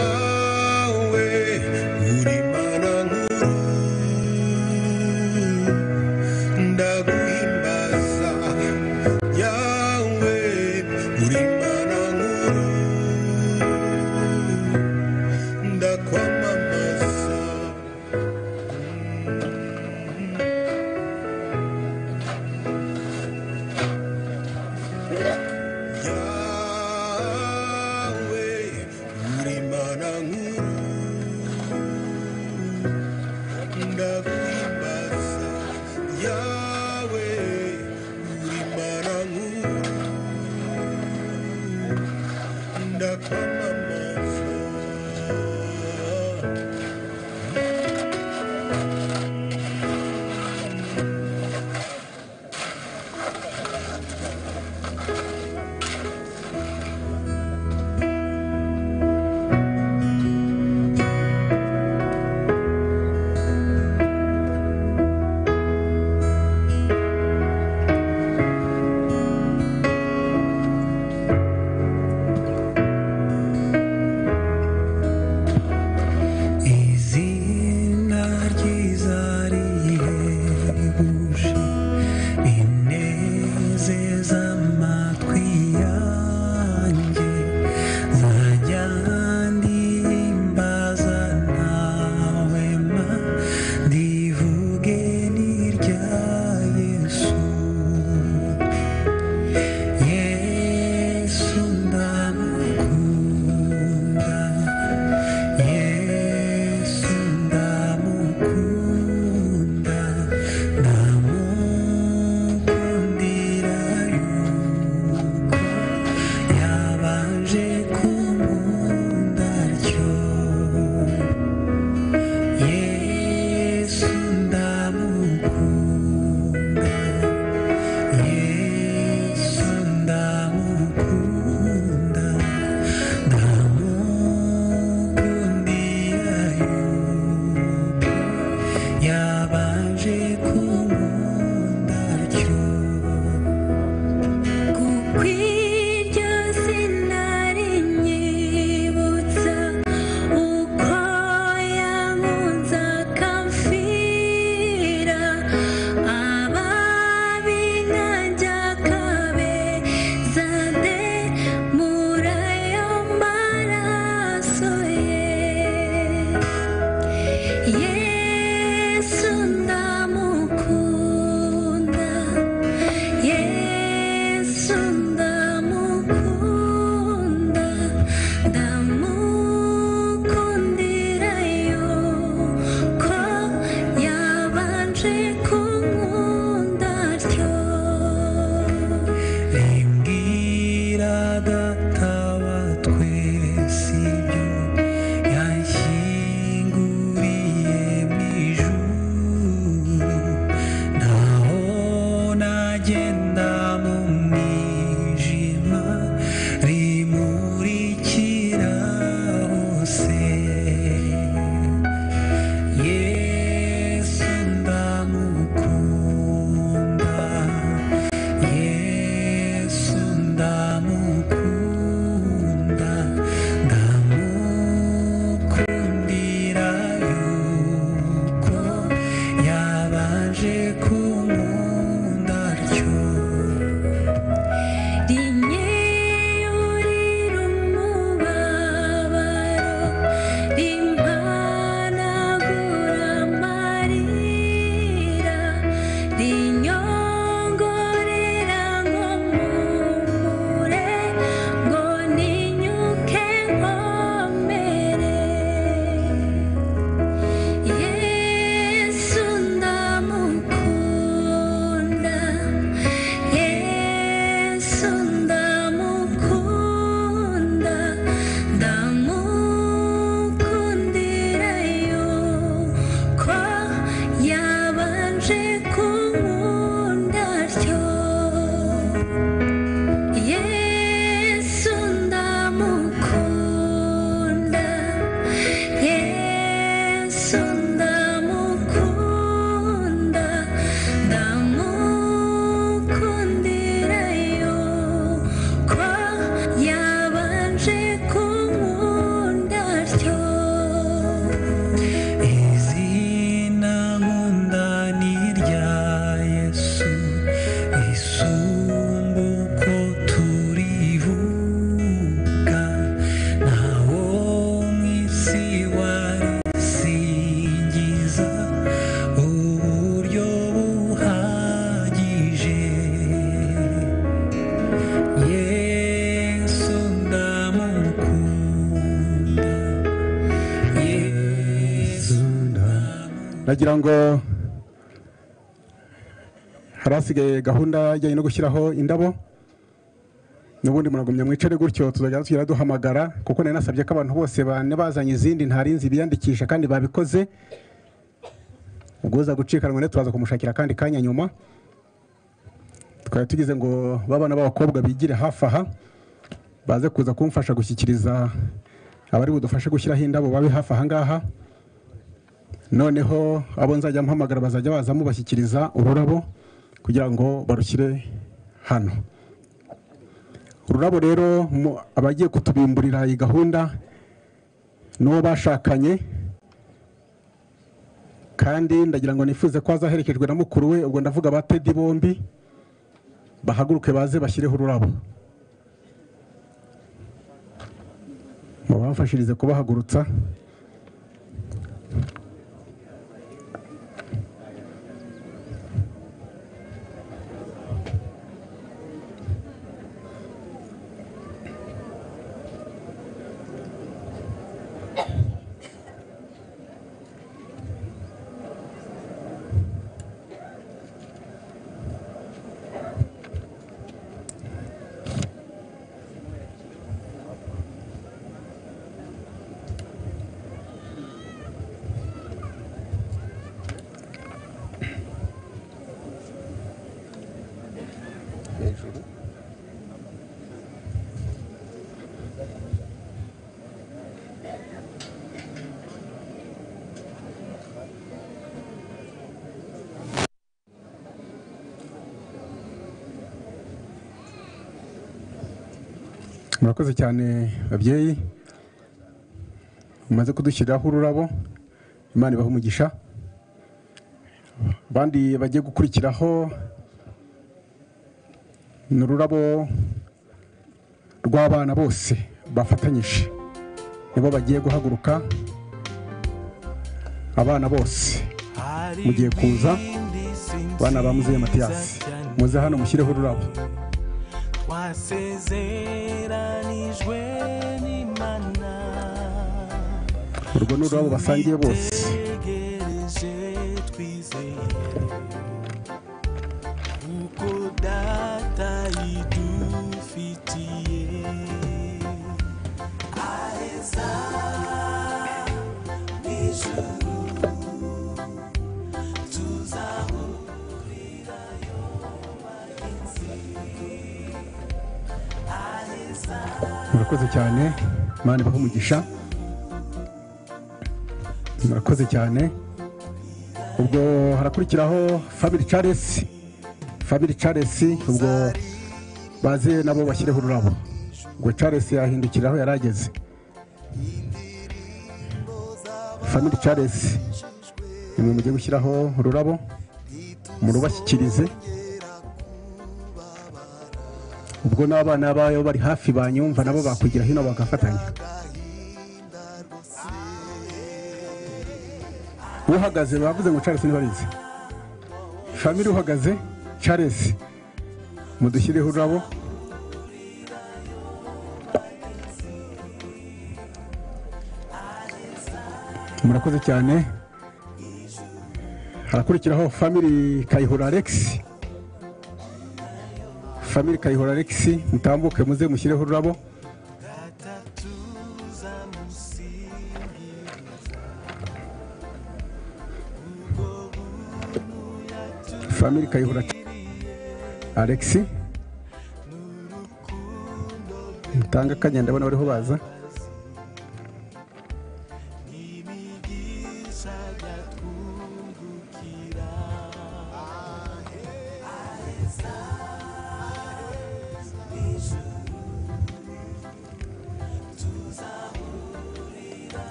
yawe uri mana nkuru ndaguhimbaza yawe uri mana nkuru ndakwamamaza yawe uri mana nkuru ndakwimbaza yawe uri mana nkuru ndakwamamaza ndagira ngo hari hasigaye gahunda ijyanye no gushyiraho indabo n'ubundi muragumya mwicare gutyo tuzajya tugenda duhamagara kuko nari nasabye ko abantu bose bane bazanye izindi ntarinzi ibiyandikisha kandi babikoze ubwo uza gucika rwanda turaza kumushakira akandi kanya nyuma twari tugize ngo babana b'abakobwa bigire hafi aha baze kuza kumfasha gushyikiriza abari budufashe gushyiraho indabo babe hafi aha ngaha noneho abo nzajya mpamagara bazajya baza mubashyikiriza ururabo kugira ngo barushyire hano ururabo rero mu- abagiye kutubimburira iyi gahunda n'uwo bashakanye kandi ndagira ngo nifuze ko azaherekejwe na mukuru we ubwo ndavuga ba tedi bombi bahaguruke baze bashyireho ururabo mubafashirize kubahagurutsa murakoze cyane babyeyi mumaze kudushyiriraho ururabo imana ibaha umugisha abandi bagiye gukurikiraho ni ururabo rw'abana bose bafatanyije nibo bagiye guhaguruka abana bose mugiye kuza abana ba muzehe matiyasi muze hano mushyireho ururabo twasezeranijwe n'imana urwo ni ururabo basangiye bose tegereje twizeye kuko data yidufitiye aheza n'ijuru tuzahurirayo bagenzi murakoze cyane imana ibaha umugisha murakoze cyane ubwo harakurikiraho family charles family charles ubwo baze nabo bashyireho ururabo ubwo charles yahindukira aho yari ageze family charles nimwe mujye gushyiraho ururabo murubashyikirize ubwo n'abana bayo bari hafi banyumva nabo bakugira hino bagafatanya uhagaze bavuze ngo charles ntibarize famiri uhagaze charles mudushyireho ururabo murakoze cyane harakurikiraho famiri kayihura alex famiri kayihura alex mutambuke muze mushyireho ururabo famiri kayihura alex mutanga akanya ndabona bariho baza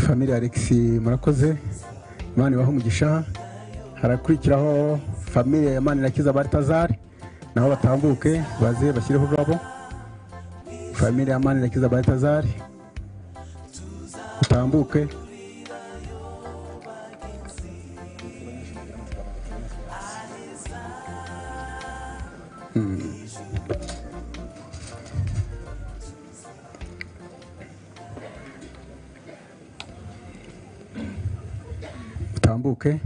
famiri alex murakoze imana ibaha umugisha harakurikiraho famiri ya manirakiza baritazari naho batambuke baze bashyireho ururabo famiri ya manirakiza baritazari utambuke utambuke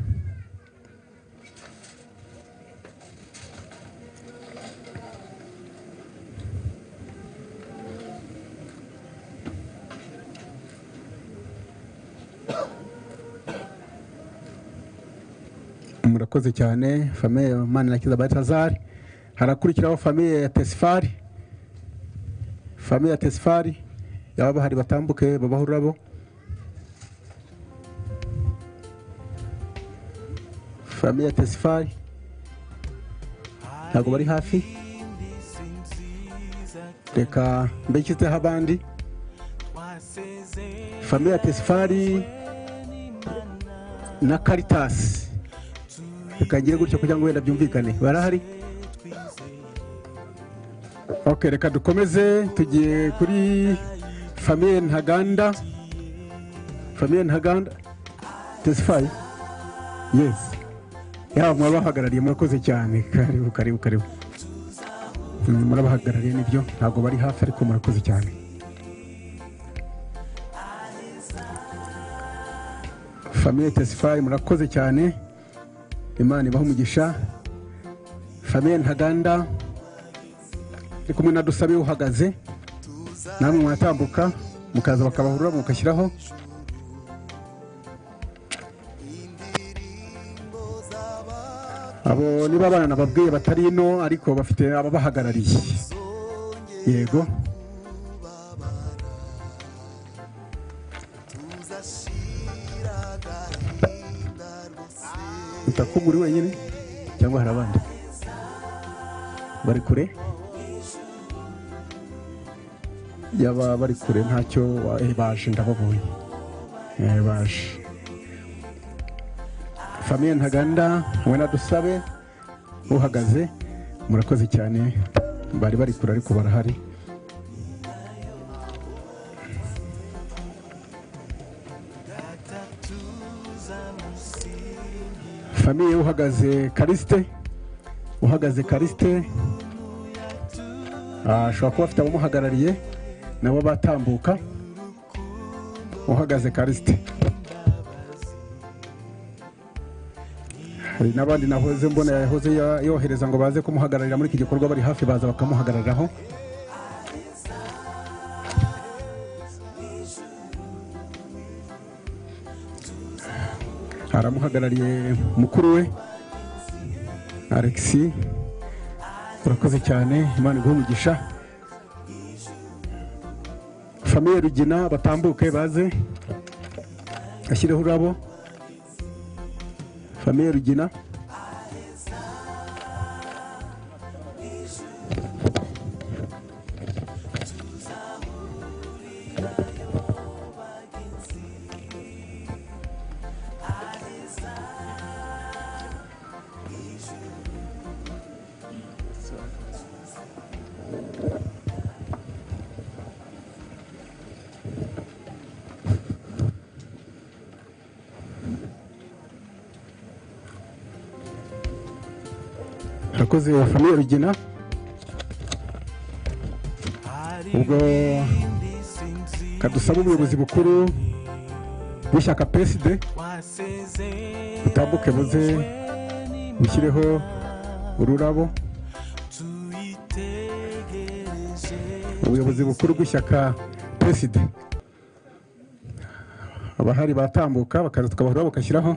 murakoze cyane famiye ya manirakiza batazari harakurikiraho famiye ya tesifari famiye ya tesifari yaba bahari batambuke babaho ururabo famiye ya tesifari ntabwo bari hafi reka mbeshyizeho abandi famiye ya tesifari na karitasi bikagire gutyo kugira ngo wenda byumvikane barahari ok reka dukomeze tugiye kuri famiye ntaganda famiye ntaganda tesifaye yesi yaba murabahagarariye murakoze cyane karibu karibu karibu Mm, murabahagarariye nibyo ntabwo bari hafi ariko murakoze cyane famiye tesifaye murakoze cyane imana ibaha umugisha famiye ntaganda ndi kumwe na dusabe uhagaze namwe mwatambuka mukaza bakabahurura mugashyiraho abo niba abana nababwiye batari ino ariko bafite ababahagarariye yego utakubwa uri wenyine cyangwa hari abandi bari kure yaba bari kure ntacyo wa- eh, baje ndababonye Eh, baje famiye ntaganda we na dusabe uhagaze murakoze cyane bari bari kure ariko barahari famiye uhagaze karisite uhagaze karisite ah, ashobora kuba afite abamuhagarariye nabo batambuka uhagaze karisite hari n'abandi nahoze mbona yahoze ya- yohereza ngo baze kumuhagararira muri iki gikorwa bari hafi baza bakamuhagarariraho aramuhagarariye mukuru we alexi urakoze cyane imana iguhe umugisha famiye rugina batambuke baze ashyireho ururabo famiye rugina urakoze famiye rugina ubwo kadusaba ubuyobozi bukuru bw'ishyaka peside butambuke buze bushyireho ururabo ubuyobozi bukuru bw'ishyaka peside abahari batambuka bakaza tukabahura bagashyiraho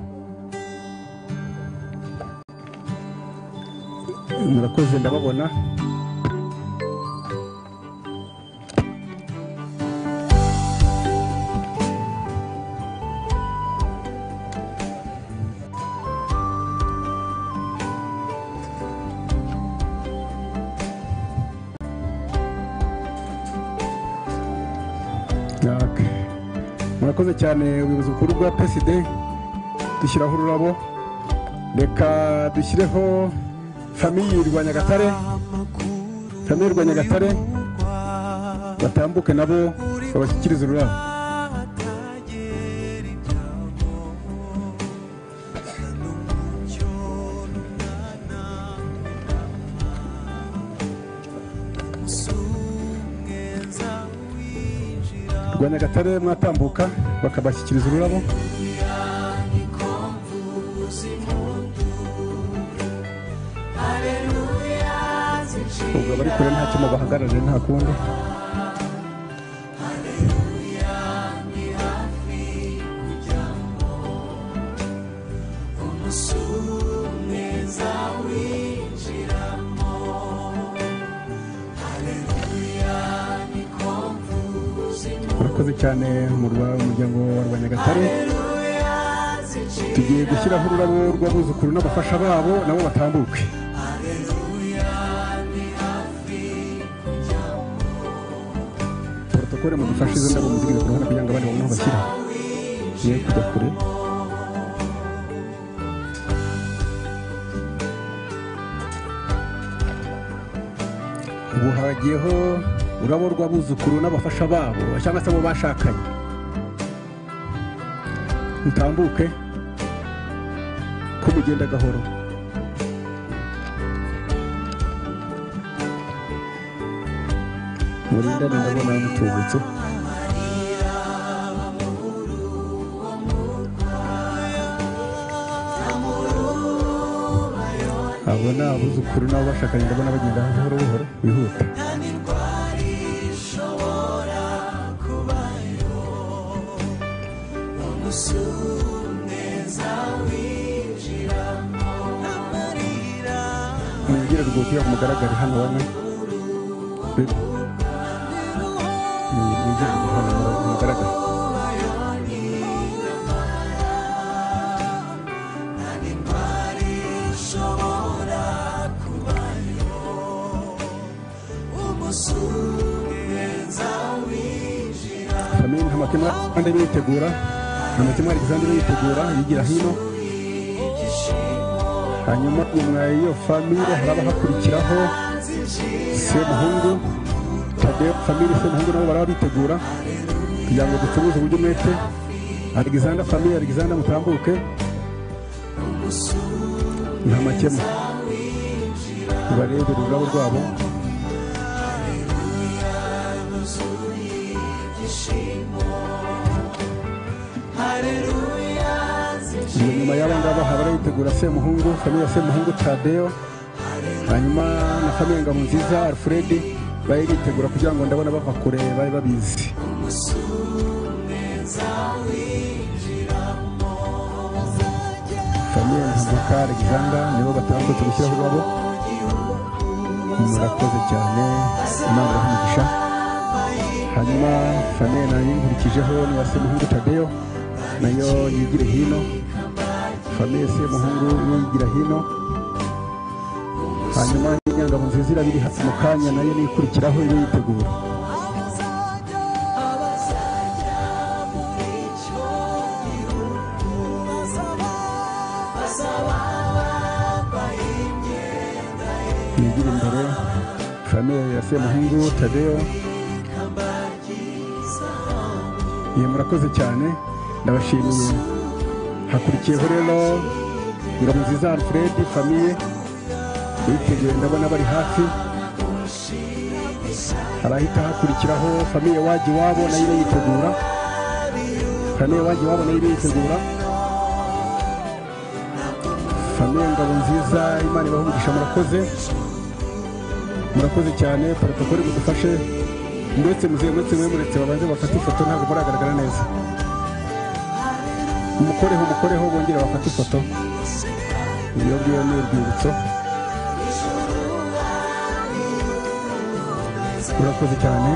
murakoze ndababona Ok. murakoze cyane ubuyobozi bukuru bwa peside dushyiraho ururabo reka dushyireho famiye rwa nyagatare famiye rwa nyagatare batambuke nabo babashyikirize ururabo rwa nyagatare mwatambuka bakabashyikiriza ururabo Yanikomvu ubwo abari kure ntacyo mubahagarariye nta kundi murakoze cyane mu rwa- umuryango wa rwanyagatare tugiye gushyiraho ururabo rw'abuzukuru n'abafasha babo nabo batambuke porotokole mudufashe izo ndabo muzigire ku ruhande kugira ngo abandi babone aho bashyira ye kujya kure ubu hagiyeho ururabo rw'abuzukuru n'abafasha babo cyangwa se abo bashakanye utambuke ko mugenda gahoro murindane ndabona mutubutse abo ni abuzukuru nabo bashakanye ndabona bagenda buhoro buhoro bihuta mwigire rwuzuye mugaragare hano bamwe Be- mwigire hano mugaragare famille ntamakemwa kandi bitegura ntamakemwa Alexander bitegura yigira hino hanyuma nyuma y'iyo famille haraba hakurikiraho semuhungu tadeo famille semuhungu nabo baraba bitegura kugira ngo ducuruze uburyo umwete Alexander famille Alexander mutambuke ntamakemwa nibarebere ururabo rwabo Iyo nyuma y'abangaba haba aritegura semuhungu famille ya semuhungu tadeo hanyuma na famille ngabo nziza alfred bari bitegura kugira ngo ndabona bava kure bari babizi famille ntamuka alexander nibo batandukanye gushyiraho urwabo murakoze cyane imana ibahe hanyuma famille nayo inkurikijeho ni iya semuhungu tadeo nayo yigire hino famille semuhungu yigira hino hanyuma inyangabo nziza irabiri hafi mu kanya nayo niyo ikurikiraho iyo yitegura yigire imbere famille ya semuhungu tadeo ye murakoze cyane ndabashimiye hakurikiyeho rero ingabo nziza alfred famiye biteguye ndabona bari hafi harahita hakurikiraho famiye wajya iwabo nayo iba yitegura famiye wajya iwabo nayo iba yitegura famiye ngabo nziza imana ibahungisha murakoze murakoze cyane protokole mudufashe ndetse muzengurutse mwe muretse babanze bafate ifoto ntabwo muragaragara neza umukoreho umukoreho bongere bafate ifoto iyo ngiyo ni urwibutso murakoze cyane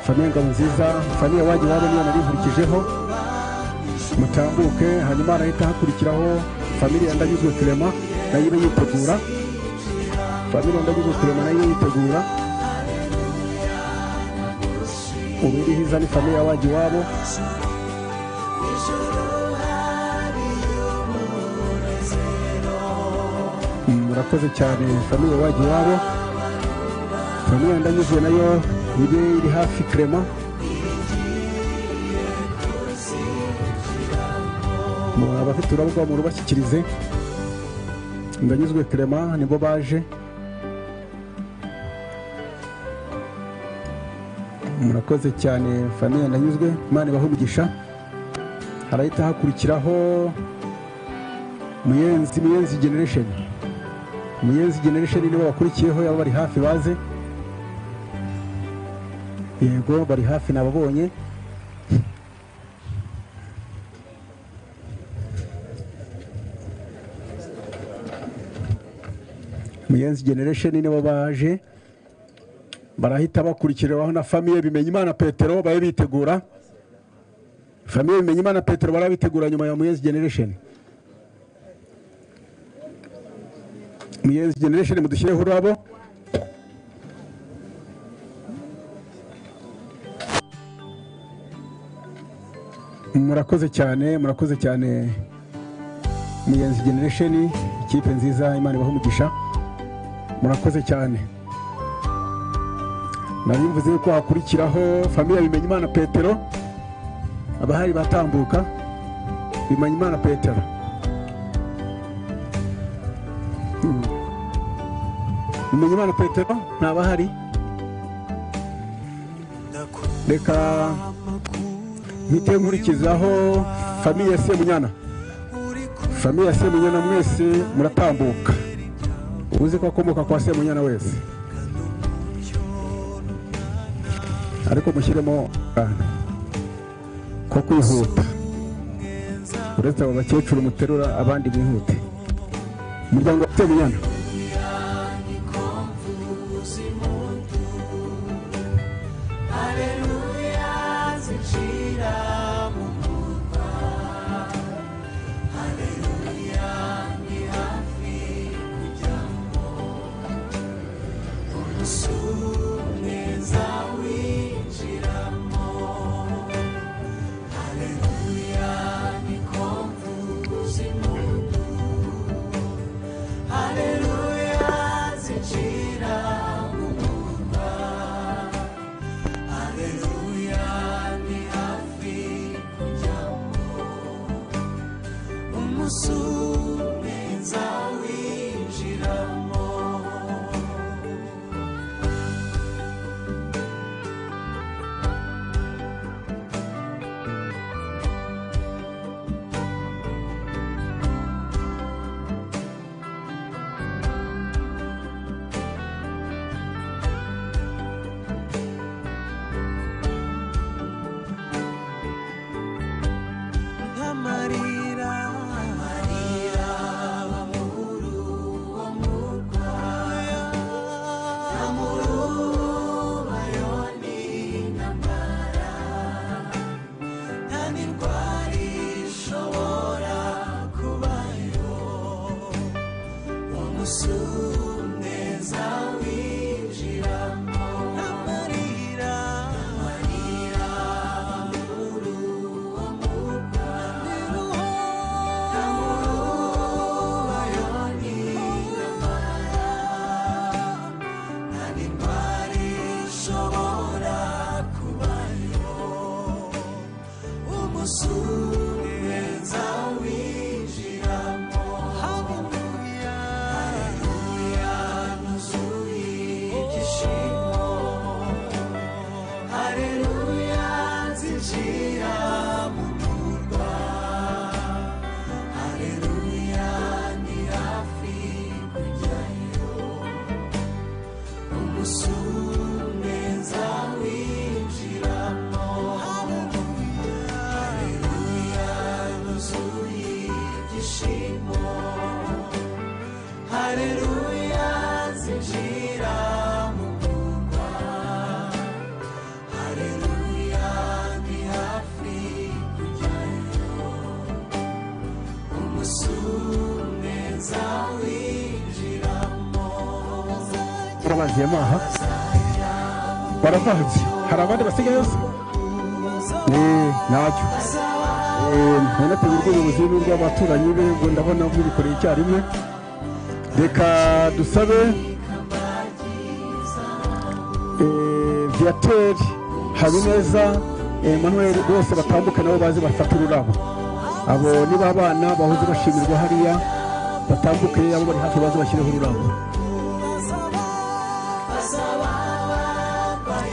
famiye ngabo nziza famiye wajya iwabo niyo nari nkurikijeho mutambuke hanyuma harahita hakurikiraho famiye ya ndanyuzwe kirema nayo iba yitegura famiye ya ndanyuzwe kirema nayo yitegura ubiri hiza ni famiye waje iwabo murakoze cyane famiye waje iwabo famiye ndanyuzwe nayo ibe iri hafi krema abafite urabo rwabo murubashyikirize ndanyuzwe krema nibo baje murakoze cyane famiye ndanyuzwe imana ibahe umugisha harahita hakurikiraho muyenzi muyenzi generation muyenzi generation nibo bakurikiyeho yaba bari hafi baze yego bari hafi nababonye muyenzi generation nibo baje barahita bakurikiraho na famiye bimenya imana petero babe bitegura famiye bimenya imana petero barabitegura nyuma ya muyenzi generation muyenzi generation mudushyireho ururabo murakoze cyane murakoze cyane muyenzi generation ikipe nziza imana ibaho umugisha murakoze cyane nabimvuze ko hakurikiraho famiye bimenya imana petero abahari batambuka bimenya imana petero Bimenyimana Petero ntabahari reka mpite nkurikizaho famiye ya Semunyana famiye ya Semunyana mwese muratambuka uzi ko akomoka kwa Semunyana wese ariko mushyiremo akantu ko kwihuta uretse abo bakecuru muterura abandi bihute umuryango wa Semunyana Aleluia, zinjira mu murwa. Aleluia, ni hafi kujyamo. Umunsi umwe nzawinjiramo. Aleluia, ni ko mvuza impundu. Aleluia, zinjira mu murwa. Aleluya ni hafi kujyamo umunsi umwe nzawinjiramo nk'amarira amarira amuru wo mu rwaya amuru bayoni ntambara nta n'indwara ishobora kubayo wo munsi umwe nzawinjiramo amarira amarira amuru wo mu Hallelujah, zinjira mu murwa. Haleluya ni hafi kujyayo umunsi umwe nzawinjiramo Haleluya nuzuye ibyishimo Haleluya zinjira mu murwa Haleluya ni hafi kujyayo umusumwe zawinjiramo barabagiye amaha barabazi hari abandi basigaye yose Eh, ntacyo ntunategura urw'ubuyobozi n'urw'abaturanyi be ngo ndabona mubikoreye icyarimwe reka dusabe eh, viateri habineza emmanuel bose batambuke nabo bazi bafata ururabo abo niba abana bahoze bashimirwa hariya batambuke abo bari hafi baze bashyireho ururabo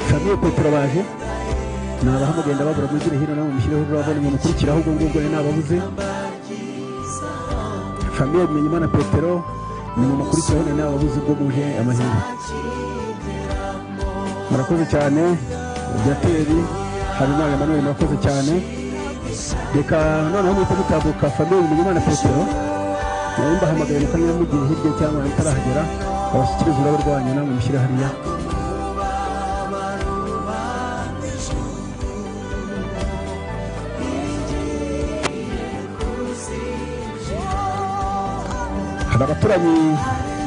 famiye petero baje nabahamugenda babura mugire hino namwe mushyireho ururabo nimwe mukurikiraho ubwo ngubwo ni nababuze famille bimenyimana petero ni mu makurikiyeho na nawe wabuze ubwo muje amahirwe murakoze cyane byateri habimana emmanuel murakoze cyane reka noneho muhita mutabuka famille bimenyimana petero nayo mbahamagaye mukamenya mugiye hirya cyangwa mutarahagera babashyikiriza urabo rwanyu namwe mushyire hariya hari abaturanyi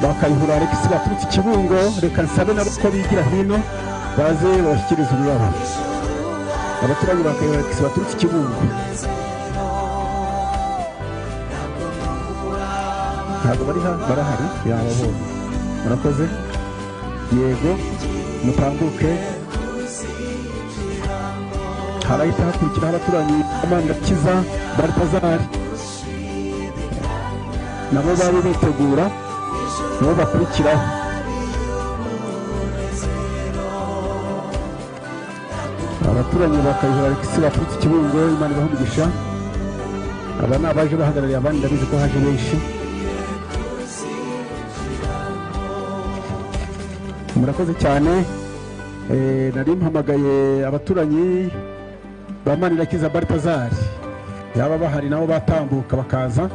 ba kayihura alex baturutse i kibungo reka nsabe nabo ko bigira hino baze babashyikiriza ururabo abaturanyi ba kayihura alex baturutse i kibungo ntabwo bari ha barahari yababonye murakoze yego mutambuke harahita hakurikiraho abaturanyi amandakiza baritazari nabo bari bitegura nabo bakurikiraho abaturanyi ba kayihura alexi baturutse i kibungo imana ibaha umugisha aba ni abaje bahagarariye abandi ndabizi ko haje benshi murakoze cyane Eh, nari mpamagaye abaturanyi ba manirakiza baritazari yaba bahari nabo batambuka bakaza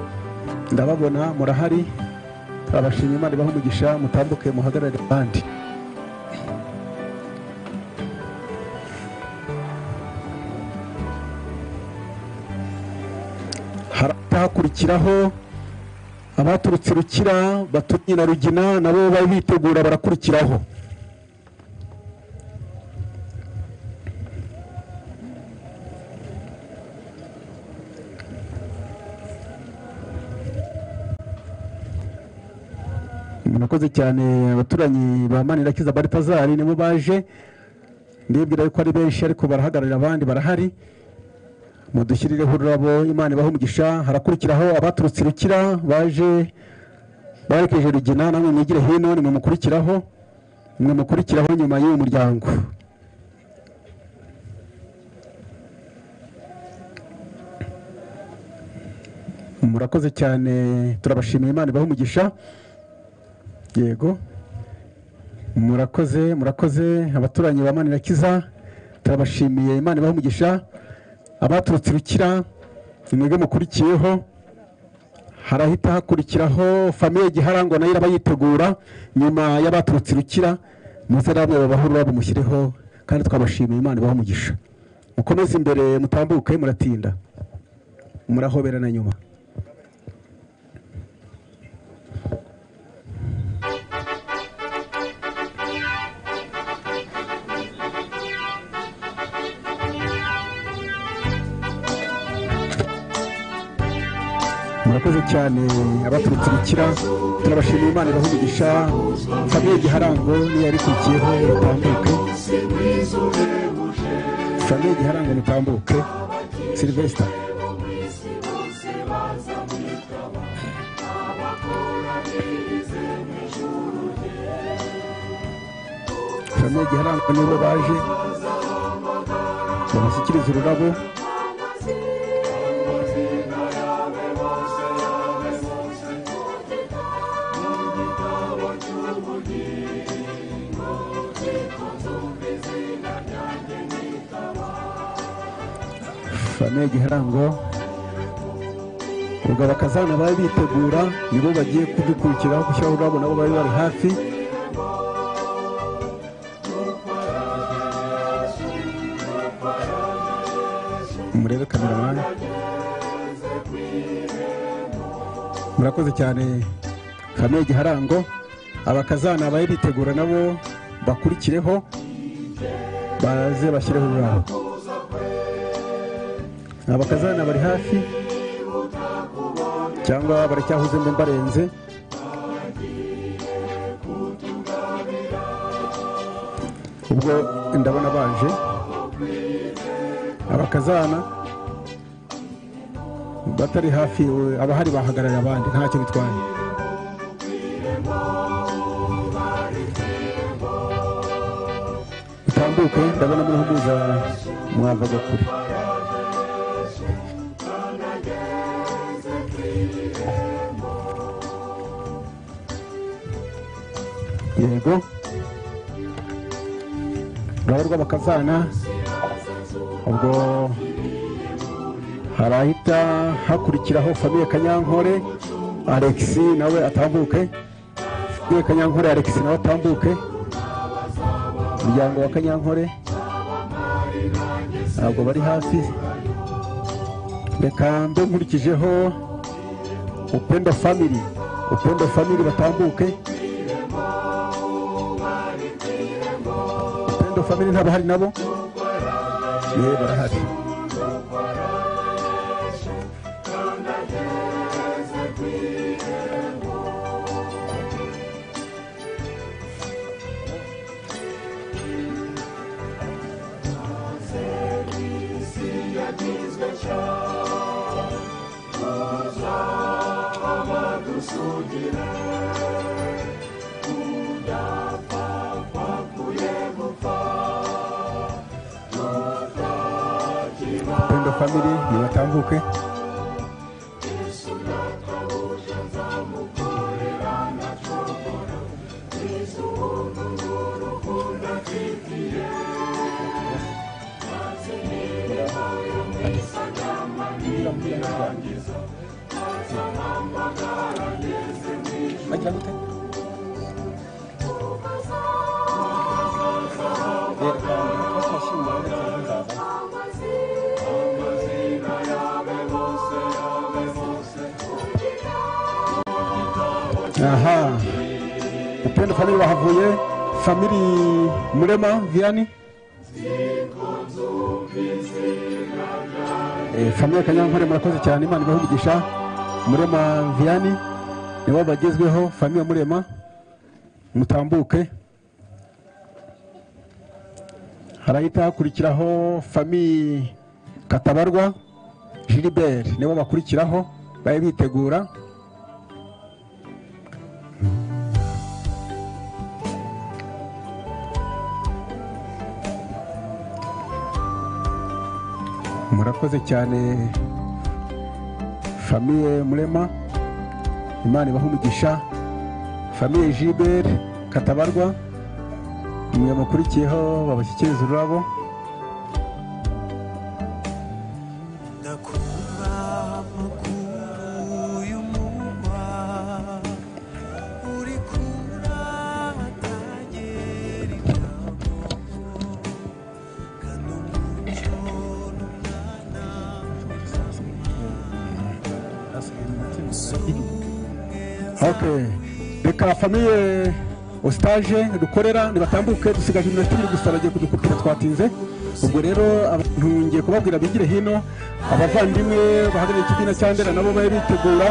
ndababona murahari turabashima imana ibaha umugisha mutambuke muhagarare abandi hakurikiraho abaturutse rukira baturiye na rugina nabo bari bitegura barakurikiraho murakoze cyane abaturanyi ba manirakiza baritazari nibo baje ndibwira yuko ari benshi ariko barahagararira abandi barahari mudushyirireho ururabo imana ibaha umugisha harakurikiraho abaturutse i rukira baje barekeje rugina namwe mwigire hino nimwe mukurikiraho mwe mukurikiraho nyuma y'uyu muryango murakoze cyane turabashimiye imana ibaha umugisha yego murakoze murakoze abaturanyi ba manirakiza turabashimiye imana ibaha umugisha abaturutse rukira mwebwe mukurikiyeho harahita hakurikiraho famiye giharangwa nayo iraba yitegura nyuma y'abaturutse rukira muze namwe babahe ururabo mushyiriho kandi twabashimiye imana ibaha umugisha mukomeze imbere mutambuke muratinda murahoberana nyuma murakoze cyane abaturutse bukira turabashimiye imana ibaha umugisha famiye giharango niyo yarikurikiyeho mutambuke famiye giharango mutambuke silvesita famiye giharango nibo baje babashyikiriza ururabo famiye giharango ubwo abakazana bari bitegura nibo bagiye kudukurikiraho gushyiraho ururabo nabo bari bari hafi murebe kameramani murakoze cyane famiye giharango abakazana bari bitegura nabo bakurikireho baze bashyireho ururabo abakazana bari hafi cyangwa baracyahuze mbe mbarenze ubwo ndabona baje abakazana batari hafi we- abahari bahagarariye abandi ntacyo bitwaye utambuke ndabona murahumuza mwavaga kure yego urabo rw'abakazana ubwo harahita hakurikiraho famiye kanyankore alexi nawe atambuke famiye kanyankore alexi nawe atambuke umuryango wa kanyankore ntabwo bari hasi reka mbe nkurikijeho upendo family upendo family batambuke upendo family ntabahari nabo ye barahari upendo family nibatambuke aha upendo family bahavuye family murema viani Eh, famille kanyankore murakoze cyane imana ibahumugisha murema viani nibo bagezweho famille murema mutambuke harahita hakurikiraho famille katabarwa gilibert nibo bakurikiraho babe bitegura murakoze cyane famiye murema imana ibaha umugisha famiye gilbert katabarwa mwe mukurikiyeho babashyikiriza ururabo ok reka famiye ositaje dukorera ntibatambuke dusigaje iminota ibiri gusa bagiye kudukupira twatinze ubwo rero abantu ngiye kubabwira bigire hino abavandimwe bahagarariye ikigina cya ndera nabo babe bitegura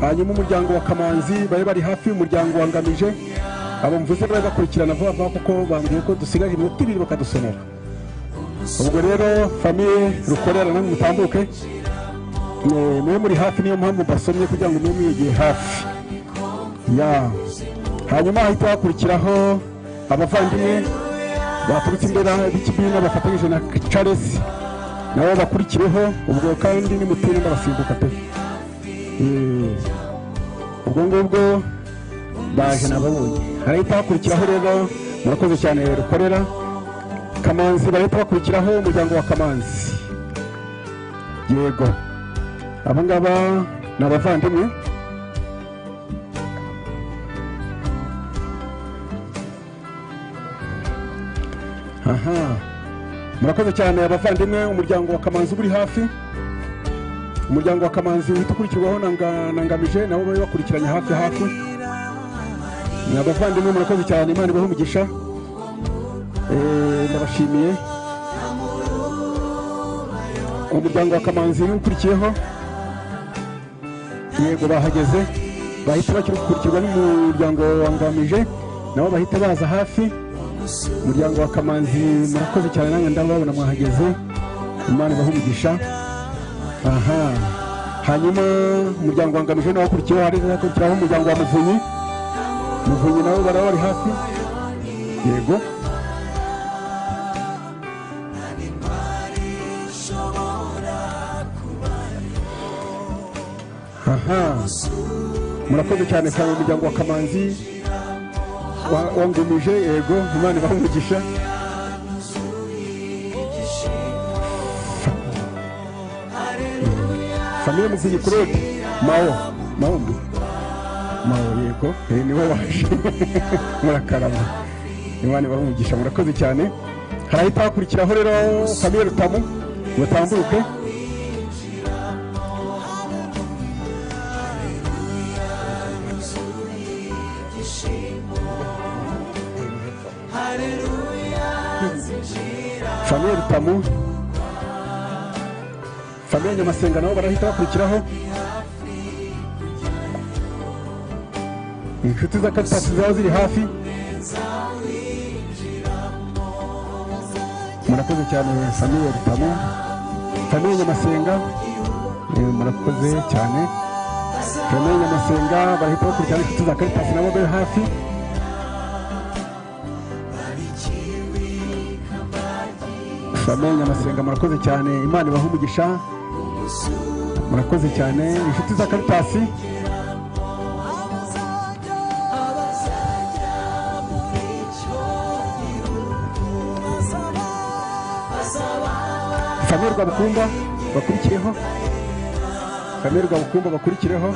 hanyuma umuryango wa kamanzi babe bari hafi y'umuryango wangamije abo mvuze babe bakurikirana vuba vuba kuko bambwiye ko dusigaje iminota ibiri bakadusomera ubwo rero famiye rukorera namwe mutambuke Eh, mube muri hafi niyo mpamvu mbasomye kugira ngo mube mwegeye hafi ya hanyuma hahita hakurikiraho abavandimwe baturutse imbere b'ikibina bafatanyije na charles nabo bakurikireho ubwo kandi nimutire ndabasimbuka pe Eh, ubwo ngubwo baje nababonye harahita hakurikiraho rero murakoze cyane rukorera kamanzi barahita bakurikiraho umuryango wa kamanzi yego aba ngaba ni abavandimwe aha murakoze cyane abavandimwe umuryango wa kamanzi uba uri hafi umuryango wa kamanzi uhita ukurikirwaho na Nga- na ngamije nabo bari bakurikiranye hafi hafi ni abavandimwe murakoze cyane imana ibahe umugisha Eh, ndabashimiye umuryango wa kamanzi ukurikiyeho yego bahageze bahita bakiri gukurikirwa n'umuryango wangamije nabo bahita baza hafi umuryango wa kamanzi murakoze cyane nange ndababona mwahageze imana ibahumugisha aha hanyuma umuryango wangamije nawo ukurikiyeho hari hakurikiraho umuryango wa muvunyi muvunyi nabo baraba bari hafi yego aha murakoze cyane cyane umuryango wa kamanzi wa- wandemije yego imana ibahe umugisha famille muzinyi claude mao mao mbi mao yego eh, niwe waje murakarama imana ibahe umugisha murakoze cyane harahita hakurikiraho rero famille rutamu mutambuke famille rutamu famille nyamasenga nabo barahita bakurikiraho inshuti za karitasi zaba ziri hafi murakoze cyane famille rutamu famille nyamasenga eh, murakoze cyane famille nyamasenga barahita bakurikirana inshuti za karitasi nabo bari hafi famille nyamasenga murakoze cyane imana ibahe umugisha murakoze cyane inshuti za karitasi famille rwabukumba bakurikireho famille rwabukumba bakurikireho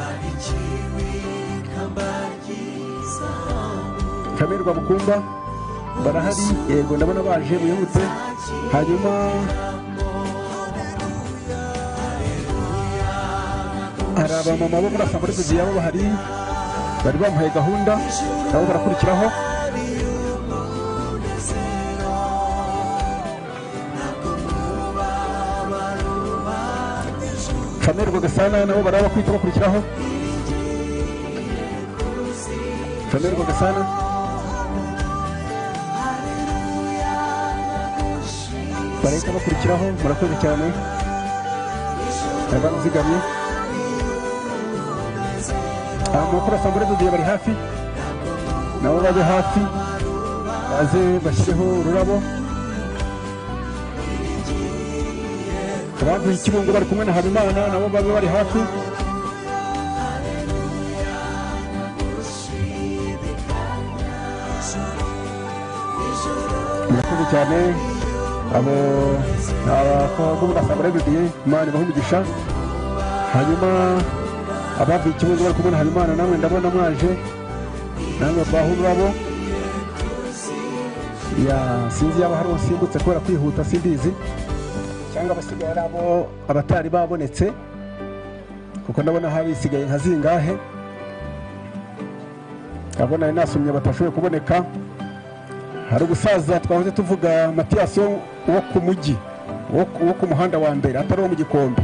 famille rwabukumba barahari yego ndabona baje bihutse hanyuma hari abamama bo muri asambureguzi yabo bahari bari bamuhaye gahunda nabo barakurikiraho famille rwagasana nabo baraba kwita bakurikiraho famille rwagasana barahita bakurikiraho murakoze cyane abana uzigamye amakuru asambure dugiye bari hafi nabo babe hafi baze bashyireho ururabo abavuye ikirungu bari kumwe na habimana nabo babe bari hafi murakoze cyane abo abakobwa murasanga rebudiye imana ibaha umugisha hanyuma abavuye ikibazo bari kumwe na habimana namwe ndabona mwaje namwe baha ururabo ya sinzi yaba hari usimbutse kubera kwihuta simbizi cyangwa abasigaye ari abo abatari babonetse kuko ndabona hari isigaye nka zingahe ndabona ari nasomye batashoboye kuboneka hari ubusaza twahoze tuvuga matiyasi wo wo ku mujyi wo ku- wo ku muhanda wa mbere atari uwo mu gikombe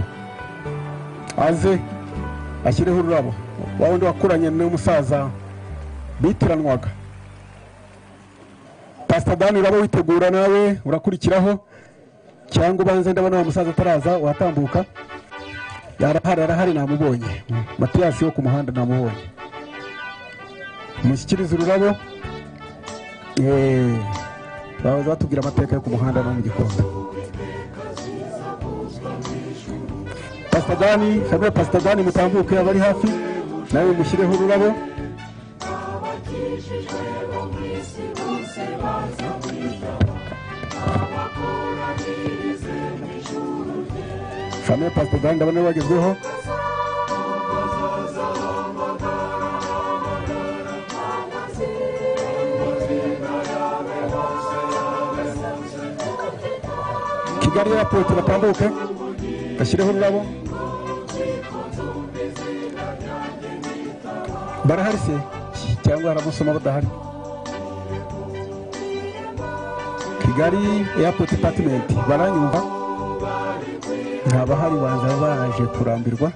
aze ashyireho ururabo wa wundi wakuranye n'umusaza bitiranwaga pasita dani uraba witegura nawe urakurikiraho cyangwa ubanze ndabona wa musaza ataraza watambuka arahari arahari namubonye matiyasi wo ku muhanda namubonye mushyikirize ururabo Eh, bahoze batubwira amateka yo ku muhanda no mu gikombe pasita dani famille pasita dani mutambuke abari hafi nawe mushyireho ururabo famille pasita dani ndabona ariwe wagezweho kigali airport batambuke bashyireho ururabo barahari se cyangwa hari abasoma badahari kigali airport department baranyumva ntabahari baza baje kurambirwa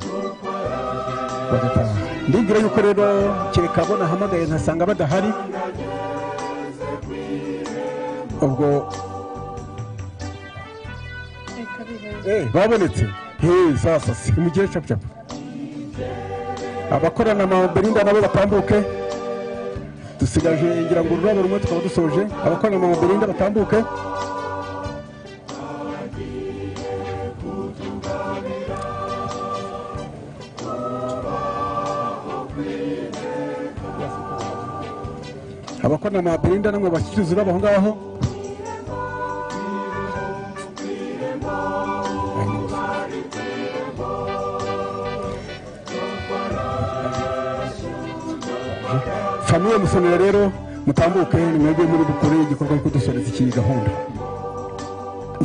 bagataha ndibwira yuko rero kereka abo nahamagaye nkasanga badahari ubwo Eh, babonetse Hey, sasa simugire capucapu abakorana na belinda nabo batambuke dusigaje ngira ngo ururabo rumwe tukaba dusoje abakorana na belinda batambuke abakorana na Belinda namwe bashyikirizwa inama aho ngaho famiye musonera rero mutambuke ni mwebwe muri bukoreye igikorwa cyo kudusoreza iyi gahunda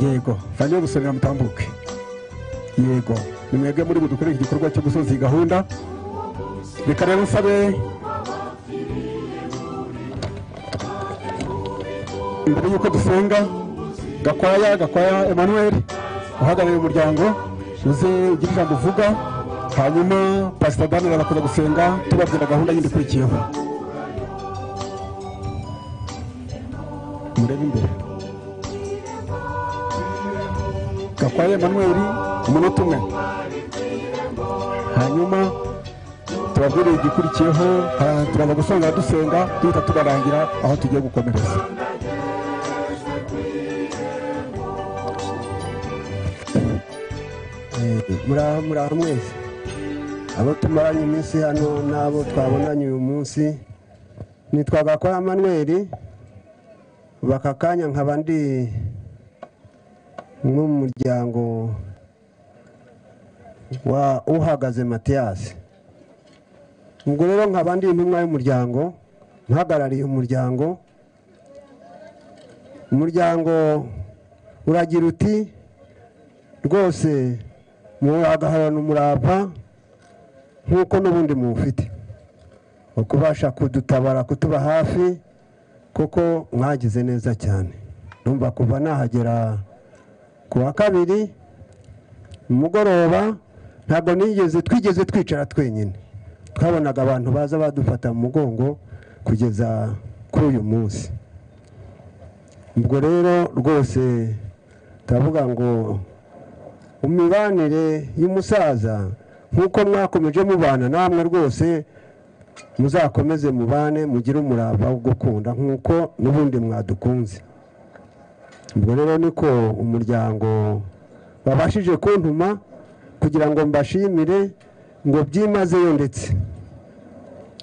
yego famiye musonera mutambuke yego ni mwebwe muri budukoreye iki gikorwa cyo gusoza iyi gahunda reka rero nsabe imbere y'uko dusenga gakwaya gakwaya emmanuel uhagarariye umuryango uze ugire ijambo uvuga hanyuma pasita danira bakaza gusenga tubabwira gahunda yindi ikurikiyeho murebe imbere gakwaya emmanuel umunota umwe hanyuma tubabwiriye igikurikiyeho ha- turaza gusanga dusenga duhita tubarangira aho tugiye gukomereza muraho muraho mwese abo tumaranye iminsi hano n'abo twabonanye uyu munsi nitwa gakora manweri baka kanya nkaba ndi nko mu muryango wa uhagaze matiyasi ubwo rero nkaba ndi intumwa y'umuryango mpagarariye umuryango umuryango uragira uti rwose muragahorana umurava nk'uko n'ubundi muwufite ukubasha kudutabara kutuba hafi kuko mwagize neza cyane numva kuva nahagera ku wa kabiri mugoroba ntabwo nigeze twigeze twicara twenyine twabonaga abantu baza badufata mu mugongo kugeza kuri uyu munsi ubwo rero rwose turavuga ngo imibanire y'umusaza nk'uko mwakomeje mubana namwe rwose muzakomeze mubane mugire umurava wo gukunda nk'uko n'ubundi mwadukunze ubwo rero niko umuryango babashije kuntuma kugira ngo mbashimire ngo byimazeyo ndetse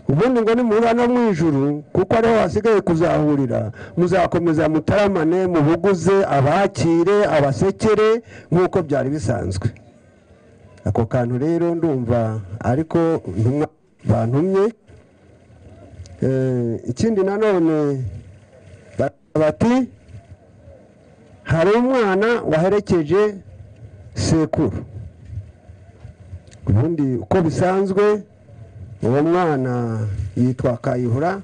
ubundi ngo nimuhura no mu ijuru kuko ariho hasigaye kuzahurira muzakomeza mutaramane mubuguze abakire abasekere nk'uko byari bisanzwe ako kantu rero ndumva ariko ntumwa bantumye Eh, ikindi nanone ba- bati hari umwana waherekeje sekuru ubundi uko bisanzwe uwo mwana yitwa kayihura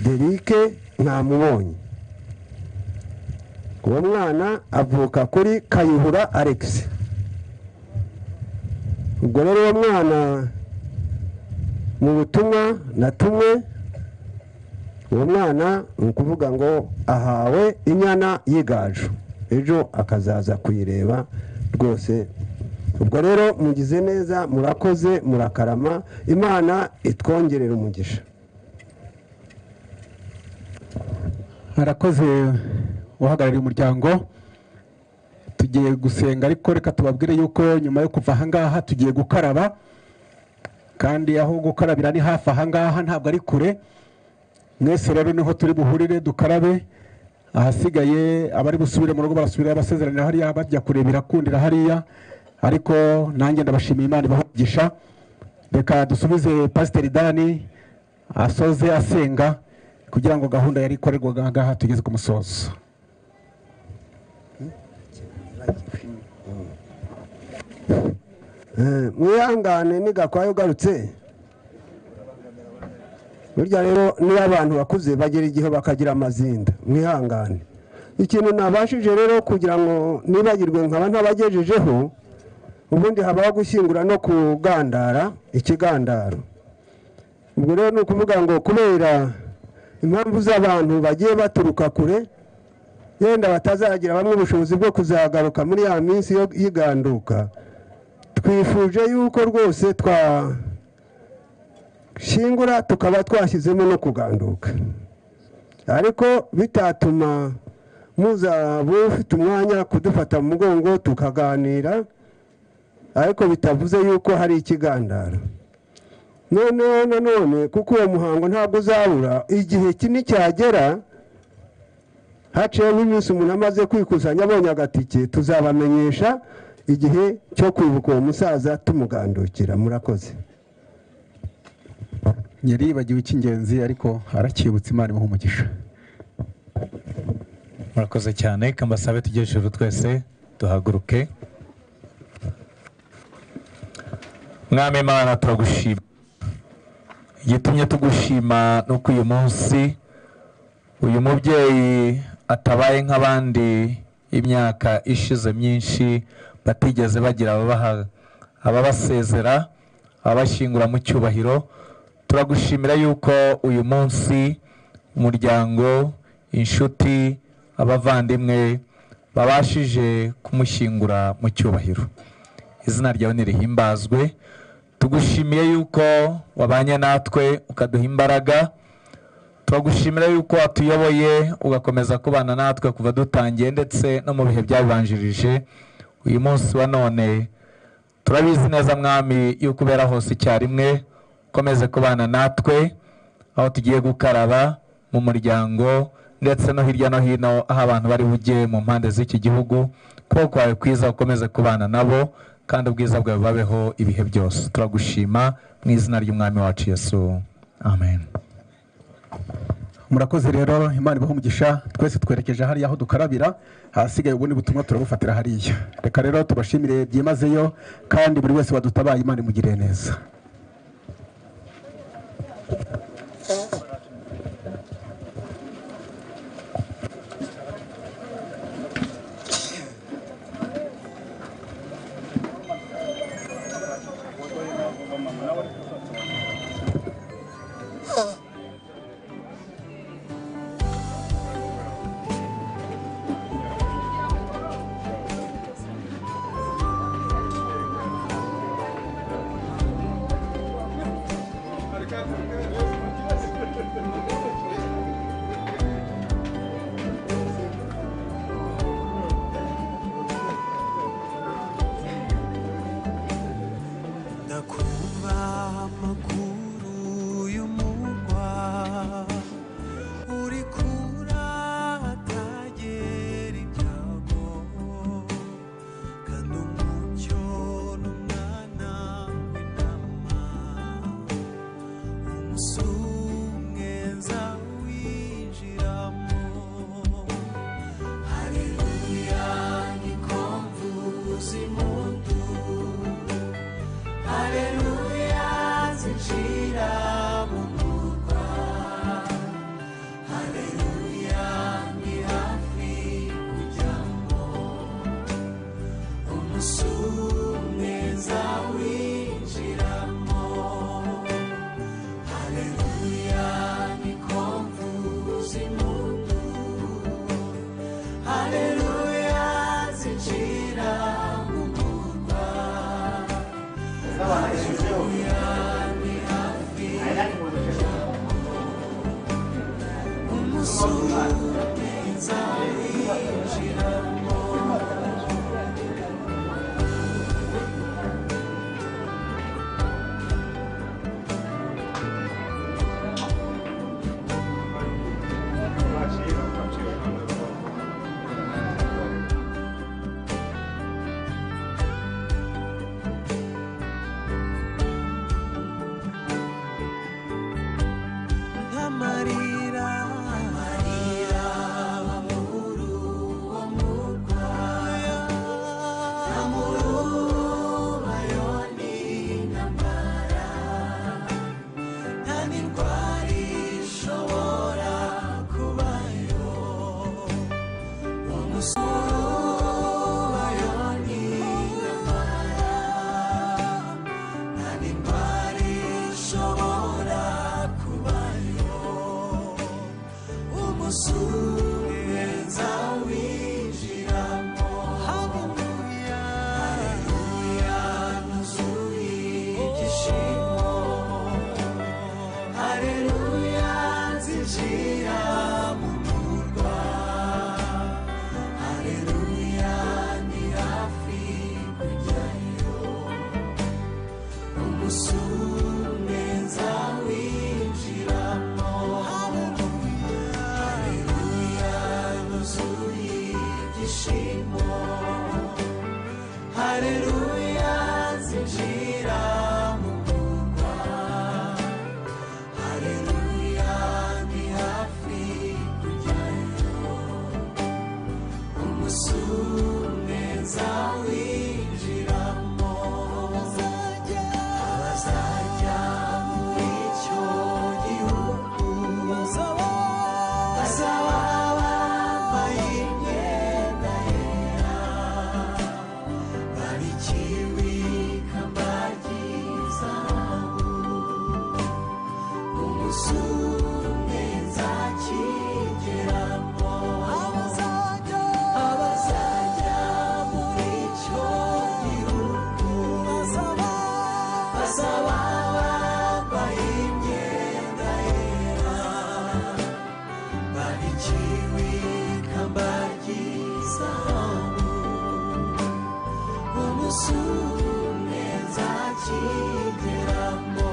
derike mwamubonye uwo mwana avuka kuri kayihura alex ubwo rero uwo mwana mu butumwa natumwe uwo mwana ni ukuvuga ngo ahawe inyana y'igaju ejo akazaza kuyireba rwose ubwo rero mugize neza murakoze murakarama imana itwongerera umugisha harakoze uhagarariye umuryango tugiye gusenga ariko reka tubabwire yuko nyuma yo kuva ahangaha tugiye gukaraba kandi aho gukarabira ni hafi ahangaha ntabwo ari kure mwese rero niho turi buhurire dukarabe ahasigaye abari busubire mu rugo barasubira abasezeranira hariya bajya kurebera kundira hariya ariko nanjye ndabashimiye imana ibahugisha reka dusubize pasiteri dani asoze asenga kugira ngo gahunda yari ikorerwaga aha ngaha tugeze ku musozo Eh, mwihangane nigakwaye ugarutse burya rero niyo abantu bakuze bagera igihe bakagira amazinda mwihangane ikintu nabashije rero kugira ngo nibagirwe nkaba ntabagejejeho ubundi habaho gushyingura no kugandara ikigandaro ubwo rero ni ukuvuga ngo kubera impamvu z'abantu bagiye baturuka kure yenda batazagira bamwe ubushobozi bwo kuzagaruka muri ya minsi yo- y'iganduka twifuje yuko rwose twashingura tukaba twashyizemo no kuganduka ariko bitatuma muzaba ufite umwanya kudufata mu mugongo tukaganira ariko bitavuze yuko hari ikigandaro noneho nanone kuko uwo muhango ntabwo uzabura igihe kini cyagera haciyeho iminsi umuntu amaze kwikusanya abonye agatike tuzabamenyesha igihe cyo kwibuka uwo musaza tumugandukira murakoze yaribagiwe icy'ingenzi ariko aracyibutse imana imuha umugisha murakoze cyane kambasabe tujye hejuru twese duhaguruke mwami imana turagushima igitumye tugushima ni uko uyu munsi uyu mubyeyi atabaye nk'abandi imyaka ishize myinshi batigeze bagira ababaha- ababasezera ababashyingura mu cyubahiro turagushimira yuko uyu munsi umuryango inshuti abavandimwe babashije kumushyingura mu cyubahiro izina ryawe nirihimbazwe tugushimiye yuko wabanye natwe ukaduha imbaraga turagushimira yuko watuyoboye ugakomeza kubana natwe kuva dutangiye ndetse no mu bihe byabibanjirije uyu munsi wa none turabizi neza mwami yuko ubera hose icyarimwe ukomeze kubana natwe aho tugiye gukaraba mu muryango ndetse no hirya no hino aho abantu bari bujye mu mpande z'iki gihugu kuko kwawe kwiza ukomeze kubana nabo kandi ubwiza bwawe babeho ibihe byose turagushima mu izina ry'umwami wacu yesu amen murakoze rero imana ibaha umugisha twese twerekeje hariya aho dukarabira ahasigaye ubundi butumwa turabufatira hariya reka rero tubashimire byimazeyo kandi buri wese wadutabaye imana imugiriye neza ndakumva amakuru y'umugwa uri kuratagera ibyago kandi umucyo n'umwana w'intama umusumweza winjiramo haleluya nikomvuza impundu Haleluya zinjira mu murwa Haleluya ni hafi kujyamo Umusumeza winjiramo Haleluya ni komvuza impundu Haleluya zinjira mu murwa nk'amarira amarira amuru wo murwa amuru bayo ni intambara nta ndwara ishobora kubayo umusoro bayo ni intambara nta ndwara ishobora kubayo umusubiza winjiramo haleluya haleluya nuzuye igishimo haleluya zinjira mu murwa haleluya ni hafi kujyayo umusubiza usume nzakigeramo abazajya abazajya muri icyo gihugu bazaba bazaba bambaye imyenda yera barikiwe ikamba ry'izahabu umusume nzakigeramo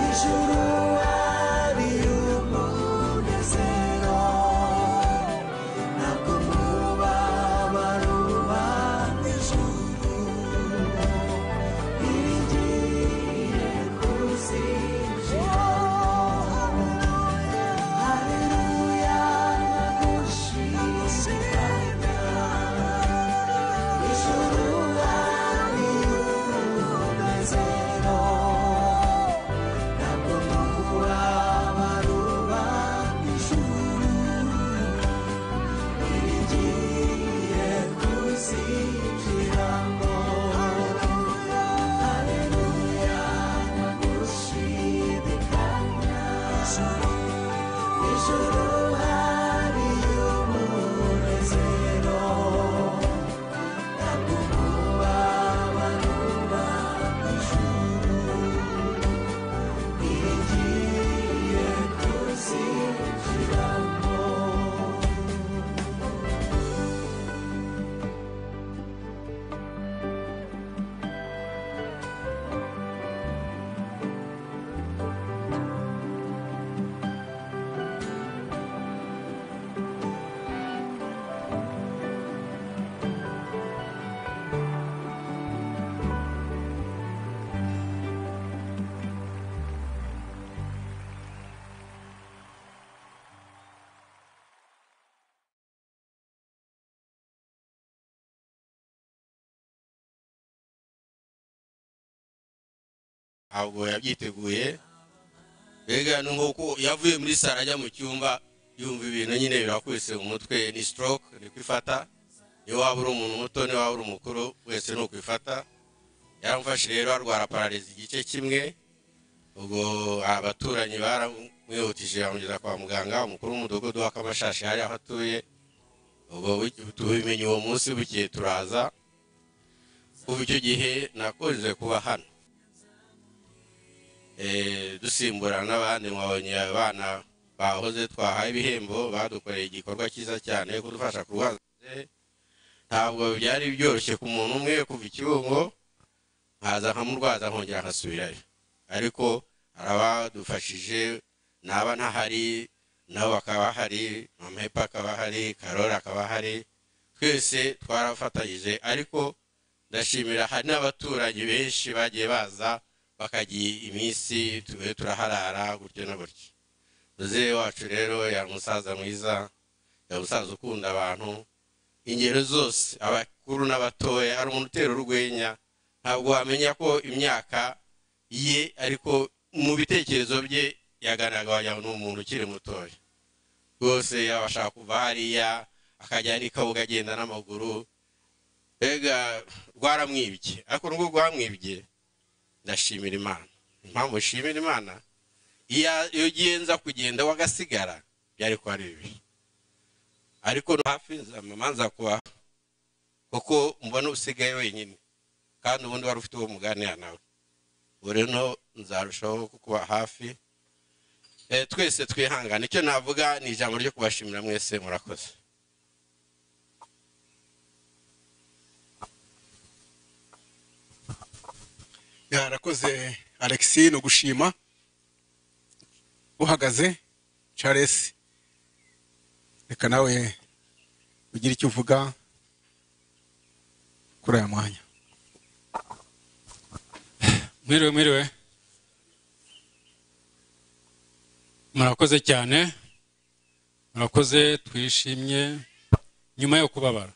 Ijuru ari umunezero Ntabwo mubabaro ubana ijuru Irigiye kuzinjiramo Haleluya nagushimira Ijuru ari umunezero Thank you igiye kuzinjiramo ntabwo yabyiteguye mbega ni nk'uko yavuye muri saro ajya mu cyumba yumva ibintu nyine birakubise mu mutwe ni stroke ni kwifata niyo waba uri umuntu muto niyo waba uri umukuru wese ni ukwifata yaramufashe rero arwara pararizi igice kimwe ubwo abaturanyi baramwihutije bamugeza kwa muganga umukuru w'umudugudu w'akamashashi yari aho atuye ubwo bu- tubimenye uwo munsi bukeye turaza kuva icyo gihe nakunze kuba hano Eh, dusimburana n'abandi mwabonye abana bahoze twahaye ibihembo badukoreye igikorwa cyiza cyane kudufasha kurwaza ntabwo byari byoroshye ku muntu umwe kuva ikibugo nkaza nkamurwaza nkongera nkasubirayo ariko hari abadufashije naba ntahari nabo bakaba bahari mamepa akaba ahari karori akaba ahari twese twarafatanyije ariko ndashimira hari n'abaturanyi benshi bagiye baza bakagira iminsi tube turaharara gutyo na gutyo muzehe wacu rero yari umusaza mwiza yari umusaza ukunda abantu ingero zose abakuru n'abatoya ari umuntu utera urwenya ntabwo wamenya ko imyaka ye ariko mu bitekerezo bye yagaragaraga wagira ngo ni umuntu ukiri mutoya rwose yabasha kuva hariya akajya n'ikabuga agenda n'amaguru mbega rwaramwibye ariko nubwo rwamwibye ndashimira imana impamvu nshimira imana iya- iyo ugiye nza kugenda wagasigara byari kuba ari bibi ariko no hafi nzamama nza kuba kuko mbona usigaye wenyine kandi ubundi wari ufite uwo muganira nawe ubu rero nzarushaho kukuba hafi Eh, twese twihangane icyo navuga ni ijambo ryo kubashimira mwese murakoze yarakoze alexi ni ugushima uhagaze charles reka nawe ugire icyo uvuga kuri aya mwanya mwiriwe mwiriwe murakoze cyane murakoze twishimye nyuma yo kubabara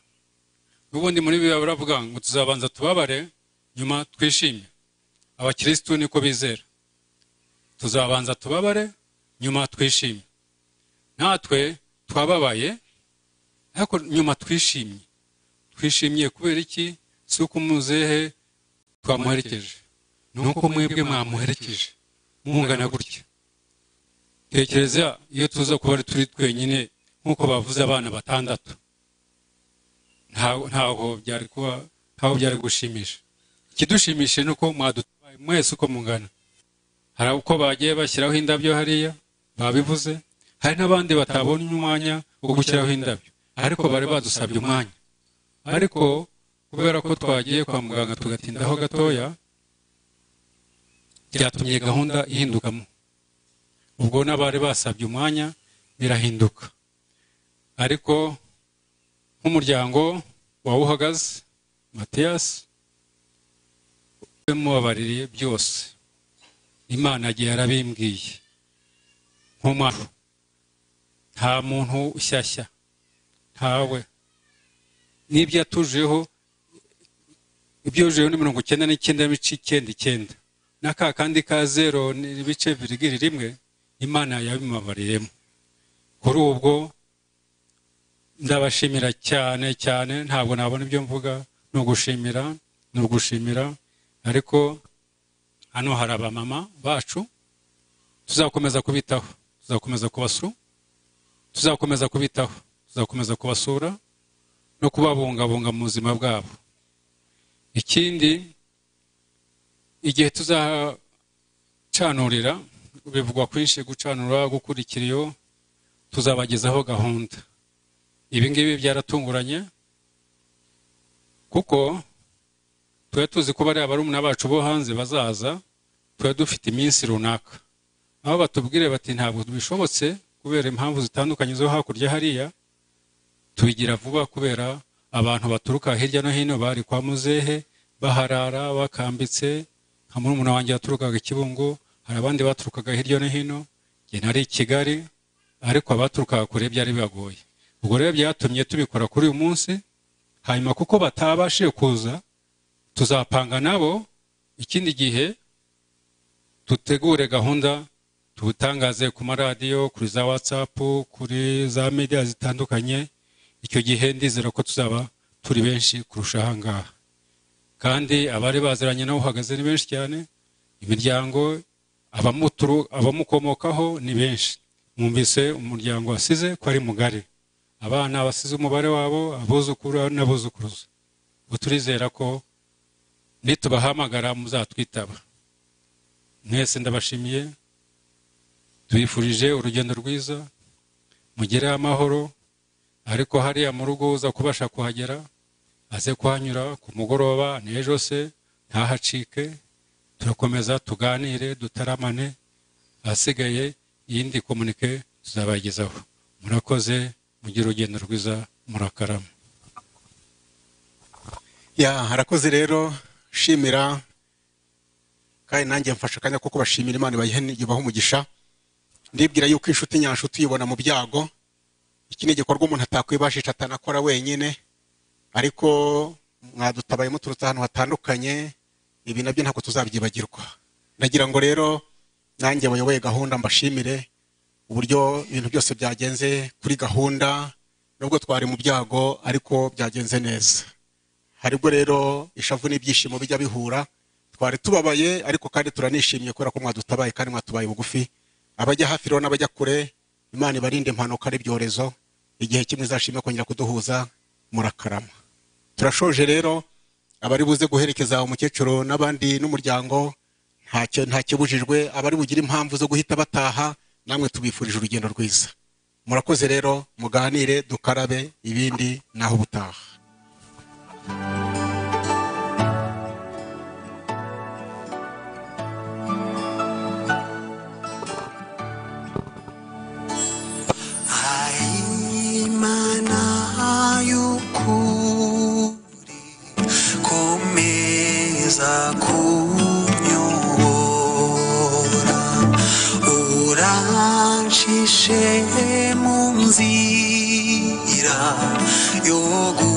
n'ubundi muri biba baravuga ngo tuzabanza tubabare nyuma twishimye abakirisitu niko bizera tuzabanza tubabare nyuma twishimye natwe twababaye ariko nyuma twishimye twishimiye kubera iki si uko umuzehe twamuherekeje ni uko mwebwe mwamuherekeje mungana gutya tekereza iyo tuza kuba ari turi twenyine nk'uko bavuze abana batandatu ntaho ntaho byari kuba ntaho byari gushimisha ikidushimisha ni uko mwadutabaye mwese uko mungana hari uko bagiye bashyiraho indabyo hariya babivuze hari n'abandi batabonye umwanya wo gushyiraho indabyo ariko bari badusabye umwanya ariko kubera ko twagiye kwa muganga tugatindaho gatoya byatumye gahunda ihindukamo ubwo n'abari basabye umwanya birahinduka ariko nk'umuryango wawuhagaze matiyasi mubabaririye byose imana agiye yarabimbwiye nk'umwana nta muntu ushyashya ntawe n'ibyo yatujeho ibyo yujeho ni mirongo icyenda n'icyenda n'ibice icyenda icyenda n'aka kandi ka zero n'ibice virigiri rimwe imana yabimubabariremo kuri ubwo ndabashimira cyane cyane ntabwo nabona ibyo mvuga ni ugushimira ni ugushimira ariko hano hari abamama bacu tuzakomeza kubitaho tuzakomeza kubasura tuzakomeza kubitaho tuzakomeza kubasura no kubabungabunga mu buzima bwabo ikindi igihe tuzacanurira bivugwa kwinshi gucanura gukurikira iyo tuzabagezaho gahunda ibi ngibi byaratunguranye kuko tuba tuzi ko bariya barumuna bacu bo hanze bazaza tuba dufite iminsi runaka aho batubwire bati ntabwo bishobotse kubera impamvu zitandukanye zo hakurya hariya tubigira vuba kubera abantu baturuka hirya no hino bari kwa muzehe baharara bakambitse nka murumuna wanjye yaturukaga i kibungo hari abandi baturukaga hirya no hino njye nari i kigali ariko abaturukaga kure byari bibagoye ubwo rero byatumye tubikora kuri uyu munsi hanyuma kuko batabashije kuza tuzapanga nabo ikindi gihe tutegure gahunda tubutangaze ku maradiyo kuri za watsapu kuri za media zitandukanye icyo gihe ndizera ko tuzaba turi benshi kurusha ahangaha kandi abari baziranye nawe uhagaze ni benshi cyane imiryango abamuturu abamukomokaho ni benshi mwumvise umuryango wasize ko ari mugari abana basize umubare wabo abuzukuru n'abuzukuruza ubu turizera ko nitubahamagara muzatwitaba mwese ndabashimiye tubifurije urugendo rwiza mugereho amahoro ariko hariya mu rugo uza kubasha kuhagera aze kuhanyura ku mugoroba n'ejo se ntahacike turakomeza tuganire dutaramane ahasigaye iyindi komunike tuzabagezaho murakoze mugire urugendo rwiza murakarama ya harakoze rero shimira kandi nanjye mfashe akanya ko kubashimira imana yubaha umugisha ndibwira yuko inshuti nyanshuti uyibona mu byago iki ni igikorwa umuntu atakwibashisha atanakora wenyine ariko mwadutabaye muturutse ahantu hatandukanye ibi nabyo ntabwo tuzabyibagirwa ndagira ngo rero nanjye bayoboye gahunda mbashimire uburyo ibintu byose byagenze kuri gahunda nubwo twari mu byago ariko byagenze neza haribwo rero ishavu n'ibyishimo bijya bihura twari tubabaye ariko kandi turanishimye kubera ko mwadutabaye kandi mwatubaye bugufi abajya hafi rero n'abajya kure imana ibarinde impanuka n'ibyorezo igihe kimwe izashimwe kongera kuduhuza murakarama turashoje rero abari buze guherekeza umukecuru n'abandi n'umuryango ntacyo ntakibujijwe abari bugire impamvu zo guhita bataha namwe tubifurije urugendo rwiza murakoze rero muganire dukarabe ibindi naho ubutaha Imana y'ukuri komeza kunyobora urancishe mu nzira yo gu-